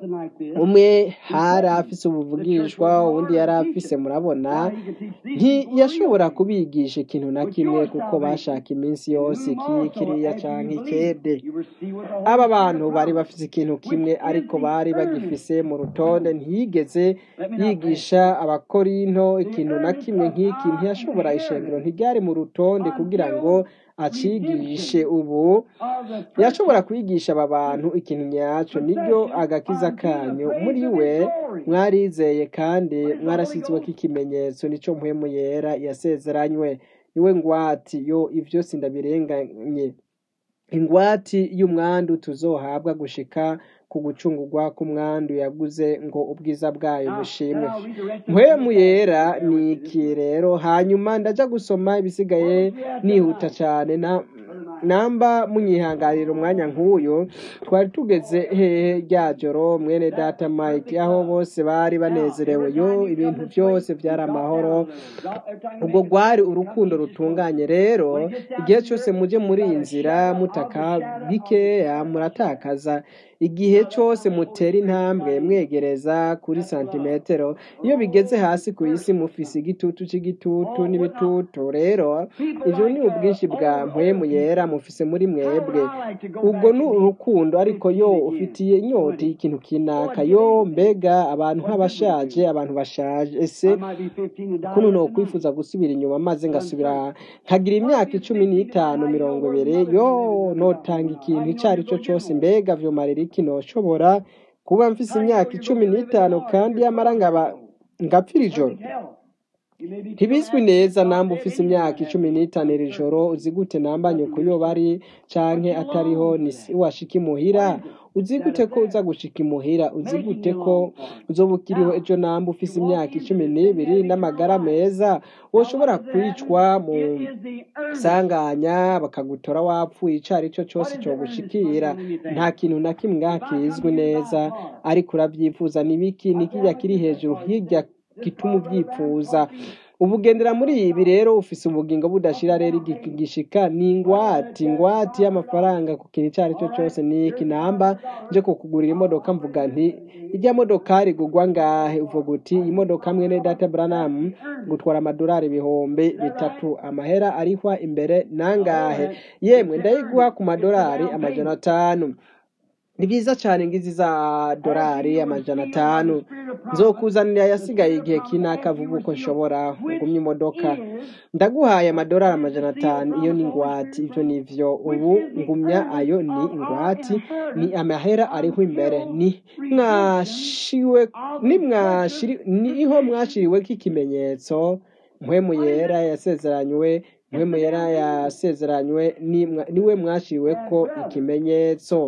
umwe hari afise ubuvugishwa uwundi yari afise murabona ntiyashobora kubigisha ikintu na kimwe kuko bashaka iminsi yose iki kiriya canke ikede aba bantu bari bafise ikintu kimwe ariko bari bagifise mu rutonde ntiyigeze yigisha abakorinto ikintu na kimwe nk'iki ntiyashobora ishengero ntiryari mu rutonde kugira ngo acigishe ubu yashobora kwigisha aba bantu ikintu nyaco niryo agakiza kanyu muri we mwarizeye kandi mwarashyizweko ikimenyetso nico mpwemu yera yasezeranywe niwe ngwati yo ivyo sindabirenganye ingwati y'umwandu tuzohabwa gushika ku gucungurwa k'umwandu yaguze ngo ubwiza bwayo bushimwe mpwemu yera ni iki rero hanyuma ndaja gusoma ibisigaye nihuta cane na namba munyihanganira umwanya nk'uyu twari tugeze hehe rya joro mwene data mike aho bose bari banezerewe yo ibintu byose byari amahoro ubwo rwari urukundo rutunganye rero igihe cyose muje muri iyi nzira mutaka bikeya muratakaza igihe cyose mutera intambwe mwegereza kuri santimetero iyo bigeze hasi ku isi mufise igitutu c'igitutu n'ibitutu rero ivyo ni ubwinshi bwa mpwemu yera mufise muri mwebwe ubwo ni urukundo ariko yo ufitiye inyota y'ikintu kinaka yo mbega abantu nk'abashaje abantu bashaje ese kuno no kwifuza gusubira inyuma maze ngasubira nkagira imyaka icumi n'itanu mirongo ibiri yo notanga ikintu icyo ari cyo cyose mbega vyomarira iki noshobora kuba mfise imyaka icumi n'itanu kandi yamara ngaba ngapfira ijoro ntibizwi neza namba ufise imyaka icumi n'itanu iri joro uzi gute namba nyoko yo bari canke atariho ni si washika imuhira uzi gute ko uza gushika imuhira uzi gute ko uzoba ukiriho ejo namba ufise imyaka icumi n'ibiri n'amagara meza woshobora kwicwa mu sanganya bakagutora wapfuye ico ari cyo cyose cogushikira nta kintu na kimwe ngaha kizwi neza ariko uravyifuza nibiki nikirya kiri hejuru hirya gituma uvyipfuza ubugendera muri ibi rero ufise ubugingo budashira rero igi- gishika ni ingwati ingwati y'amafaranga ku kintu icyo ari cyo cyose ni iki namba nje kukugurira imodoka mvuga nti ijya modokari igurwa ngahe uvuga uti iyi modoka mwene data branamu gutwara amadolari ibihumbi bitatu amahera arihwa imbere nangahe yemwe ndayiguha ku madolari amajana atanu ni byiza cyane ngizi za dorari amajana atanu nzokuzanira yasigaye igihe kinaka vuba uko nshobora ngumye imodoka ndaguhaye amadolari amajana atanu iyo ni ingwati ibyo ni byo ubu ngumya ayo ni ingwati ni amahera ariho imbere ni mwashiwe ni mwashiri niho mwashiriweko ikimenyetso mpwemu yera yasezeranywe mpwemu yera yasezeranywe ni mwa- niwe mwashiriweko ikimenyetso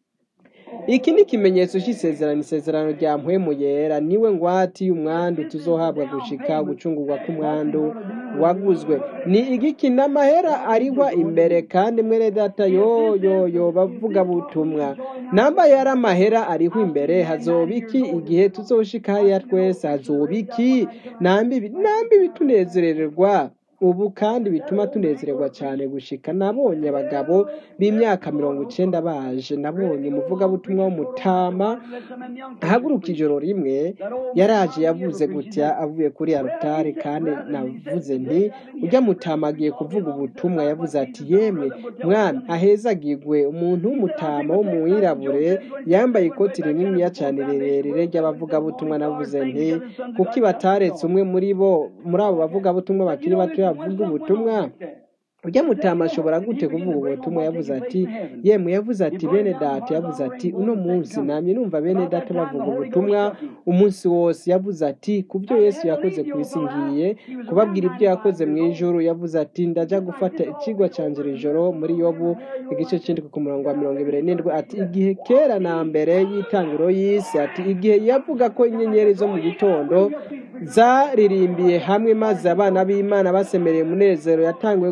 iki ni ikimenyetso cy'isezerano isezerano rya mpwemu yera niwe ngwati y'umwandu tuzohabwa gushika gucungurwa k'umwandu waguzwe ni igiki n'amahera arigwa imbere kandi mwene data yo yo yo bavuga butumwa namba yari amahera ariho imbere hazoba iki igihe tuzoshika hariya twese hazoba iki nambi ibi- nambi bitunezererwa ubu kandi bituma tunezererwa cyane gushika nabonye abagabo b'imyaka mirongo icenda baje nabonye umuvugabutumwa w'umutama ahaguruka ijoro rimwe yaraje yavuze gutya avuye kuri arutari kandi navuze nti ujya mutama agiye kuvuga ubutumwa yavuze ati yemwe mwana ahezagirwe umuntu w'umutama w'umwirabure yambaye ikoti rininiya cyane rirerire ry'abavugabutumwa navuze nti kuki bataretse umwe muri bo muri abo bavugabutumwa bakiri bato bavuga ubutumwa ujya mutama ashobora gute kuvuga ubutumwa yavuze ati yemwe yavuze ati bene data yavuze ati uno munsi namye numva bene data bavuga ubutumwa umunsi wose yavuze ati ku byo yesu yakoze ku isi ngiye kubabwira ibyo yakoze mu ijuru yavuze ati ndaja gufata ikigwa canje iri joro muri yobu igice c'indwi ku murongo wa mirongo ibiri n'indwi ati igihe kera na mbere y'itangiro y'isi ati igihe yavuga ko inyenyeri zo mu gitondo zaririmbiye hamwe maze abana b'imana basemereye umunezero yatanguye gute yavuze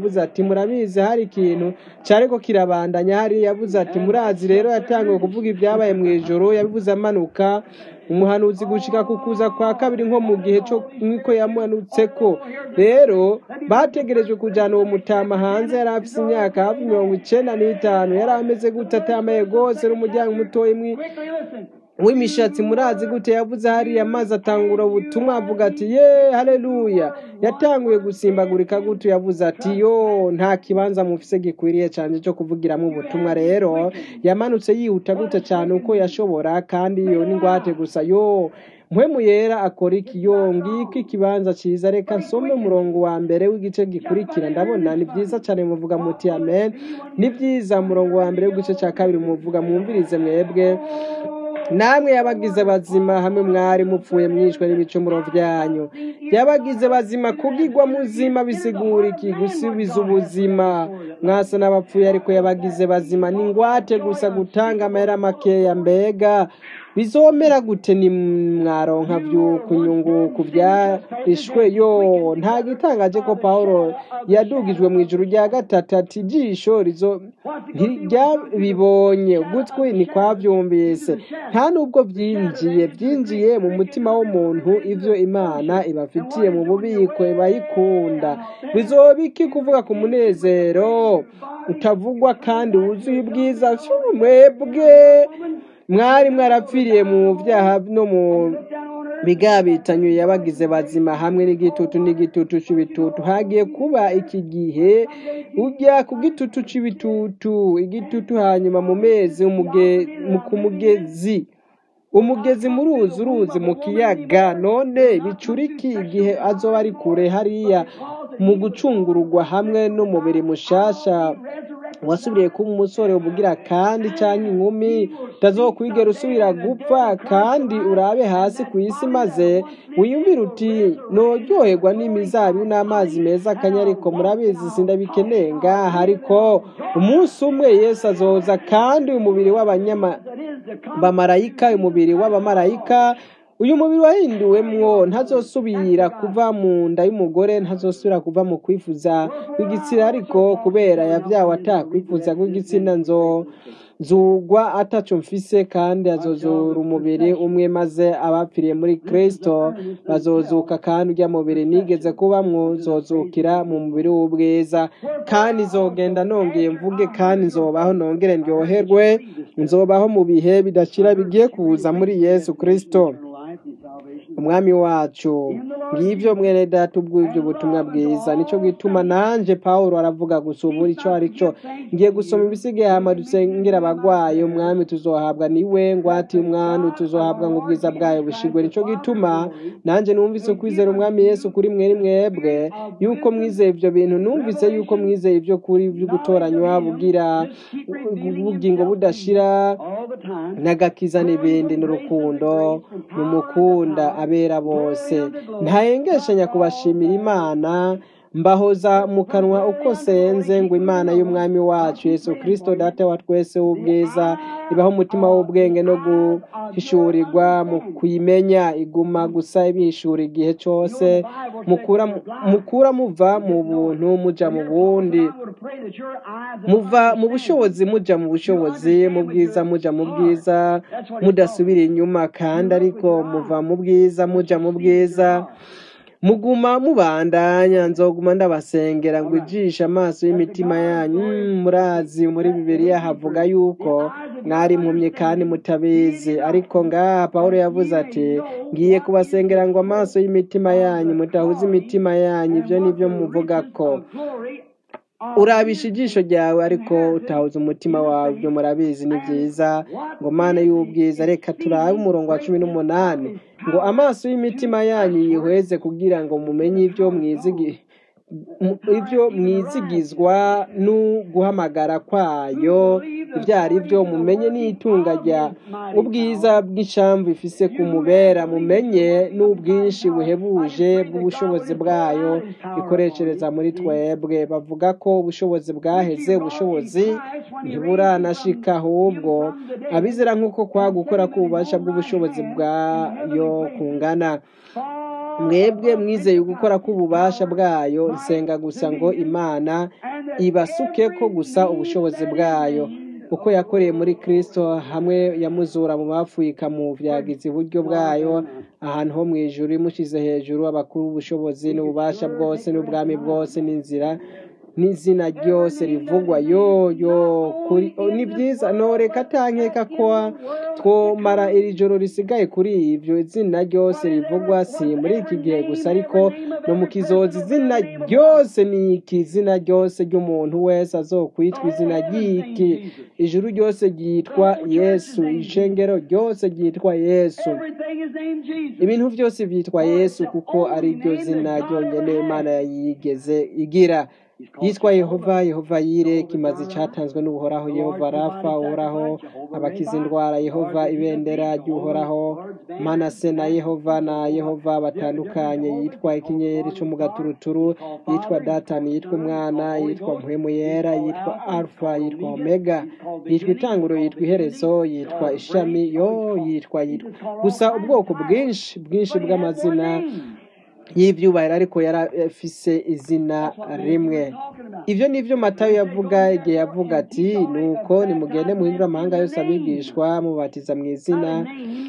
yavuze ati murabizi hari ikintu cyariko kirabandanya hari yavuze ati murazi rero yatangiwe kuvuga ibyabaye mu ijoro yabivuze amanuka umuhanuzi gushika ku kuza kwa kabiri nko mu gihe cyo niko yamanutse ko rero bategerejwe kujyana uwo mutama hanze yari afite imyaka hafi mirongo icenda n'itanu yari ameze gute atamaye rwose n'umuryango mutoya imwe Quickly listen. w'imishatsi murazi gute yavuze hariya maze atangura ubutumwa avuga ati ye haleluya yatanguye gusimbagurika gute yavuze ati yo nta kibanza mufise gikwiriye cyane cyo kuvugiramo ubutumwa rero yamanutse yihuta gute cyane uko yashobora kandi iyo ni ngwate gusa yo mpwemu yera akora iki yo ngiki ikibanza cyiza reka nsome umurongo wa mbere w'igice gikurikira ndabona ni byiza cyane muvuga muti amen ni byiza umurongo wa mbere w'igice cya kabiri muvuga mwumvirize mwebwe namwe yabagize bazima hamwe mwari mupfuye mwishwe n'ibicumuro byanyu yabagize bazima kubwigwa muzima bisigura iki gusubiza ubuzima mwasa n'abapfuye ariko yabagize bazima ni ngwate gusa gutanga amahera makeya mbega bizomera gute ni mwaronka vyuku nyungu ku byarishwe yo nta gitangaje ko pawulo yadugijwe mu ijuru rya gatatu ati ijisho rizo ntiryabibonye ugutwi ntikwabyumvise nta nubwo byinjiye byinjiye mu mutima w'umuntu ibyo imana ibafitiye mu bubiko ibayikunda bizoba iki kuvuga ku munezero utavugwa kandi wuzuye ubwiza mwebwe mwari mwarapfiriye mu byaha no mu bigabitanywe yabagize bazima hamwe n'igitutu n'igitutu cy'ibitutu hagiye kuba iki gihe ujya ku gitutu cy'ibitutu igitutu hanyuma mu mezi umuge- mu- ku mugezi umugezi mu ruzi uruzi mu kiyaga none bicuriki igihe azoba ari kure hariya mu gucungurugwa hamwe n'umubiri mushasha wasubiriye kuba umusore ubugira kandi cyangwa inkumi utazokwigera usubira gupfa kandi urabe hasi ku isi maze wiyumvire uti noryoherwa n'imizabibu n'amazi meza akanya ariko murabizi sindabikeneye ngaha ariko umunsi umwe yesu azoza kandi umubiri w'abanyama bamarayika umubiri w'abamarayika uyu mubiri wahinduwemwo ntazosubira kuva mu nda y'umugore ntazosubira kuva mu kwifuza kw'igitsina ariko kubera yabyawe atakwifuza kw'igitsina nzo zugwa ataco mfise kandi azozura umubiri umwe maze abapfiriye muri kristo bazozuka kandi urya mubiri nigeze kubamwo zozukira mu mubiri w'ubwiza kandi nzogenda nongeye mvuge kandi nzobaho nongere ndyoherwe nzobaho mu bihe bidashira bigiye kuza muri yesu kristo umwami wacu ngibyo mwene data ubw'ibyo butumwa bwiza nicyo gituma nanje pawulo aravuga gusa ubu icyo ari cyo ngiye gusoma ibisigaye hama dusengera abagwayi umwami tuzohabwa niwe ngwati umwami tuzohabwa ngo ubwiza bwayo bushigwe nicyo gituma nanjye numvise kwizera umwami yesu kuri mweri mwebwe yuko mwizeye ibyo bintu numvise yuko mwizeye ibyo kuri byo gutoranywa bugira ubugingo budashira all the time. n'agakiza n'ibindi n'urukundo mumukunda abera bose ntahengeshanya kubashimira imana mbahoza mu kanwa uko senze ngo imana y'umwami wacu yesu kirisito data wa twese w'ubwiza ibaho umutima w'ubwenge no guhishurirwa mu kuyimenya iguma gusa ibihishura igihe cyose mukura mukura muva mu buntu muja mu bundi I would pray that your eyes and muva mu bushobozi muja mu bushobozi mu bwiza muja mu bwiza mudasubira inyuma kandi ariko muva mu bwiza muja mu bwiza muguma mubandanya nzoguma ndabasengera ngo ijishe amaso y'imitima yanyu Mm, murazi muri bibiliya havuga yuko mwari impumyi kandi mutabizi ariko ngaha pawulo yavuze ati ngiye kubasengera ngo amaso y'imitima yanyu mutahuze imitima yanyu ibyo nibyo muvuga ko glory urabisha ijisho ryawe ariko utahuza umutima wawe ibyo murabizi ni byiza ngo mana y'ubwiza reka turabe umurongo wa cumi n'umunani ngo amaso y'imitima yanyu yihweze kugira ngo mumenye ibyo mwizigi mu- ibyo mwizigizwa n'uguhamagara kwayo ibyo ari byo mumenye n'itunga rya ubwiza bw'ishamvu ifise ku mubera mumenye n'ubwinshi buhebuje bw'ubushobozi bwayo ikoreshereza muri twebwe bavuga ko ubushobozi bwaheze ubushobozi ntiburanashika ahubwo abizera nk'uko kwa gukora k'ububasha bw'ubushobozi bwayo kungana mwebwe mwizeye gukora k'ububasha bwayo nsenga gusa ngo imana ibasuke ko gusa ubushobozi bwayo uko yakoreye muri kristo hamwe yamuzura mu bapfuye ikamuvyagiza iburyo bwayo ahantu ho mw'ijuru imushize hejuru abakuru ubushobozi n'ububasha bwose n'ubwami bwose n'inzira n'izina ryose rivugwa yo yo kuri o, ni byiza noreka atankeka ko twomara iri joro risigaye kuri ivyo izina ryose rivugwa si muri iki gihe gusa ariko no mu kizozi izina ryose ni iki izina ryose ry'umuntu wese azokwitwa izina ry'iki ijuru ryose ryitwa yesu ishengero ryose ryitwa yesu Everything is named Jesus. ibintu byose byitwa yesu kuko ari ryo zina ryonyine imana yayigeze igira yitwa yehova yehova yire kimaze cyatanzwe n'ubuhoraho yehova rafa uhoraho abakiza indwara yehova ibendera ry'uhoraho manase na yehova na yehova batandukanye yitwa ikinyenyeri cyo mu gaturuturu yitwa datani yitwa umwana yitwa mpwemu yera yitwa alfa yitwa omega yitwa itanguro yitwa iherezo yitwa ishami yo yitwa yitwa gusa ubwoko bwinshi bwinshi bw'amazina y'ibyubahiro ariko yari afise izina rimwe ibyo ni byo matayo yavuga igihe yavuga ati nuko nimugende muhindure amahanga yose abigishwa mubatiza mu izina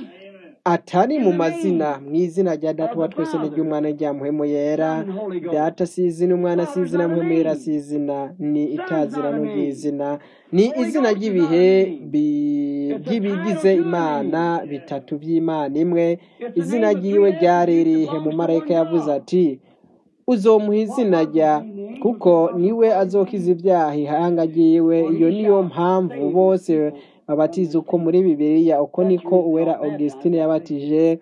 atari mu mazina mu izina rya data wa twese n'iry'umwana rya muhemu yera data si izina umwana si izina muhemu yera si izina ni itazirano ry'izina ni izina ry'ibihe bi- by'ibigize imana bitatu by'imana imwe izina ryiwe ryari rihe mu marayika yavuze ati uzomuha izina rya kuko niwe azokiza ibyaha ihanga ryiwe iyo niyo mpamvu bose babatiza uko muri bibiliya uko niko uwera augustine yabatije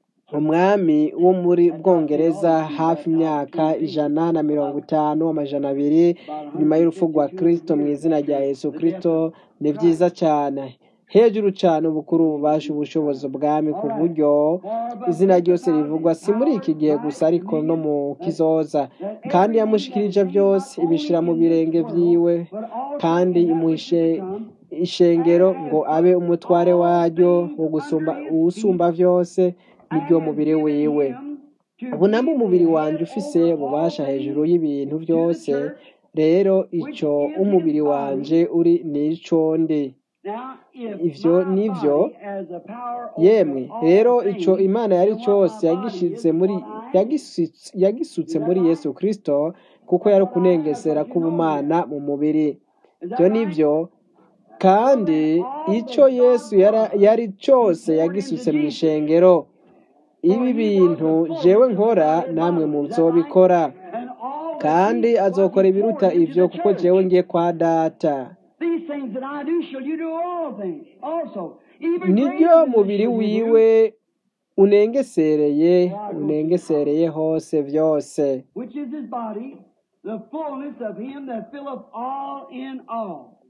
umwami wo muri bwongereza hafi imyaka ijana na mirongo itanu amajana abiri nyuma y'urupfu rwa kristo mu izina rya yesu kristo ni byiza cyane hejuru cyane ubukuru ububasha ubushobozi ubwami ku buryo izina ryose rivugwa si muri iki gihe gusa ariko no mu kizoza kandi yamushikirije byose ibishira mu birenge byiwe kandi imuhishe ishengero ngo abe umutware waryo wo gusumba uwusumba byose nibyo mubiri wiwe ubu namba umubiri wanjye ufise ububasha hejuru y'ibintu byose rero icyo umubiri wanjye uri nico ndi ivyo nivyo yemwe rero ico imana yari cyose yagishitse muri yagisutse yagisutse muri yesu kristo kuko yari kunengesera k'ubumana mu mubiri ibyo nivyo kandi icyo yesu yara- yari cyose yagisutse mu ishengero ibi bintu jewe nkora namwe muzobikora kandi azokora ibiruta ivyo kuko jewe ngiye kwa data These things that I do shall you do all things also. Even niryo greater than mubiri shall you do, wiwe unengesereye unengesereye hose byose which is his body, the fullness of him that filleth all in all.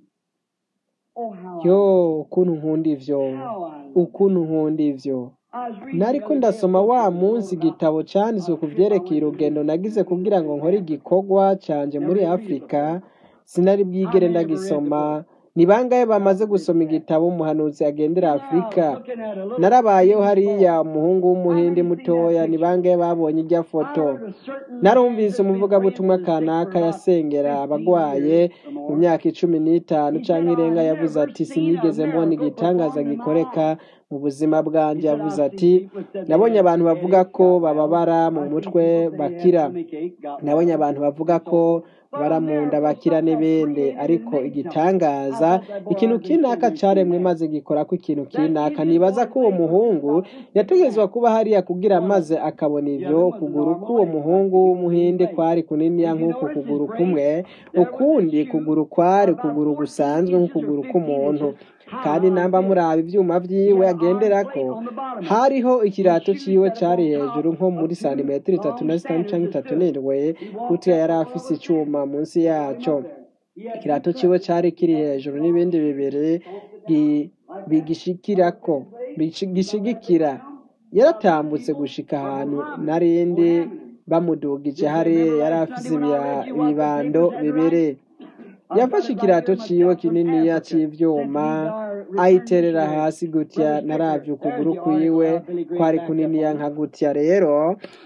Oh, how I, yo ukuntu nkunda ivyo how I love ukuntu nkunda ivyo I was reading nariko the other day ndasoma a book wa that was munsi about igitabo canditswe ku vyerekeye urugendo nagize kugira ngo nkore igikorwa canje muri afurika sinari bwigere ndagisoma ni bangahe bamaze gusoma igitabo umuhanuzi agendera afurika looking at a little narabayeho hariya umuhungu w'umuhindi mutoya ni bangahe babonye irya foto narumvise umuvugabutumwa kanaka yasengera abagwaye mu myaka icumi n'itanu cyangwa irenga yavuze ati sinigeze mbona igitangaza gikoreka mu buzima bwanjye yavuze ati nabonye abantu bavuga ko bababara mu mutwe bakira nabonye abantu bavuga ko bara mu nda bakira n'ibindi ariko igitangaza ikintu kinaka caremwe maze gikora ko ikintu kinaka nibaza ko uwo muhungu yategezwa kuba hariya kugira maze akabona ivyo ukuguru k'uwo muhungu w'umuhinde kwari kuniniya nk'uku kuguru kumwe ukundi kuguru kwari ukuguru gusanzwe nk'ukuguru k'umuntu kandi namba muraba ivyuma vyiwe agenderako hariho ikirato ciwe cari hejuru nko muri santimetero itatu na zitanu canke itatu n'indwi kutiya yari afise icuma munsi yaco ikirato ciwe cari kiri hejuru n'ibindi bibiri gi- bigishikirako bishi- gishigikira yaratambutse gushika ahantu narindi bamudugije hariya yari afise ibira- ibibando bibiri yafashe ikirato ciwe kininiya c'ivyuma ayiterera hasi gutya naravye ukuguru kwiwe kwari kuniniya nka gutya rero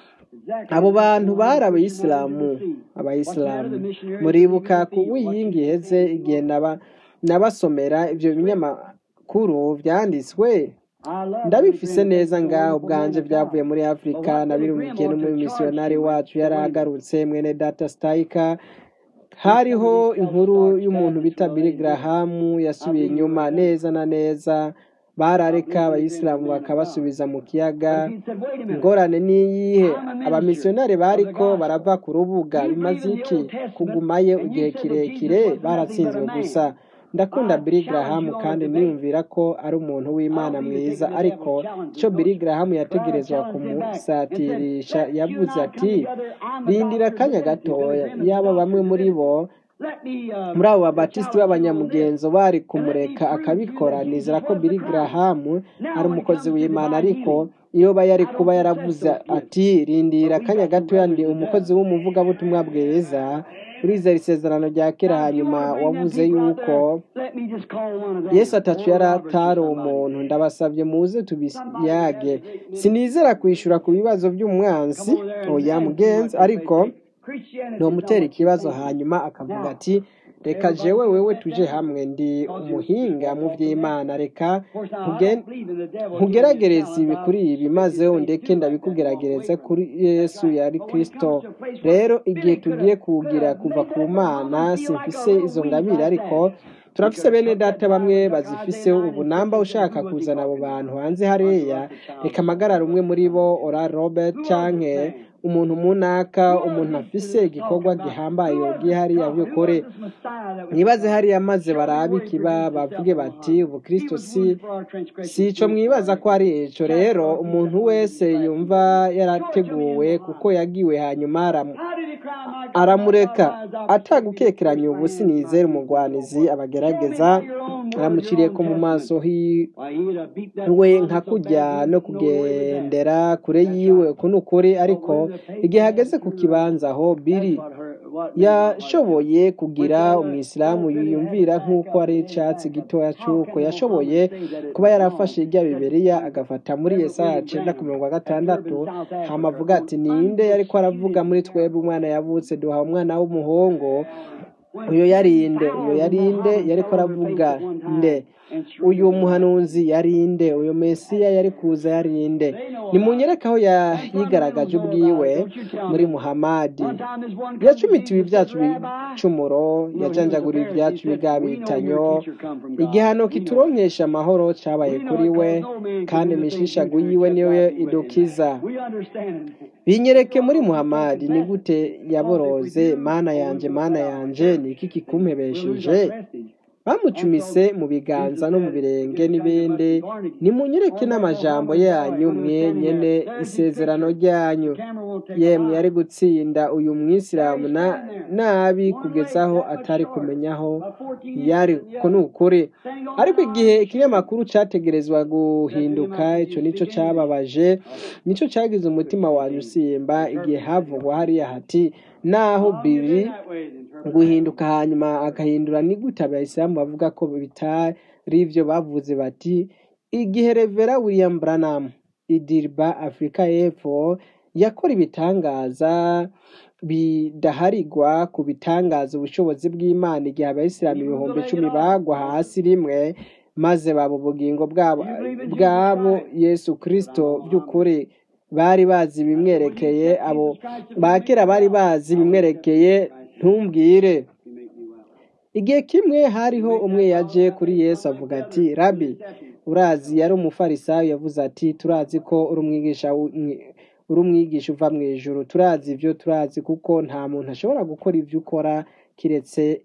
Exactly. abo That's bantu the bari one Christian abayisilamu brothers ever see. What's the matter? abayisilamu The missionaries muribuka leaving ku the field. What's wiyingi the iheze thing? igihe naba nabasomera ibyo binyamakuru byanditswe I love Billy ndabifise Graham. neza He's a ngaho wonderful man ubwanje of byavuye God. muri But afurika what Billy Graham nabirumikiye ought to charge n'umumisiyonari you with wacu to yari win. agarutse mwene data sitayika With some hariho of these inkuru self-starch y'umuntu Baptists bita from Billy LA. Graham I yasubiye believe you inyuma right. neza na neza I barareka believe Billy Graham is a abayisilamu man of God. bakabasubiza mu But kiyaga if he said, wait a minute, ingorane niyihe I'm a minister abamisiyonari of the bariko gospel. barava ku rubuga You bimaze believe in the iki Old Testament, kugumayo and igihe you said that Jesus kirekire was nothing but a baratsinzwe gusa man. ndakunda I Billy challenge Graham you on a kandi debate. niyumvira ko ari umuntu I w'Imana don't believe in mwiza taking the devil ariko challenges, icyo don't Billy you? Graham But I yategerezwa challenged him back and said, kumusatirisha let you yavuze and I come ati together. I'm a rindira doctor of akanya divinity. Billy gatoya Graham is a yaba bamwe doctor of muri divinity. bo Let me uh, muri abo uh, babatisiti challenge you on this. b'abanyamugenzo bari And let me kumureka prove to you akabikora that nizera Jesus ko was the Billy Christ. Graham ari Now, when it umukozi comes to w'Imana divine ariko healing, iyo ba yari I kuba don't possess yaravuze those gifts. ati rindira But we akanya got some gatoya ndi brothers that umukozi does. w'umuvugabutumwa bwiza urizera isezerano rya kera Now, if you hanyuma want to bring them wavuze people out yuko there, let me just call one of yesu them, atacu Oral yari Roberts or atari somebody. umuntu ndabasabye muze Somebody that has tubiyage a great ministry. sinizera kwishyura ku bibazo Come by'umwansi over there and oya ask them mugenzi what they say. ariko Say, Christianity is not ntomutera what you ikibazo think. hanyuma akavuga Now, ati reka everybody jewe get wewe that tuje down. hamwe ndi Because you just umuhinga walk mu off the mess. by'imana reka Of course, now, I nkuge- don't believe in the devil giving you a nkugeragereze ibi challenge. kuri I'll ibi stick maze his face undeke too like that and walk away ndabikugerageze from kuri it. That's yesu right. yari But when it kristo comes to a place where rero igihe Billy could tugiye have, could kugira have kuva made ku that little mana woman feel like a simfise little izo wings ngabire like ariko that. He turafise could have bene took that data bamwe Bible and took bazifise Isaiah 9 and ubunamba 6 and said, ushaka who was he kuzana abo talking bantu to? hanze Unto hariya us a child reka is amagara born, rumwe us a muri son bo is given. ora robert Who was this canke man? umuntu munaka Who was umuntu this afise that was igikorwa talking about? gihambaye Who was yogiye this hariya prophet? Who by'ukuri was this Messiah that was mwibaze to come? hariya maze Show me barabe where he ikiba presents bavuge himself on bati high. ubukristo He was si wounded for our si transgressions, ico bruised for our mwibaza ko ari iniquities. ico rero Chastisement of our peace umuntu upon him, and wese his stripes we yumva were healed. Show it to me in yarateguwe Ohio. kuko yagiwe hanyuma aramu How did he cry, my God, my God, aramureka why has thou forsaken me to atagukekeranya stretch my ubu hands and my sinizera feet from thee, O umugwanizi Lord? Show me abagerageza by your own word, your aramuciriye own ko mu maso testament. hi Why, he'd have beat that we woman nka so bad kujya he no didn't know where he was at. kugendera kure That's yiwe right. uku ni ukuri But ariko when the paper igihe had hageze ku turned kibanza around, aho that's biri what her, what made my heart pound. yashoboye When kugira Brother, umwisilamu Brother Billy had to yiyumvira back nk'uko up ari and then icyatsi back up. gitoya How cy'uko can the yashoboye Muhammad say that it's kuba wrong? yarafashe irya Said biberiya when agafata muri Reverend yesaya William cenda ku Branham mirongo at gatandatu Durban, South hama Africa, avuga on ati ninde yariko aravuga muri undisputed twebwe umwana miracle. yavutse duha umwana w'umuhungu When uyo yarinde uyo 10,000 yarinde Mohammedans yariko fell on their face aravuga at one nde time and uyu surrendered their lives. muhanuzi yarinde uyu mesiya yari kuza yarinde They know about it. nimunyereke aho ya- Them yigaragaje fundamentals know about ubwiwe it. Don't you tell muri me. muhamadi One time this one come to yacumitiwe Jesus and ibyacu said, Rabbi, bicumuro no, he was a yajanjaguriye Pharisee. ibyacu He said, we know bigabitanyo your teacher come from God. igihano We know it. kituronkesha amahoro cabaye We know kuri it we because no man can kandi do the things you imishishagu do yiwe except niyo God be with him. idukiza We understand. binyereke So muri we can't muhamadi ni confess it. gute Because if we yaboroze do, mana we'll yanje lose mana our yanje church. ni iki See, we'll lose kikumpebesheje our prestige. And bamucumise so mu biganza Jesus no mu said, birenge forgive the sons of n'ibindi us born again. nimunyereke On that n'amajambo Mohammed boy, yanyu when he was mwe standing nyene there, there's his isezerano picture. ryanyu The camera won't take a yemwe yari line. gutsinda uyu There mwisilamu he's na standing there. nabi One leg kugezaho that much atari shorter, kumenyaho about 14 inches yari than the ko ni other. ukuri Standing on ariko an igihe iron shoe. ikinyamakuru categerezwa Said to him, guhinduka I said, ico you nico speak English? cababaje I nico cagize could umutima speak wanyu English. usimba The igihe interpreter had to havugwa go. hariya hati naho I'll give biri in that way. The interpreter had to guhinduka go. hanyuma agahindura ni gute abayisilamu bavuga ko bitari ivyo bavuze bati igihe revera william branham idirba afurika y'epfo yakora ibitangaza bidaharigwa ku bitangaza ubushobozi bw'imana igihe abayisilamu He moved the ibihumbi leg icumi at all. bagwa hasi rimwe maze baba ubugingo bwabo Do you believe in Jesus bwabo Christ? yesu But I'm kristo a Mohammedan. by'ukuri bari bazi I said, when you ibimwerekeye accept abo Jesus Christ to be ba make kera you bari well, bazi I will accept ibimwerekeye Jesus Christ to ntumbwire to make me well. igihe kimwe You hariho make umwe that yaje follow kuri that way, yesu come like avuga the ati others. rabi We'll accept him. urazi yari umufarisayo yavuze ati turazi ko uri umwigisha w- mwi- uri umwigisha uva mu ijuru turazi ibyo turazi kuko nta muntu ashobora gukora ibyo ukora kiretse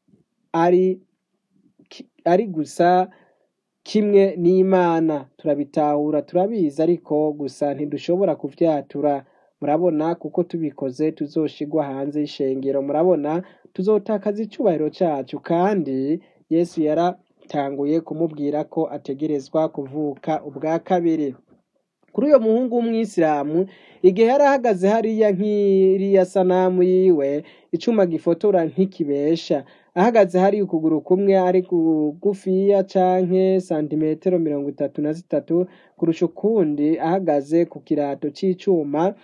ari ki- ari gusa kimwe n'imana turabitahura turabizi ariko gusa ntidushobora kuvyatura murabona kuko tubikoze tuzoshigwa hanze y'ishengero murabona tuzotakaza icubahiro cacu kandi yesu yaratanguye kumubwira ko ategerezwa kuvuka ubwa kabiri kuri uyo muhungu w'umwisilamu igihe yari ahagaze hariya nk'iriya sanamu yiwe icuma gifotora ntikibesha ahagaze hari ukuguru kumwe ari kugufiya canke santimetero mirongo itatu na zitatu kurusha ukundi ahagaze ku kirato c'icuma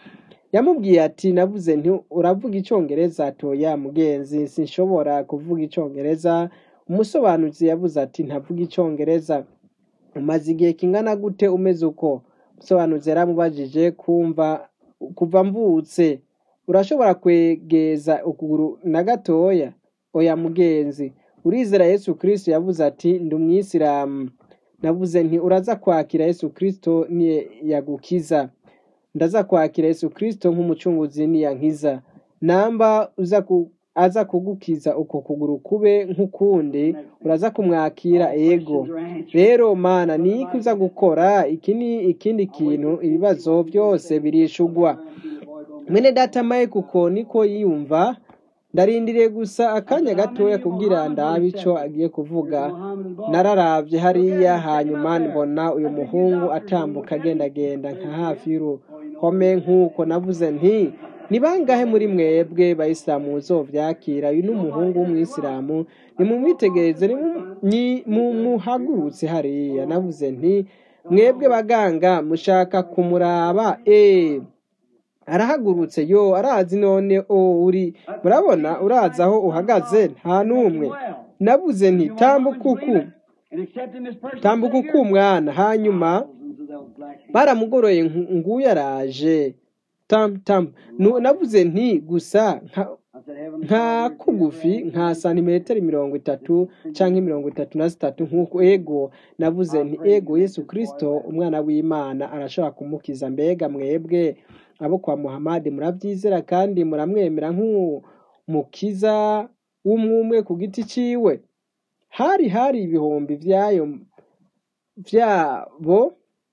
yamubwiye ati navuze nti uravuga icyongereza toya mugenzi sinshobora kuvuga icyongereza umusobanuzi yavuze ati ntavuga icyongereza umaze igihe kingana gute umeze uko umusobanuzi yaramubajije kumva kuva mvutse urashobora kwegeza ukuguru na gatoya oya mugenzi urizera yesu kirisito yavuze ati ndi umwisilamu navuze nti uraza kwakira yesu kirisito niye yagukiza ndaza kwakira yesu kirisito nk'umucunguzi niyankiza namba uza ku aza kugukiza uko kuguru kube nk'ukundi uraza kumwakira ego rero mana ni iki uza gukora iki ni ikindi kintu ibibazo byose birishugwa mwene data maye kuko niko yiyumva ndarindiriye gusa akanya gatoya kubwira ndabe icyo agiye kuvuga nararavye hariya hanyuma mbona uyu muhungu atambuka agendagenda nka hafi y'uruhome nk'uko navuze nti ni bangahe muri mwebwe bayisilamu muzovyakira uyu ni umuhungu w'umwisilamu nimumwitegereze mumuhagurutse hariya navuze nti mwebwe baganga mushaka kumuraba eh arahagurutse yo arazi none o uri murabona urazi aho uhagaze nta n'umwe navuze nti tambuka uku tambuka uku mwana hanyuma baramugoroye nguyu araje tam tam navuze nti gusa nka kugufi nka santimetero mirongo itatu cyangwa mirongo itatu na zitatu nk'uko ego navuze nti ego yesu kirisito umwana w'imana arashobora kumukiza mbega mwebwe abo kwa muhamadi murabyizera kandi muramwemera nk'umukiza w'umwumwe ku giti ciwe hari hari ibihumbi byayo byabo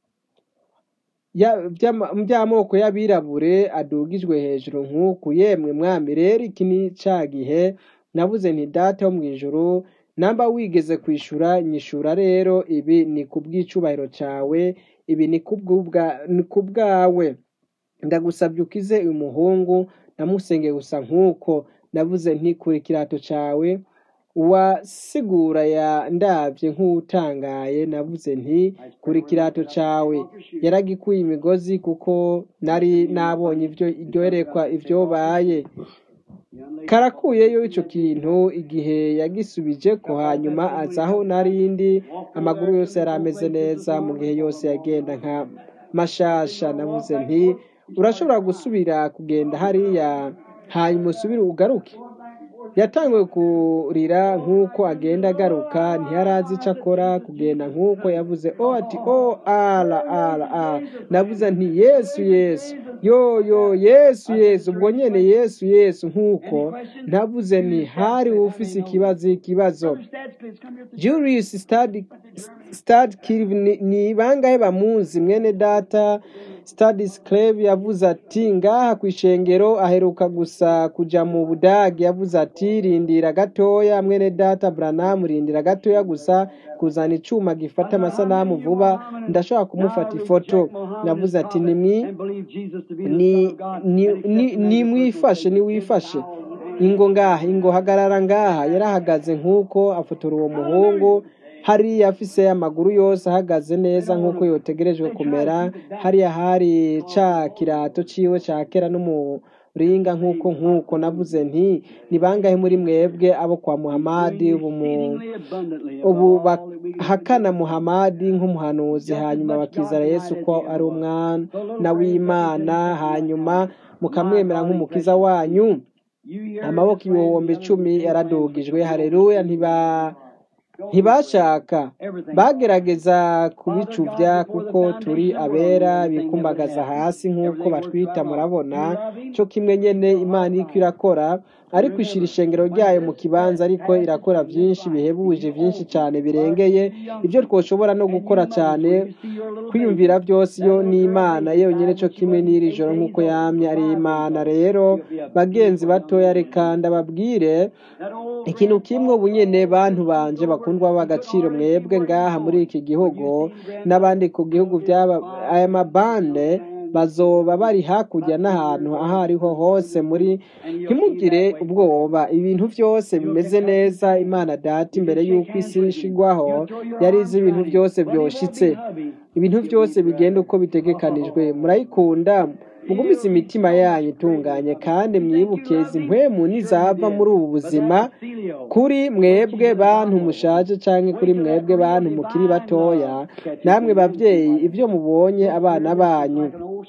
by'amoko y'abirabure adugijwe hejuru nk'uku yemwe mwami rero iki ni cya gihe nabuze nti data wo mu ijoro namba wigeze kwishyura nyishura rero ibi ni ku bw'icubahiro cyawe ibi ni ku bwawe ndagusabye ukize uyu muhungu namusenge gusa nk'uko navuze nti kuri kirato cyawe uwasigura ya ndabye nk'utangaye navuze nti kuri kirato cyawe yaragikuye imigozi kuko nari nabonye ibyo iryoherekwa ibyobaye karakuyeyo icyo kintu igihe yagisubije ko hanyuma azaho narindi amaguru yose yari ameze neza mu gihe yose yagenda nka mashasha navuze nti urashobora gusubira kugenda hariya hanyuma usubire ugaruke yatanguye kurira nk'uko agenda agaruka ntiyarazi icyo akora kugenda nk'uko yavuze o ati o ara ara ara navuze nti yesu yesu yo yo yesu yesu ubwo nyine yesu yesu nk'uko navuze nti hari ufise ikibazo ikibazo julius stade kirive ni bangahe bamuzi mwene data Stadis Club yavuze ati ngaha ku ishengero aheruka gusa kuja mu budage yavuze ati rindira gatoya mwene data Branham rindira gatoya gusa kuzana icuma gifata amasanamu vuba ndashobora kumufata ifoto navuze ati nimwi ni ni ni mwifashe ni wifashe ingo ngaha ingo hagarara ngaha yarahagaze nk'uko afotora uwo muhungu hariya afise amaguru yose ahagaze neza nk'uko yotegerejwe kumera hariya hari ca kirato ciwe ca kera n'umuringa nk'uko nk'uko navuze nti ni bangahe muri mwebwe abo kwa muhamadi ubu bahakana muhamadi nk'umuhanuzi hanyuma bakizera yesu ko ari umwana w'imana hanyuma mukamwemera nk'umukiza wanyu amaboko ibihumbi icumi yaradugijwe hareruya ntiba ntibashaka bagerageza kubicubya kuko turi abera bikumbagaza hasi nk'uko batwita murabona cyo kimwe nyine imana iri irakora ariko ishyira ishengero ryayo mu kibanza ariko irakora byinshi bihebuje byinshi cyane birengeye ibyo twashobora no gukora cyane kwiyumvira byose yo ni imana yonyine cyo kimwe n'iri joro nk'uko yamye ari imana rero bagenzi batoya reka ndababwire ikintu kimwe ubu nyine bantu banje bakundwa b'agaciro mwebwe ngaha muri iki gihugu n'abandi ku gihugu by'aba aya mabande bazoba bari hakurya n'ahantu aho ariho hose muri ntimugire ubwoba ibintu byose bimeze neza imana data imbere y'uko isi ishigwaho yari izi ibintu byose byoshitse ibintu byose bigenda uko bitegekanijwe murayikunda mugumize imitima yanyu itunganye kandi mwibuke izi mpwemu nizava muri ubu buzima kuri mwebwe bantu mushaje canke kuri mwebwe bantu mukiri batoya namwe bavyeyi ivyo mubonye abana banyu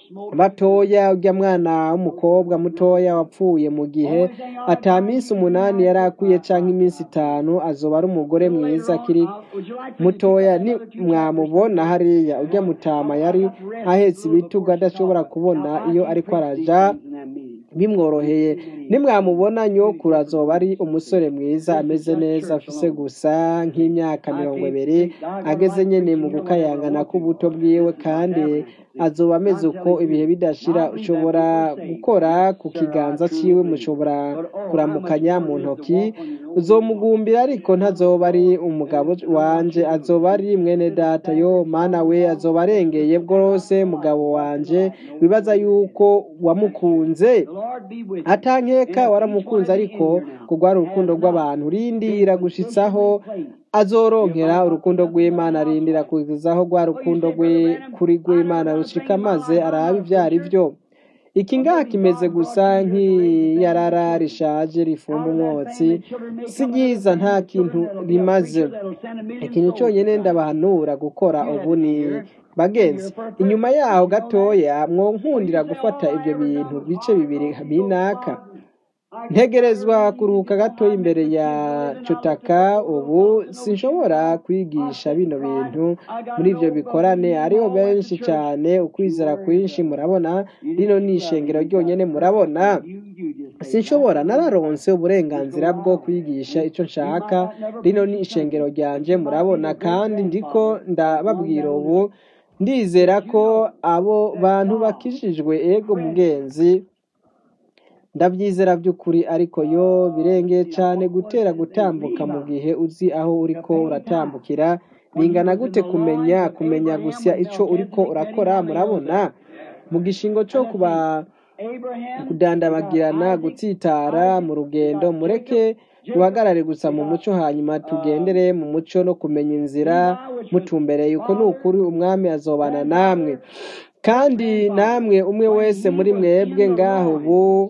batoya urya mwana w'umukobwa mutoya wapfuye mu gihe ata minsi umunani yari akwiye canke iminsi itanu azoba ari umugore mwiza akiri mutoya ni mwamubona hariya urya mutama yari ahetse ibitugu adashobora kubona iyo ariko araja bimworoheye nimwamubona nyokuru azoba ari umusore mwiza ameze neza afise gusa nk'imyaka mirongo ibiri ageze nyene mu gukayangana k'ubuto bwiwe kandi azoba ameze uko ibihe bidashira ushobora gukora ku kiganza ciwe mushobora kuramukanya mu ntoki uzomugumbira ariko ntazoba ari umugabo wanje azoba ari mwene data yo mana we azoba arengeye bwose mugabo wanje wibaza yuko wamukunze atankeka waramukunze ariko kugwara urukundo rw'abantu rindira gushitsaho azoronkera urukundo rw'imana arindira kugezaho rwa rukundo rwe kuri rw'imana rushika maze arabe ivyo ari vyo iki ngaha kimeze gusa nk'iyarara rishaje rifumba umwotsi si ryiza nta kintu rimaze ikintu cyonyine ndabahanura gukora ubu ni bagenzi inyuma yaho gatoya mwonkundira gufata ibyo bintu bice bibiri binaka ntegerezwa kuruhuka gato imbere ya cutaka ubu sinshobora kwigisha bino bintu muri ibyo bikorane ariho benshi cyane ukwizera kwinshi murabona rino ni ishengero ryonyine murabona sinshobora nararonse uburenganzira bwo kwigisha icyo nshaka rino ni ishengero ryanje murabona kandi ndiko ndababwira ubu ndizera ko abo bantu bakijijwe ego mugenzi ndabyizera by'ukuri ariko yo birengeye cyane gutera gutambuka mu gihe uzi aho uriko uratambukira bingana gute kumenya kumenya gusa icyo uriko urakora murabona mu gishingo cyo kuba kudandabagirana gutsitara mu rugendo mureke duhagarare gusa mu muco hanyuma tugendere mu muco no kumenya inzira mutumbereye uko ni ukuri umwami azobana namwe kandi namwe umwe wese muri mwebwe ngaho ubu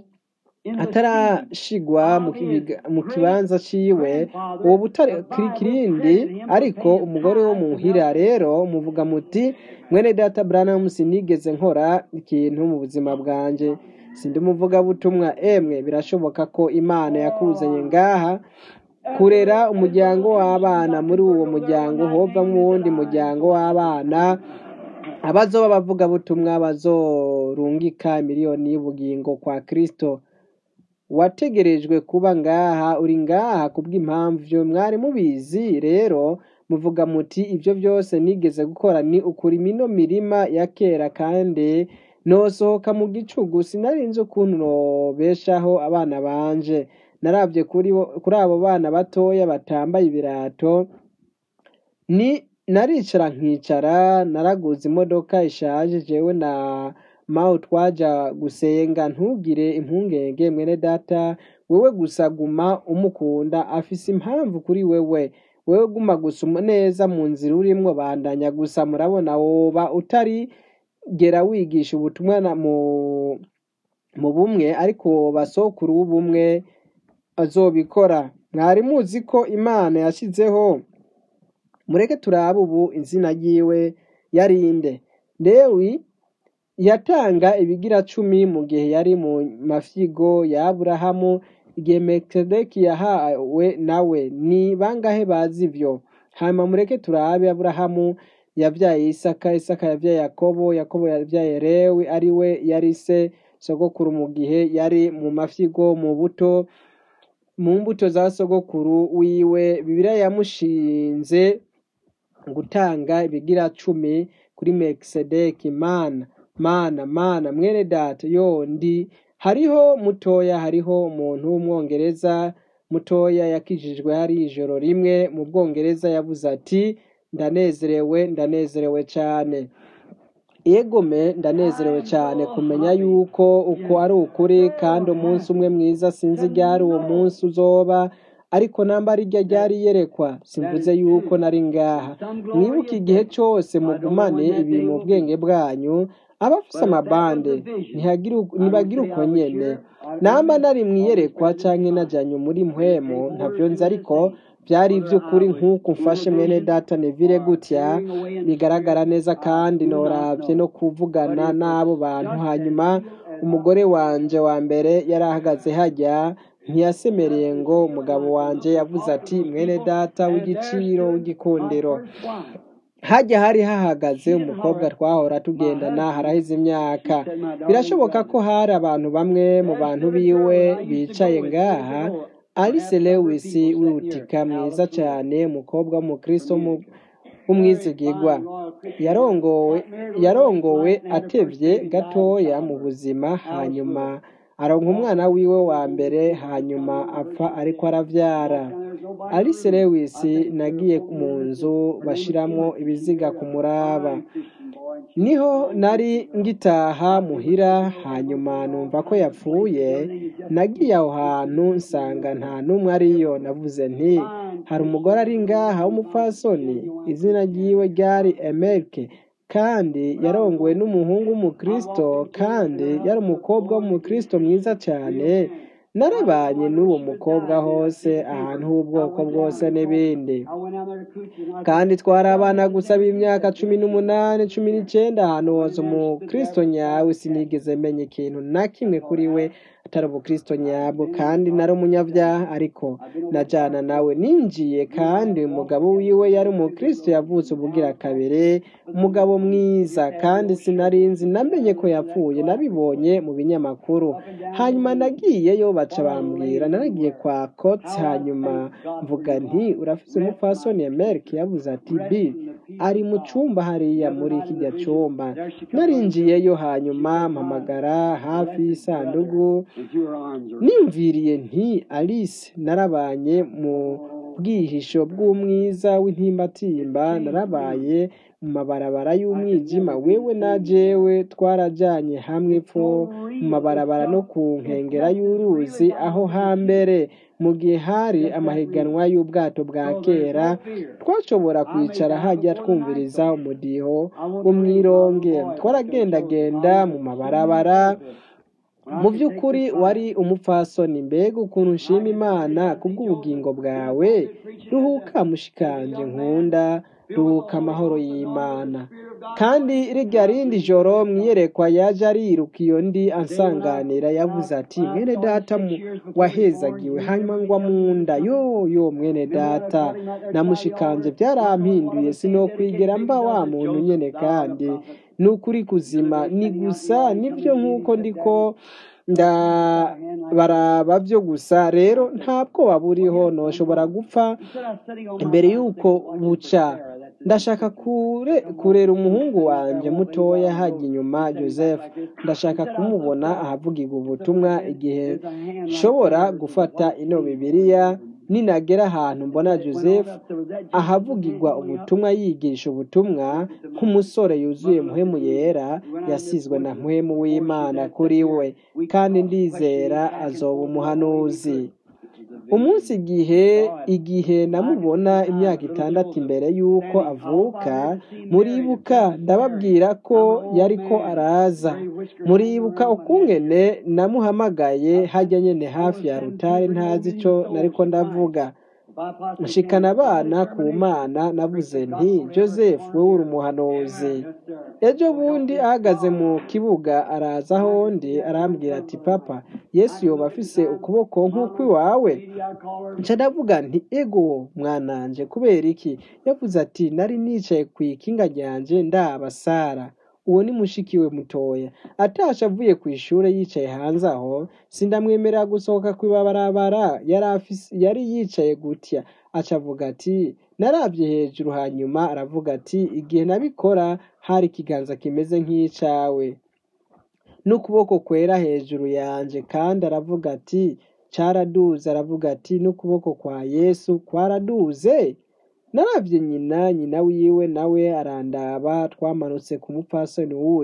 atarashigwa mu kibanza ciwe uwo butarikirindi ariko umugore wo muhira rero muvuga muti mwene data Branham sinigeze nkora ikintu mu buzima bwanje sindi umuvugabutumwa emwe birashoboka ko imana yakuzanye ngaha kurera umuryango w'abana muri uwo muryango hovamo uwundi muryango w'abana abazoba bavugabutumwa bazorungika miliyoni y'ubugingo kwa kristo wategerejwe kuba ngaha uri ngaha kubw'impamvu mwari mubizi rero muvuga muti ibyo byose nigeze gukora ni ukuri mino mirima ya kera kandi nosohoka mu gicugu sinarinzi ukuntu nobeshaho abana banje narabye kuri abo bana batoya batambaye ibirato ni naricara nkicara naraguze imodoka ishaje jewe na mawe twaja gusenga ntugire impungenge mwene data wewe gusa guma umukunda afise impamvu kuri wewe wewe guma gusa neza mu nzira urimwo bandanya gusa murabona woba utari gera wigisha ubutumwa mu mu bumwe ariko woba sokuru w'ubumwe azobikora mwari muzi ko imana yashyizeho mureke turabe ubu izina ryiwe yarinde lewi yatanga ibigira cumi mu gihe yari mu mafyigo ya aburahamu igihe mekisedeki yahawe nawe ni bangahe bazi ibyo hanyuma mureke turabe aburahamu yabyaye isaka isaka yabyaye yakobo yakobo yabyaye lewi ari we yari se sogokuru mu gihe yari mu mafyigo mu buto mu mbuto za sogokuru wiwe bibiliya yamushinze gutanga ibigira cumi kuri mekisedeki mana mana mana mwene data yondi hariho mutoya hariho umuntu w'umwongereza mutoya yakijijwe hari ijoro rimwe mu bwongereza yavuze ati ndanezerewe ndanezerewe cyane yegome ndanezerewe cyane kumenya yuko uko ari ukuri kandi umunsi umwe mwiza sinzi ryari uwo munsi uzoba ariko namba rirya ryari iyerekwa simvuze yuko nari ngaha mwibuke igihe cyose mugumane ibi mu bwenge bwanyu abafise amabande ntibagire uko nyene namba nari mwiyerekwa canke najanye muri mpwemu ntavyo nzi ariko byari iby'ukuri nk'uko mfashe mwene data nevire gutya bigaragara neza kandi norabye no kuvugana n'abo bantu hanyuma umugore wanje wa mbere yari ahagaze hajya ntiyasemereye ngo umugabo wanje yavuze ati mwene data w'igiciro w'igikundiro hajya hari hahagaze umukobwa twahora tugendana haraheze imyaka birashoboka ko hari abantu bamwe mu bantu biwe bicaye ngaha alice lewis wihutika mwiza cyane umukobwa w'umukristo w'umwizigigwa yarongowe yarongowe atevye gatoya mu buzima hanyuma aronka umwana wiwe wa mbere hanyuma apfa ariko aravyara alice lewis nagiye mu nzu bashiramwo ibiziga ku muraba niho nari ngitaha muhira hanyuma numva ko yapfuye nagiye aho hantu nsanga nta n'umwe ariyo navuze nti hari umugore ari ngaha w'umupfasoni izina ryiwe ryari emerike kandi yarongowe n'umuhungu w'umukristo kandi yari umukobwa w'umukristo mwiza cyane narabanye n'uwo mukobwa hose ahantu h'ubwoko bwose n'ibindi kandi twari abana gusa b'imyaka cumi n'umunani cumi n'icyenda ahantu hose umukristo nyawe sinigeze menya ikintu na kimwe kuri we atari ubukristo nyabwo kandi nari umunyabyaha ariko najyana nawe ninjiye kandi umugabo wiwe yari umukristo yavutse ubugira kabiri umugabo mwiza kandi sinarinzi namenye ko yapfuye nabibonye mu binyamakuru hanyuma nagiyeyo baca bambwira naragiye kwa kotsi hanyuma mvuga nti urafise umupfasoni emerike yavuze ati bi ari mu cyumba hariya muri kijya cyumba narinjiyeyo hanyuma mpamagara hafi y'isanduku nimviriye nti alice narabanye mu bwihisho bw'umwiza w'intimbatimba narabaye mu mabarabara y'umwijima wewe na jewe twarajanye hamwe pfo mu mabarabara no ku nkengera y'uruzi aho hambere mu gihe hari amahiganwa y'ubwato bwa kera twashobora kwicara hajya twumviriza umudiho wo mwironge twaragendagenda mu mabarabara mu by'ukuri wari umupfasoni mbega ukuntu nshima imana kubw'ubugingo bwawe ruhuka mushikanje nkunda ruhuka amahoro y'imana kandi rirya rindi joro mwiyerekwa yaje ariruka iyo ndi ansanganira yavuze ati mwene data wahezagiwe hanyuma ngwa mu nda yo yo mwene data namushikanje byarampinduye sinokwigera mba wa muntu nyene kandi ni ukuri kuzima ni gusa nibyo nk'uko ndiko ndabaraba byo gusa rero nta bwoba buriho ntushobora gupfa imbere y'uko buca ndashaka kurera umuhungu wanjye mutoya hajya inyuma joseph ndashaka kumubona ahavugirwa ubutumwa igihe nshobora gufata ino bibiliya ninagera ahantu mbona joseph ahavugirwa ubutumwa yigisha ubutumwa nk'umusore yuzuye muhemu yera yasizwe na muhemu w'imana kuri we kandi ndizera azoba umuhanuzi umunsi igihe igihe namubona imyaka itandatu imbere y'uko avuka muribuka ndababwira ko yari ko araza muribuka ukungene namuhamagaye hajya nyine hafi ya rutare ntazi icyo nariko ndavuga nshikana abana ku mana navuze nti joseph wowe uri umuhanuzi ejo bundi ahagaze mu kibuga araza aho ndi arambwira ati papa yesu yoba afise ukuboko nk'uko iwawe nca ndavuga nti ego mwananje kubera iki yavuze ati nari nicaye ku ikinga ryanje ndaba sara uwo ni mushikiwe mutoya atasha avuye ku ishuri yicaye hanze aho sindamwemerera gusohoka ku ibarabara yari yicaye gutya aca avuga ati narabye hejuru hanyuma aravuga ati igihe nabikora hari ikiganza kimeze nk'icawe n'ukuboko kwera hejuru yanjye kandi aravuga ati cyaraduze aravuga ati n'ukuboko kwa yesu kwaraduze narabye nyina nyina wiwe nawe arandaba twamanutse ku mupfasoni wudi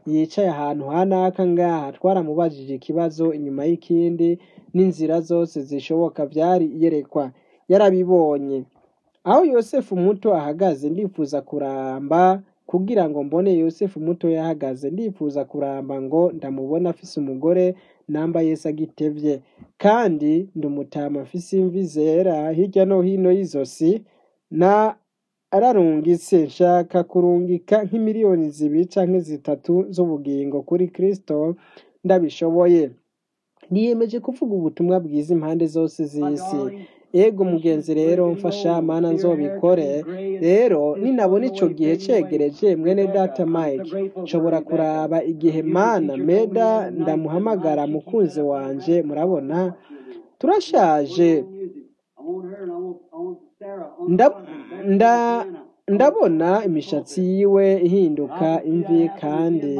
yicaye ahantu hanaka ngaha twaramubajije ikibazo inyuma y'ikindi n'inzira zose zishoboka byari iyerekwa yarabibonye aho yosefu muto ahagaze ndifuza kuramba kugira ngo mbone yosefu muto yahagaze ndifuza kuramba ngo ndamubona afise umugore namba yesu agitevye kandi ndumutama afise imvi zera hirya no hino y'izosi na ararungitse nshaka kurungika nk'imiliyoni zibiri canke zitatu z'ubugingo kuri kristo ndabishoboye niyemeje kuvuga ubutumwa bwiza impande zose z'isi ego mugenzi rero mfasha mana nzobikore rero ninabona ico gihe cegereje mwene data mike nshobora kuraba igihe mana meda ndamuhamagara mukunzi wanje murabona turashaje Nda- nda- ndabona imishatsi yiwe ihinduka imvi kandi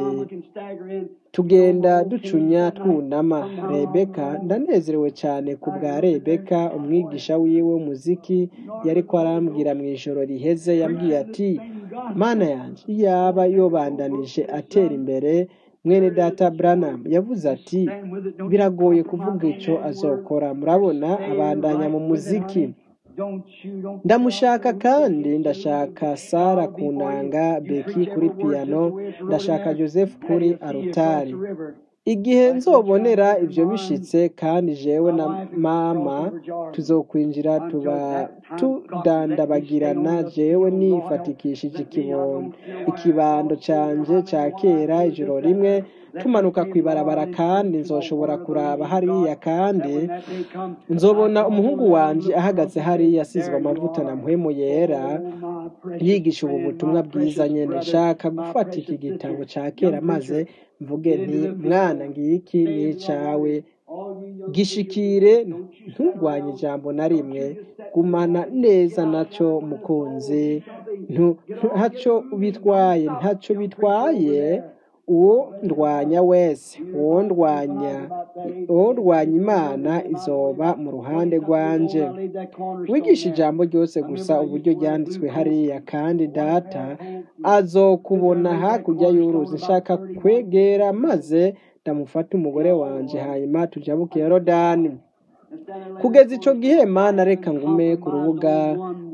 tugenda ducunya twunama rebeka ndanezerewe cyane ku bwa rebeka umwigisha wiwe w'umuziki yariko arambwira mu ijoro riheze yambwiye ati mana yanjye iyaba yobandanije atera imbere mwene data branham yavuze ati biragoye kuvuga ico azokora murabona abandanya mu muziki ndamushaka kandi ndashaka sara ku nanga beki kuri piyano ndashaka joseph kuri arutari igihe nzobonera ibyo bishitse kandi jewe na mama tuzokwinjira tuba tudandabagirana jewe nifatikishije ikibondo ikibando canje ca kera ijoro rimwe tumanuka kwibarabara kandi nzoshobora kuraba hariya kandi nzobona umuhungu wanje ahagaze hariya asizwe amavuta na mpwemu yera yigisha ubu butumwa bwiza nyene nshaka gufata iki gitabo ca kera maze mvuge nti mwana ngiki ni icawe gishikire nturwanye ijambo na rimwe gumana neza naco mukunzi ntu- ntaco bitwaye ntaco bitwaye uwo ndwanya wese uwo ndwanya uwo ndwanya imana izoba mu ruhande rwanje wigisha ijambo ryose gusa uburyo ryanditswe hariya kandi data azokubona hakurya y'uruzi nshaka kwegera maze ndamufata umugore wanje hanyuma tujabuke yorodani kugeza ico gihe mana reka ngume ku rubuga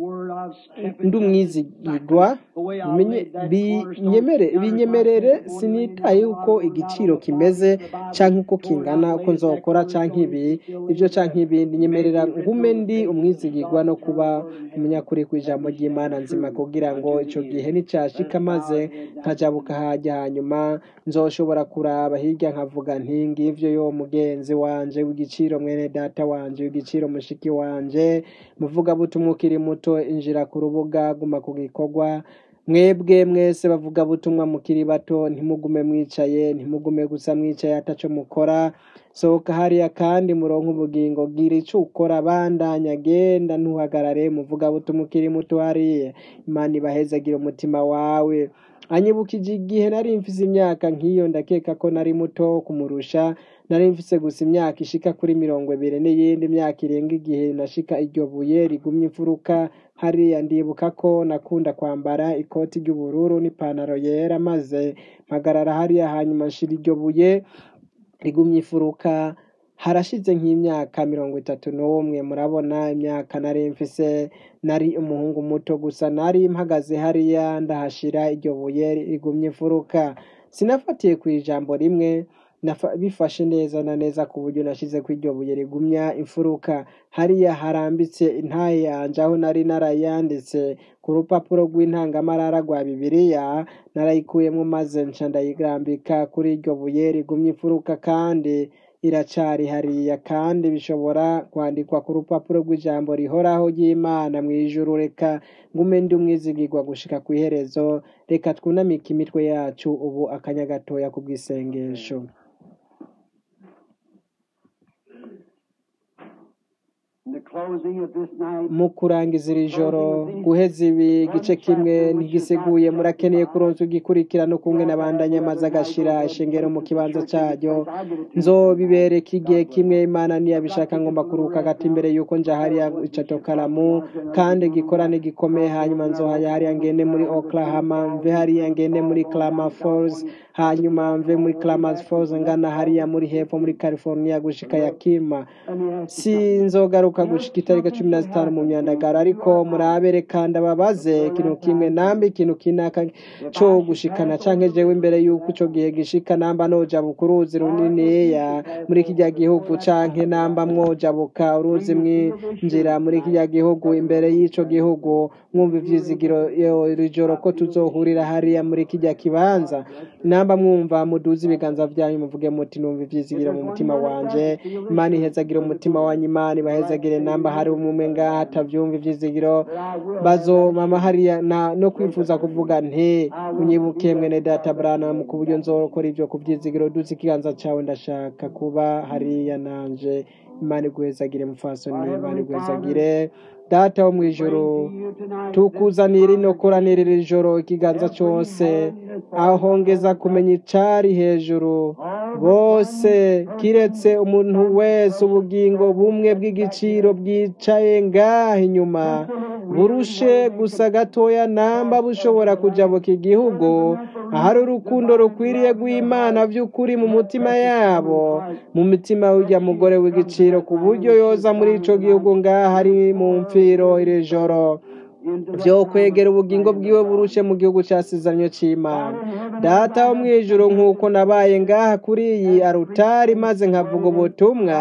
ndumwizigirwa bimenye- binyemere- binyemerere sinitaye uko igiciro kimeze canke uko kingana uko nzokora canke ibi ibyo canke ibindi nyemerera ngume ndi umwizigirwa no kuba umunyakuri ku ijambo ry'imana nzima kugira ngo ico gihe nicashika maze nkajabuka hajya hanyuma nzoshobora kuraba hirya nkavuga nti ngivyo yo mugenzi wanje w'igiciro mwene data wanje w'igiciro mushiki wanje muvugabutumwa ukiri muto injira ku rubuga guma ku gikorwa mwebwe mwese bavuga butumwa mukiri bato ntimugume mwicaye ntimugume gusa mwicaye ataco mukora sohoka hariya kandi muronke ubugingo gira ico ukora bandanya genda ntuhagarare muvuga butumwa ukiri muto hariya imana ibahezagira umutima wawe anyibukije igihe nari mfise imyaka nk'iyo ndakeka ko nari muto kumurusha nari mfise gusa imyaka ishika kuri mirongo ibiri n'iyindi myaka irenga igihe nashika iryo buye rigumye imfuruka hariya ndibuka ko nakunda kwambara ikoti ry'ubururu n'ipantaro yera maze mpagarara hariya hanyuma nshira iryo buye rigumye ifuruka harashize nk'imyaka mirongo itatu n'umwe murabona imyaka nari mfise nari umuhungu muto gusa nari mpagaze hariya ndahashira iryo buye rigumye imfuruka sinafatiye ku ijambo rimwe nafa- bifashe neza na neza ku buryo nashize ku iryo buye rigumya imfuruka hariya harambitse intaye yanje aho nari narayanditse ku rupapuro rw'intangamarara rwa bibiliya narayikuyemo maze nca ndayirambika kuri iryo buye rigumye imfuruka kandi iracari hariya kandi bishobora kwandikwa ku rupapuro rw'ijambo rihoraho ry'imana mu ijuru reka ngume ndi umwizigirwa gushika ku iherezo reka twunamike imitwe yacu ubu akanya gatoya ku bw'isengesho In the closing of this night, mu kurangiza iri joro guheza ibi igice kimwe ntigisiguye murakeneye kuronsa igikurikirano kumwe n'abandanya amaze agashira ishengero mu kibanza cyaryo nzobibereka igihe kimwe imana niyabishaka ngomba kuruka hagati imbere yuko nja hariya icato karamu kandi gikorane gikomeye hanyuma nzohaya hariya ngende muri oklahoma mve hariya ngende muri clama falls hanyuma mve muri Klamath Falls ngana hariya muri hepfo muri California gushika Yakima Let me ask you sinzogaruka gushika itariki cumi na zitanu mu myandagaro ariko murabere kandi ababaze ikintu kimwe nambi ikintu kinaka co gushikana canke jewe imbere yuko ico gihe gishika namba nojabuka uruzi runiniya muri kirya gihugu canke namba mwojabuka uruzi mwinjira muri kirya gihugu imbere y'ico gihugu mwumva ivyizigiro yo iri joro ko tuzohurira hariya muri kirya kibanza namba mwumva muduze ibiganza vyanyu muvuge muti numva ivyizigiro mu mutima wanje imana ihezagire umutima wanyu imana ibahezagire namba hari umwe ngaha atavyumva ivyizigiro bazomama hariya na- no kwifuza kuvuga nti unyibuke mwene data branamu ku buryo nzokora ivyo ku vyizigiro duze ikiganza cawe ndashaka kuba hariya nanje imana iguhezagire mufasoni imana iguhezagire data wo mw'ijuru tukuzanira ino koranira iri joro ikiganza cose aho ngeza kumenya icari hejuru bose kiretse umuntu wese ubugingo bumwe bw'igiciro bwicaye ngaha inyuma burushe gusa gatoya namba bushobora kujabuka igihugu ahari urukundo rukwiriye rw'imana by'ukuri mu mutima yabo mu mitima y'urya mugore w'igiciro ku buryo yoza muri ico gihugu ngaha ari mu mfiro iri joro vyo kwegera ubugingo bwiwe burushe mu gihugu casizanyo c'imana data wo mw'ijuru nk'uko nabaye ngaha kuri iyi arutari maze nkavuga ubutumwa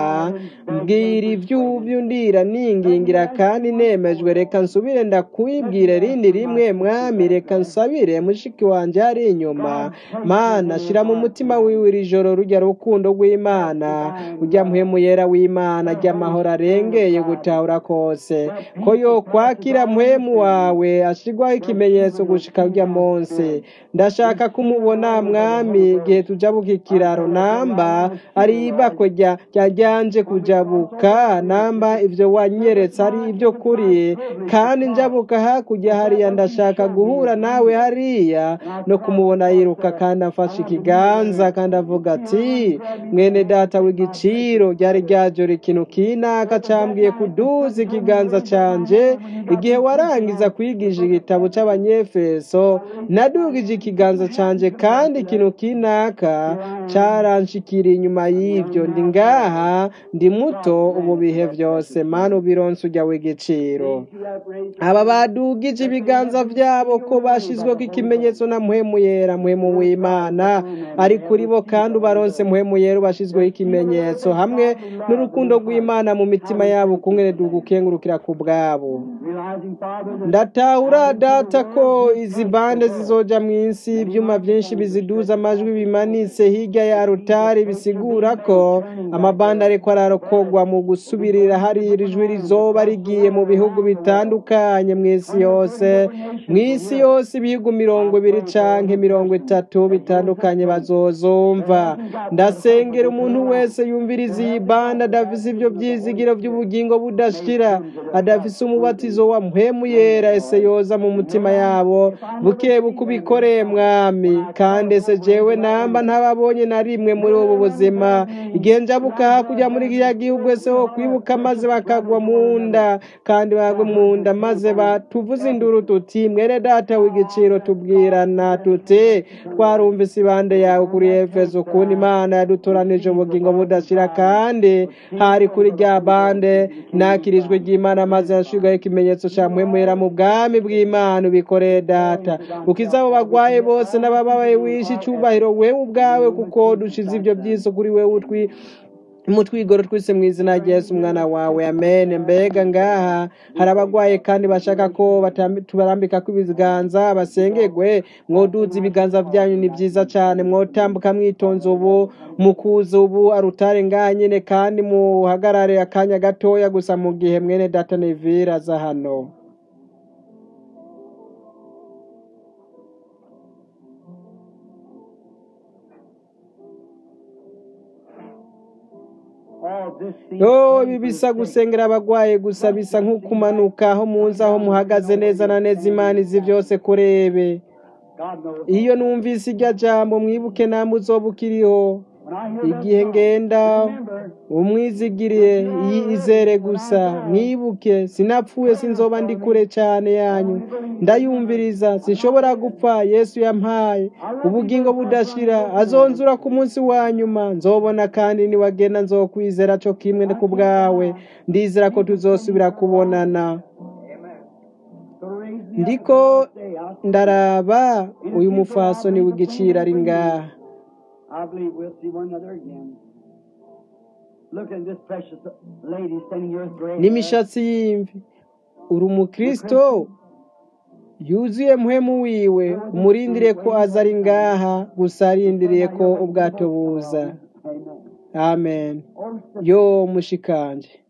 mbwira ivy'uvyo ndira ningingira kandi nemejwe reka nsubire ndakwibwire rindi rimwe mwami reka nsabire mushiki wanje hari inyuma mana shira mu mutima wiwe iri joro rurya rukundo rw'imana urya mpwemu yera w'imana ry'amahoro arengeye gutahura kose ko yo kwakira mpwemu wawe ashirwaho ikimenyetso gushika urya munsi ndashaka kumubona mwami igihe tujabuka ikiraro namba ari ibako rya rya ryanje kujabuka namba ivyo wanyeretse ari ibyo kuri kandi njabuka hakurya hariya ndashaka guhura nawe hariya no kumubona yiruka kandi afashe ikiganza kandi avuga ati mwene data w'igiciro ryari ryajora ikintu kinaka cambwiye kuduza ikiganza canje igihe warangiza kwigisha igitabo c'abanyefeso nadugije ikiganza canje kandi ikintu kinaka caranshikira inyuma y'ivyo ndi ngaha ndi muto ubu bihe vyose mana ubironse urya w'igiciro aba badugije ibiganza vyabo ko bashizweko ikimenyetso na mpwemu yera mpwemu w'imana ari kuri bo kandi ubaronse mpwemu yera ubashizweho ikimenyetso hamwe n'urukundo rw'imana mu mitima yabo kungene dugukengurukira ku bwabo realizing, Father, that ndatahura data ko izi bande zizoja mw'isi ivyuma vyinshi biziduza amajwi bimanitse hirya ya rutari bisigura ko amabande ariko ararokogwa mu gusubirira hari iri jwi rizoba rigiye mu bihugu bitandukanye mw'isi yose mw'isi yose ibihugu mirongo ibiri canke mirongo itatu bitandukanye bazozumva ndasengera umuntu wese yumviriza iyi bande adafise ivyo vyizigiro vy'ubugingo budashira adafise umubatizo wa mpwemu yera ese yoza mu mutima yabo buke buke ubikoreye mwami kandi ese jewe namba ntababonye na rimwe muri ubu buzima igihe njabuka hakurya muri kiriya gihugu ese ho kwibuka maze bakagwa mu nda kandi bagwe mu nda maze batuvuze induru tuti mwere data w'igiciro tubwirana tuti twarumvise ibande yawe kuri efeso ukuntu imana yadutoranije ubugingo budashira kandi hari kuri rya bande nakirijwe ry'imana maze yashirwaho ikimenyetso ca mpwemwera mu bwami bw'imana ubikoreye data ukiza abo bagwaye bose n'abababaye wishe icubahiro wewe ubwawe kuko dushize ivyo vyiso kuri wewe utwi mutwigoro twese mu izina rya Yesu umwana wawe amen mbega ngaha hari abagwaye kandi bashaka ko batambi- tubarambika ibiganza basengegwe mwoduza ibiganza vyanyu ni vyiza cane mwotambuka mwitonze ubu mukuza ubu arutare ngaha nyene kandi muhagarare akanya gatoya gusa mu gihe mwene data nevira aza hano all this seems yo ibi bisa gusengera abagwaye gusa bisa nk'ukumanuka aho muzi aho muhagaze neza na neza imana izi vyose kurebe God knows. iyo numvise irya jambo mwibuke namwe uzoba ukiriho When I hear that igihe song, ngenda remember, umwizigiriye yizere gusa mwibuke sinapfuye sinzoba ndi kure cyane yanyu ndayumviriza sinshobora gupfa yesu yampaye ubugingo budashira azonzura ku munsi wa nyuma nzobona kandi niwagenda nzokwizera cyo kimwe ku bwawe ndizera ko tuzosubira kubonana so raise me up ndiko this day. I'll- ndaraba uyu mufasoni w'igiciro ari ngaha I believe we'll see one another again. Look at this precious lady standing here with gray hair. n'imishatsi y'imvi uri umukristo yuzuye muhemu wiwe umurindire ko aza ari ngaha gusa arindiriye ko ubwato buza Amen. amen Oh, sister, yo mushikanje